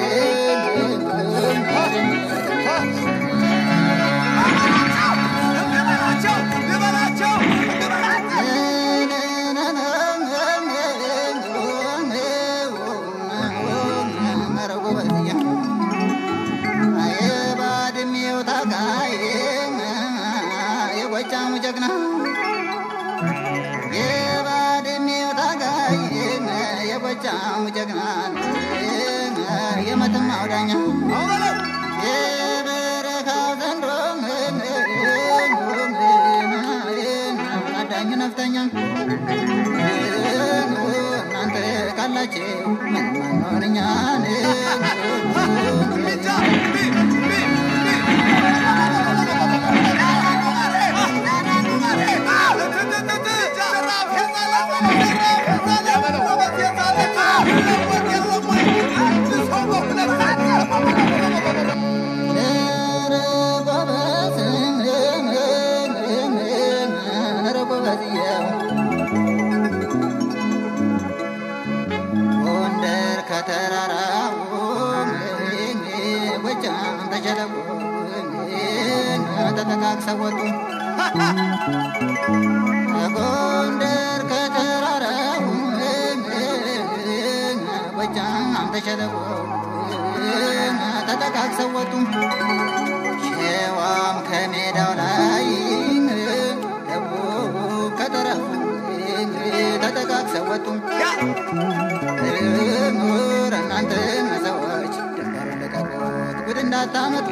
የባድሜው ታጋይ የጎጃሙ ጀግና የባድሜው ታጋይ የጎጃሙ ጀግና የመተማው ዳኛ የበረካው ዘንዶ አዳኙ ነፍተኛ እናንተ ካላችሁ ምን ማንሆንኛን ጎንደር ከተራራው ጎጃም ተሸለቆ ተጠቃቅሰው ወጡ ጎንደር ከተራራው ጎጃም ተሸለቆ ተጠቃቅሰው ወጡ ሸዋም ከሜዳው ላይ ደቡብ ከተረፉ ተጠቃቅሰው ወጡ ምሁር እናንተ ሰዎች ድንበር ልቀቁት ጉድ እንዳታመጡ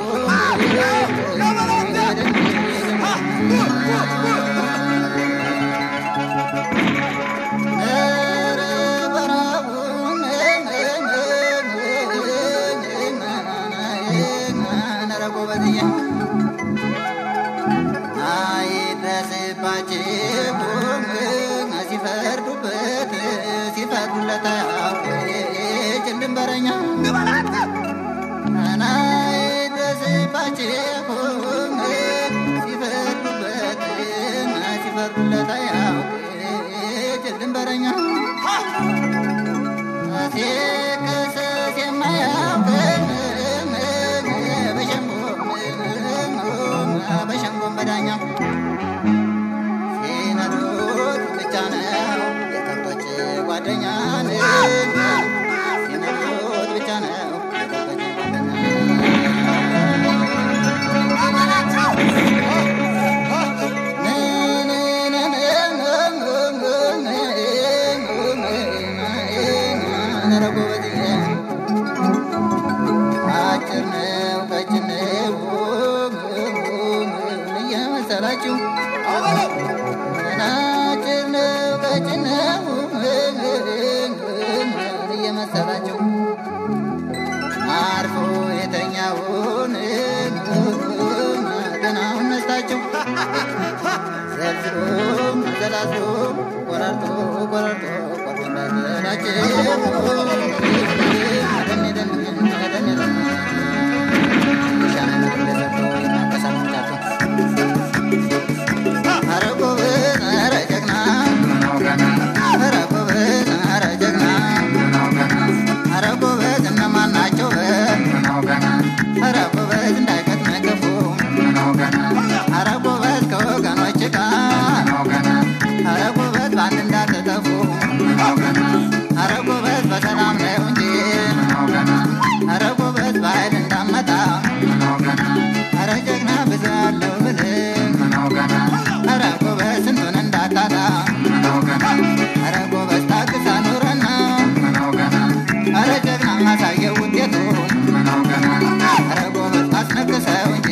ኧረ በረሃቡን ኧረ ጎበዝዬ አይድረስባችሁም ሲፈርዱበት ሲፈርዱለት አያውቅም ድንበረኛ አይድረስባችሁም ሲፈርዱበት ሲፈርዱለት አያውቅም ድንበረኛ ሲከሰስ የማያውቅ በሸንጎም በዳኛ ሲነዱት ብቻ ነው የከብቶች ጓደኛ ሲነዱት ብቻ ነው የከብቶች ጓደኛ አጭር ነው ቀጭን ነው እየመሰላችሁ አጭር ነው ቀጭን ነው እየመሰላችሁ አርፎ የተኛውን ገናውን ነስታችሁ ዘልዝሎ ዘላዝሎ ቆራርጦ ቆራርጦ ቆርጦ እንዳይጥላችሁ በአንድ እንዳትጠፉ አረ ጎበዝ በሰላም ነው እንጂ አረ ጎበዝ በኃይል እንዳመጣ አረ ጀግና ብዙ አለው ብልህ አረ ጎበዝ ስንቱን እንዳታጣ አረ ጎበዝ ታግሳ ኑረና አረ ጀግና ማሳየው ውጤቱን አረ ጎበዝ ማስነክሰው እንጂ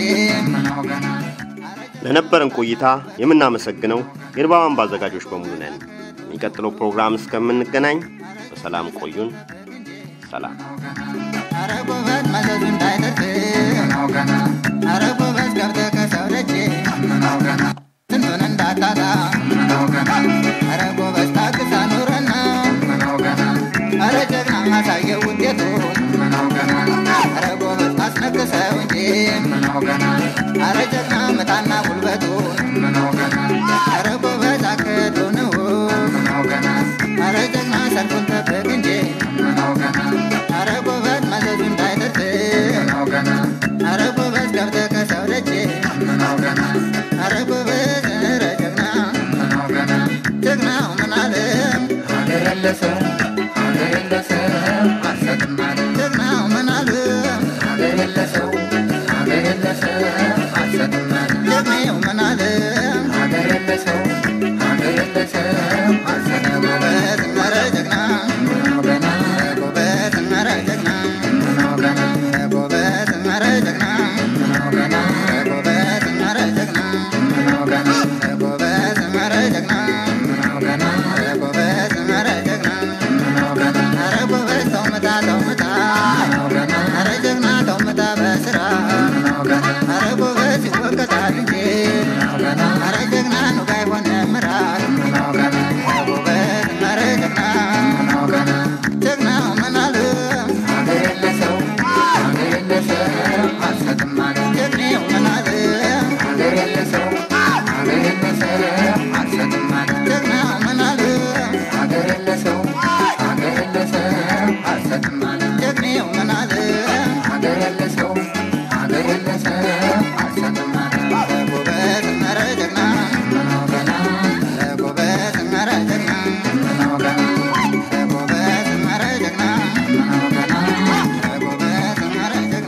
ለነበረን ቆይታ የምናመሰግነው የንባብ አምባ አዘጋጆች በሙሉ ነን። የሚቀጥለው ፕሮግራም እስከምንገናኝ በሰላም ቆዩን። ሰላም። አረ ጎበዝ መዘዙ እንዳይደርስ አረ ጎበዝ ገብተህ ከሰው ደጅ አረ ጀግና መጣና ጉልበቱን አረ ጎበዝ አቅዱን አረ ጀግና ሰልፉን ጠብቅ እንጂ አረ ጎበዝ መዘዙ እንዳይደርስ አረ ጎበዝ ገብተህ ከሰው ደጅ አረ ጎበዝ ኧረ ጀግና ጀግናው ምን አለ ሀገር የለሰው ሀገር የለሰው አልሰጥም አለ ጀግናው ምን አለ ሀገር የለሰው ሀገር የለሰው አልሰጥም አለ ጀግናው ምን አለ ሀገር የለሰው ሀገር የለሰው አልሰጥም አለ ኧረ ጀግና ጎበዝ ኧረ ጀግና ጎበዝ ኧረ ጀግና ጎበዝ ኧረ ጀግና ጎበዝ ኧረ ጀግና ጎበዝ ኧረ ጀግና ኧረ ጎበዝ ተው ምታ ተው ምታ ኧረ ጀግና ተው ምታ በስራ ኧረ ጎበዝ ይወቀሳል እንጂ ኧረ ጀግና ኑጋ የሆነ ምራት ጎበዝ ኧረ ጀግና ጀግናው ምን አለ ሀገር የለሰው ሀገር የለሰው አልሰጥም አለ ጀግናው ምን አለ ሀገር የለሰው ሀገር የለሰው አልሰጥም አለ ጀግናው ምን አለ ሀገር የለሰው ሀገር የለሰው አልሰጥም አለ ጀግናው ምን አለ ሀገር የለሰው ሀገር የለሰው አልሰጥም አለ ጎበዝ ኧረ ጀግና ጎበዝ ኧረ ጀግና ጎበዝ ኧረ ጀግና ጎበዝ ኧረ ጀግና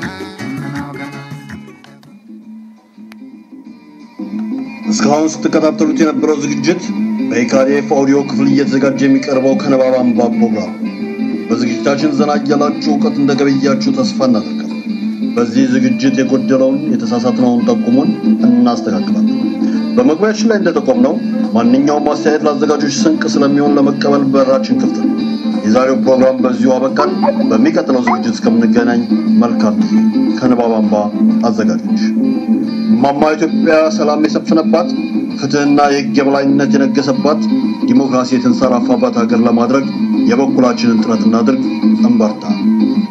እስካሁን ስትከታተሉት የነበረው ዝግጅት በኢካዴፍ ኦዲዮ ክፍል እየተዘጋጀ የሚቀርበው ከንባብ አምባ ፕሮግራም ነው። በዝግጅታችን ዘና እያላችሁ እውቀት እንደገበያችሁ ተስፋ እናደርጋለን። በዚህ ዝግጅት የጎደለውን የተሳሳትነውን ጠቁሙን፣ እናስተካክላለን። በመግቢያችን ላይ እንደጠቆምነው ማንኛውም አስተያየት ለአዘጋጆች ስንቅ ስለሚሆን ለመቀበል በራችን ክፍት ነው። የዛሬው ፕሮግራም በዚሁ አበቃን። በሚቀጥለው ዝግጅት እስከምንገናኝ መልካም ጊዜ። ከንባብ አምባ አዘጋጆች እማማ ኢትዮጵያ ሰላም የሰፈነባት ፍትህና የህግ የበላይነት የነገሰባት ዲሞክራሲ የተንሰራፋባት ሀገር ለማድረግ የበኩላችንን ጥረት እናድርግ። እንበርታ።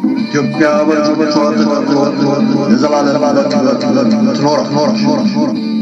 ኢትዮጵያ በልጆቿ ተከብሮ ለዘላለም ትኖራለች።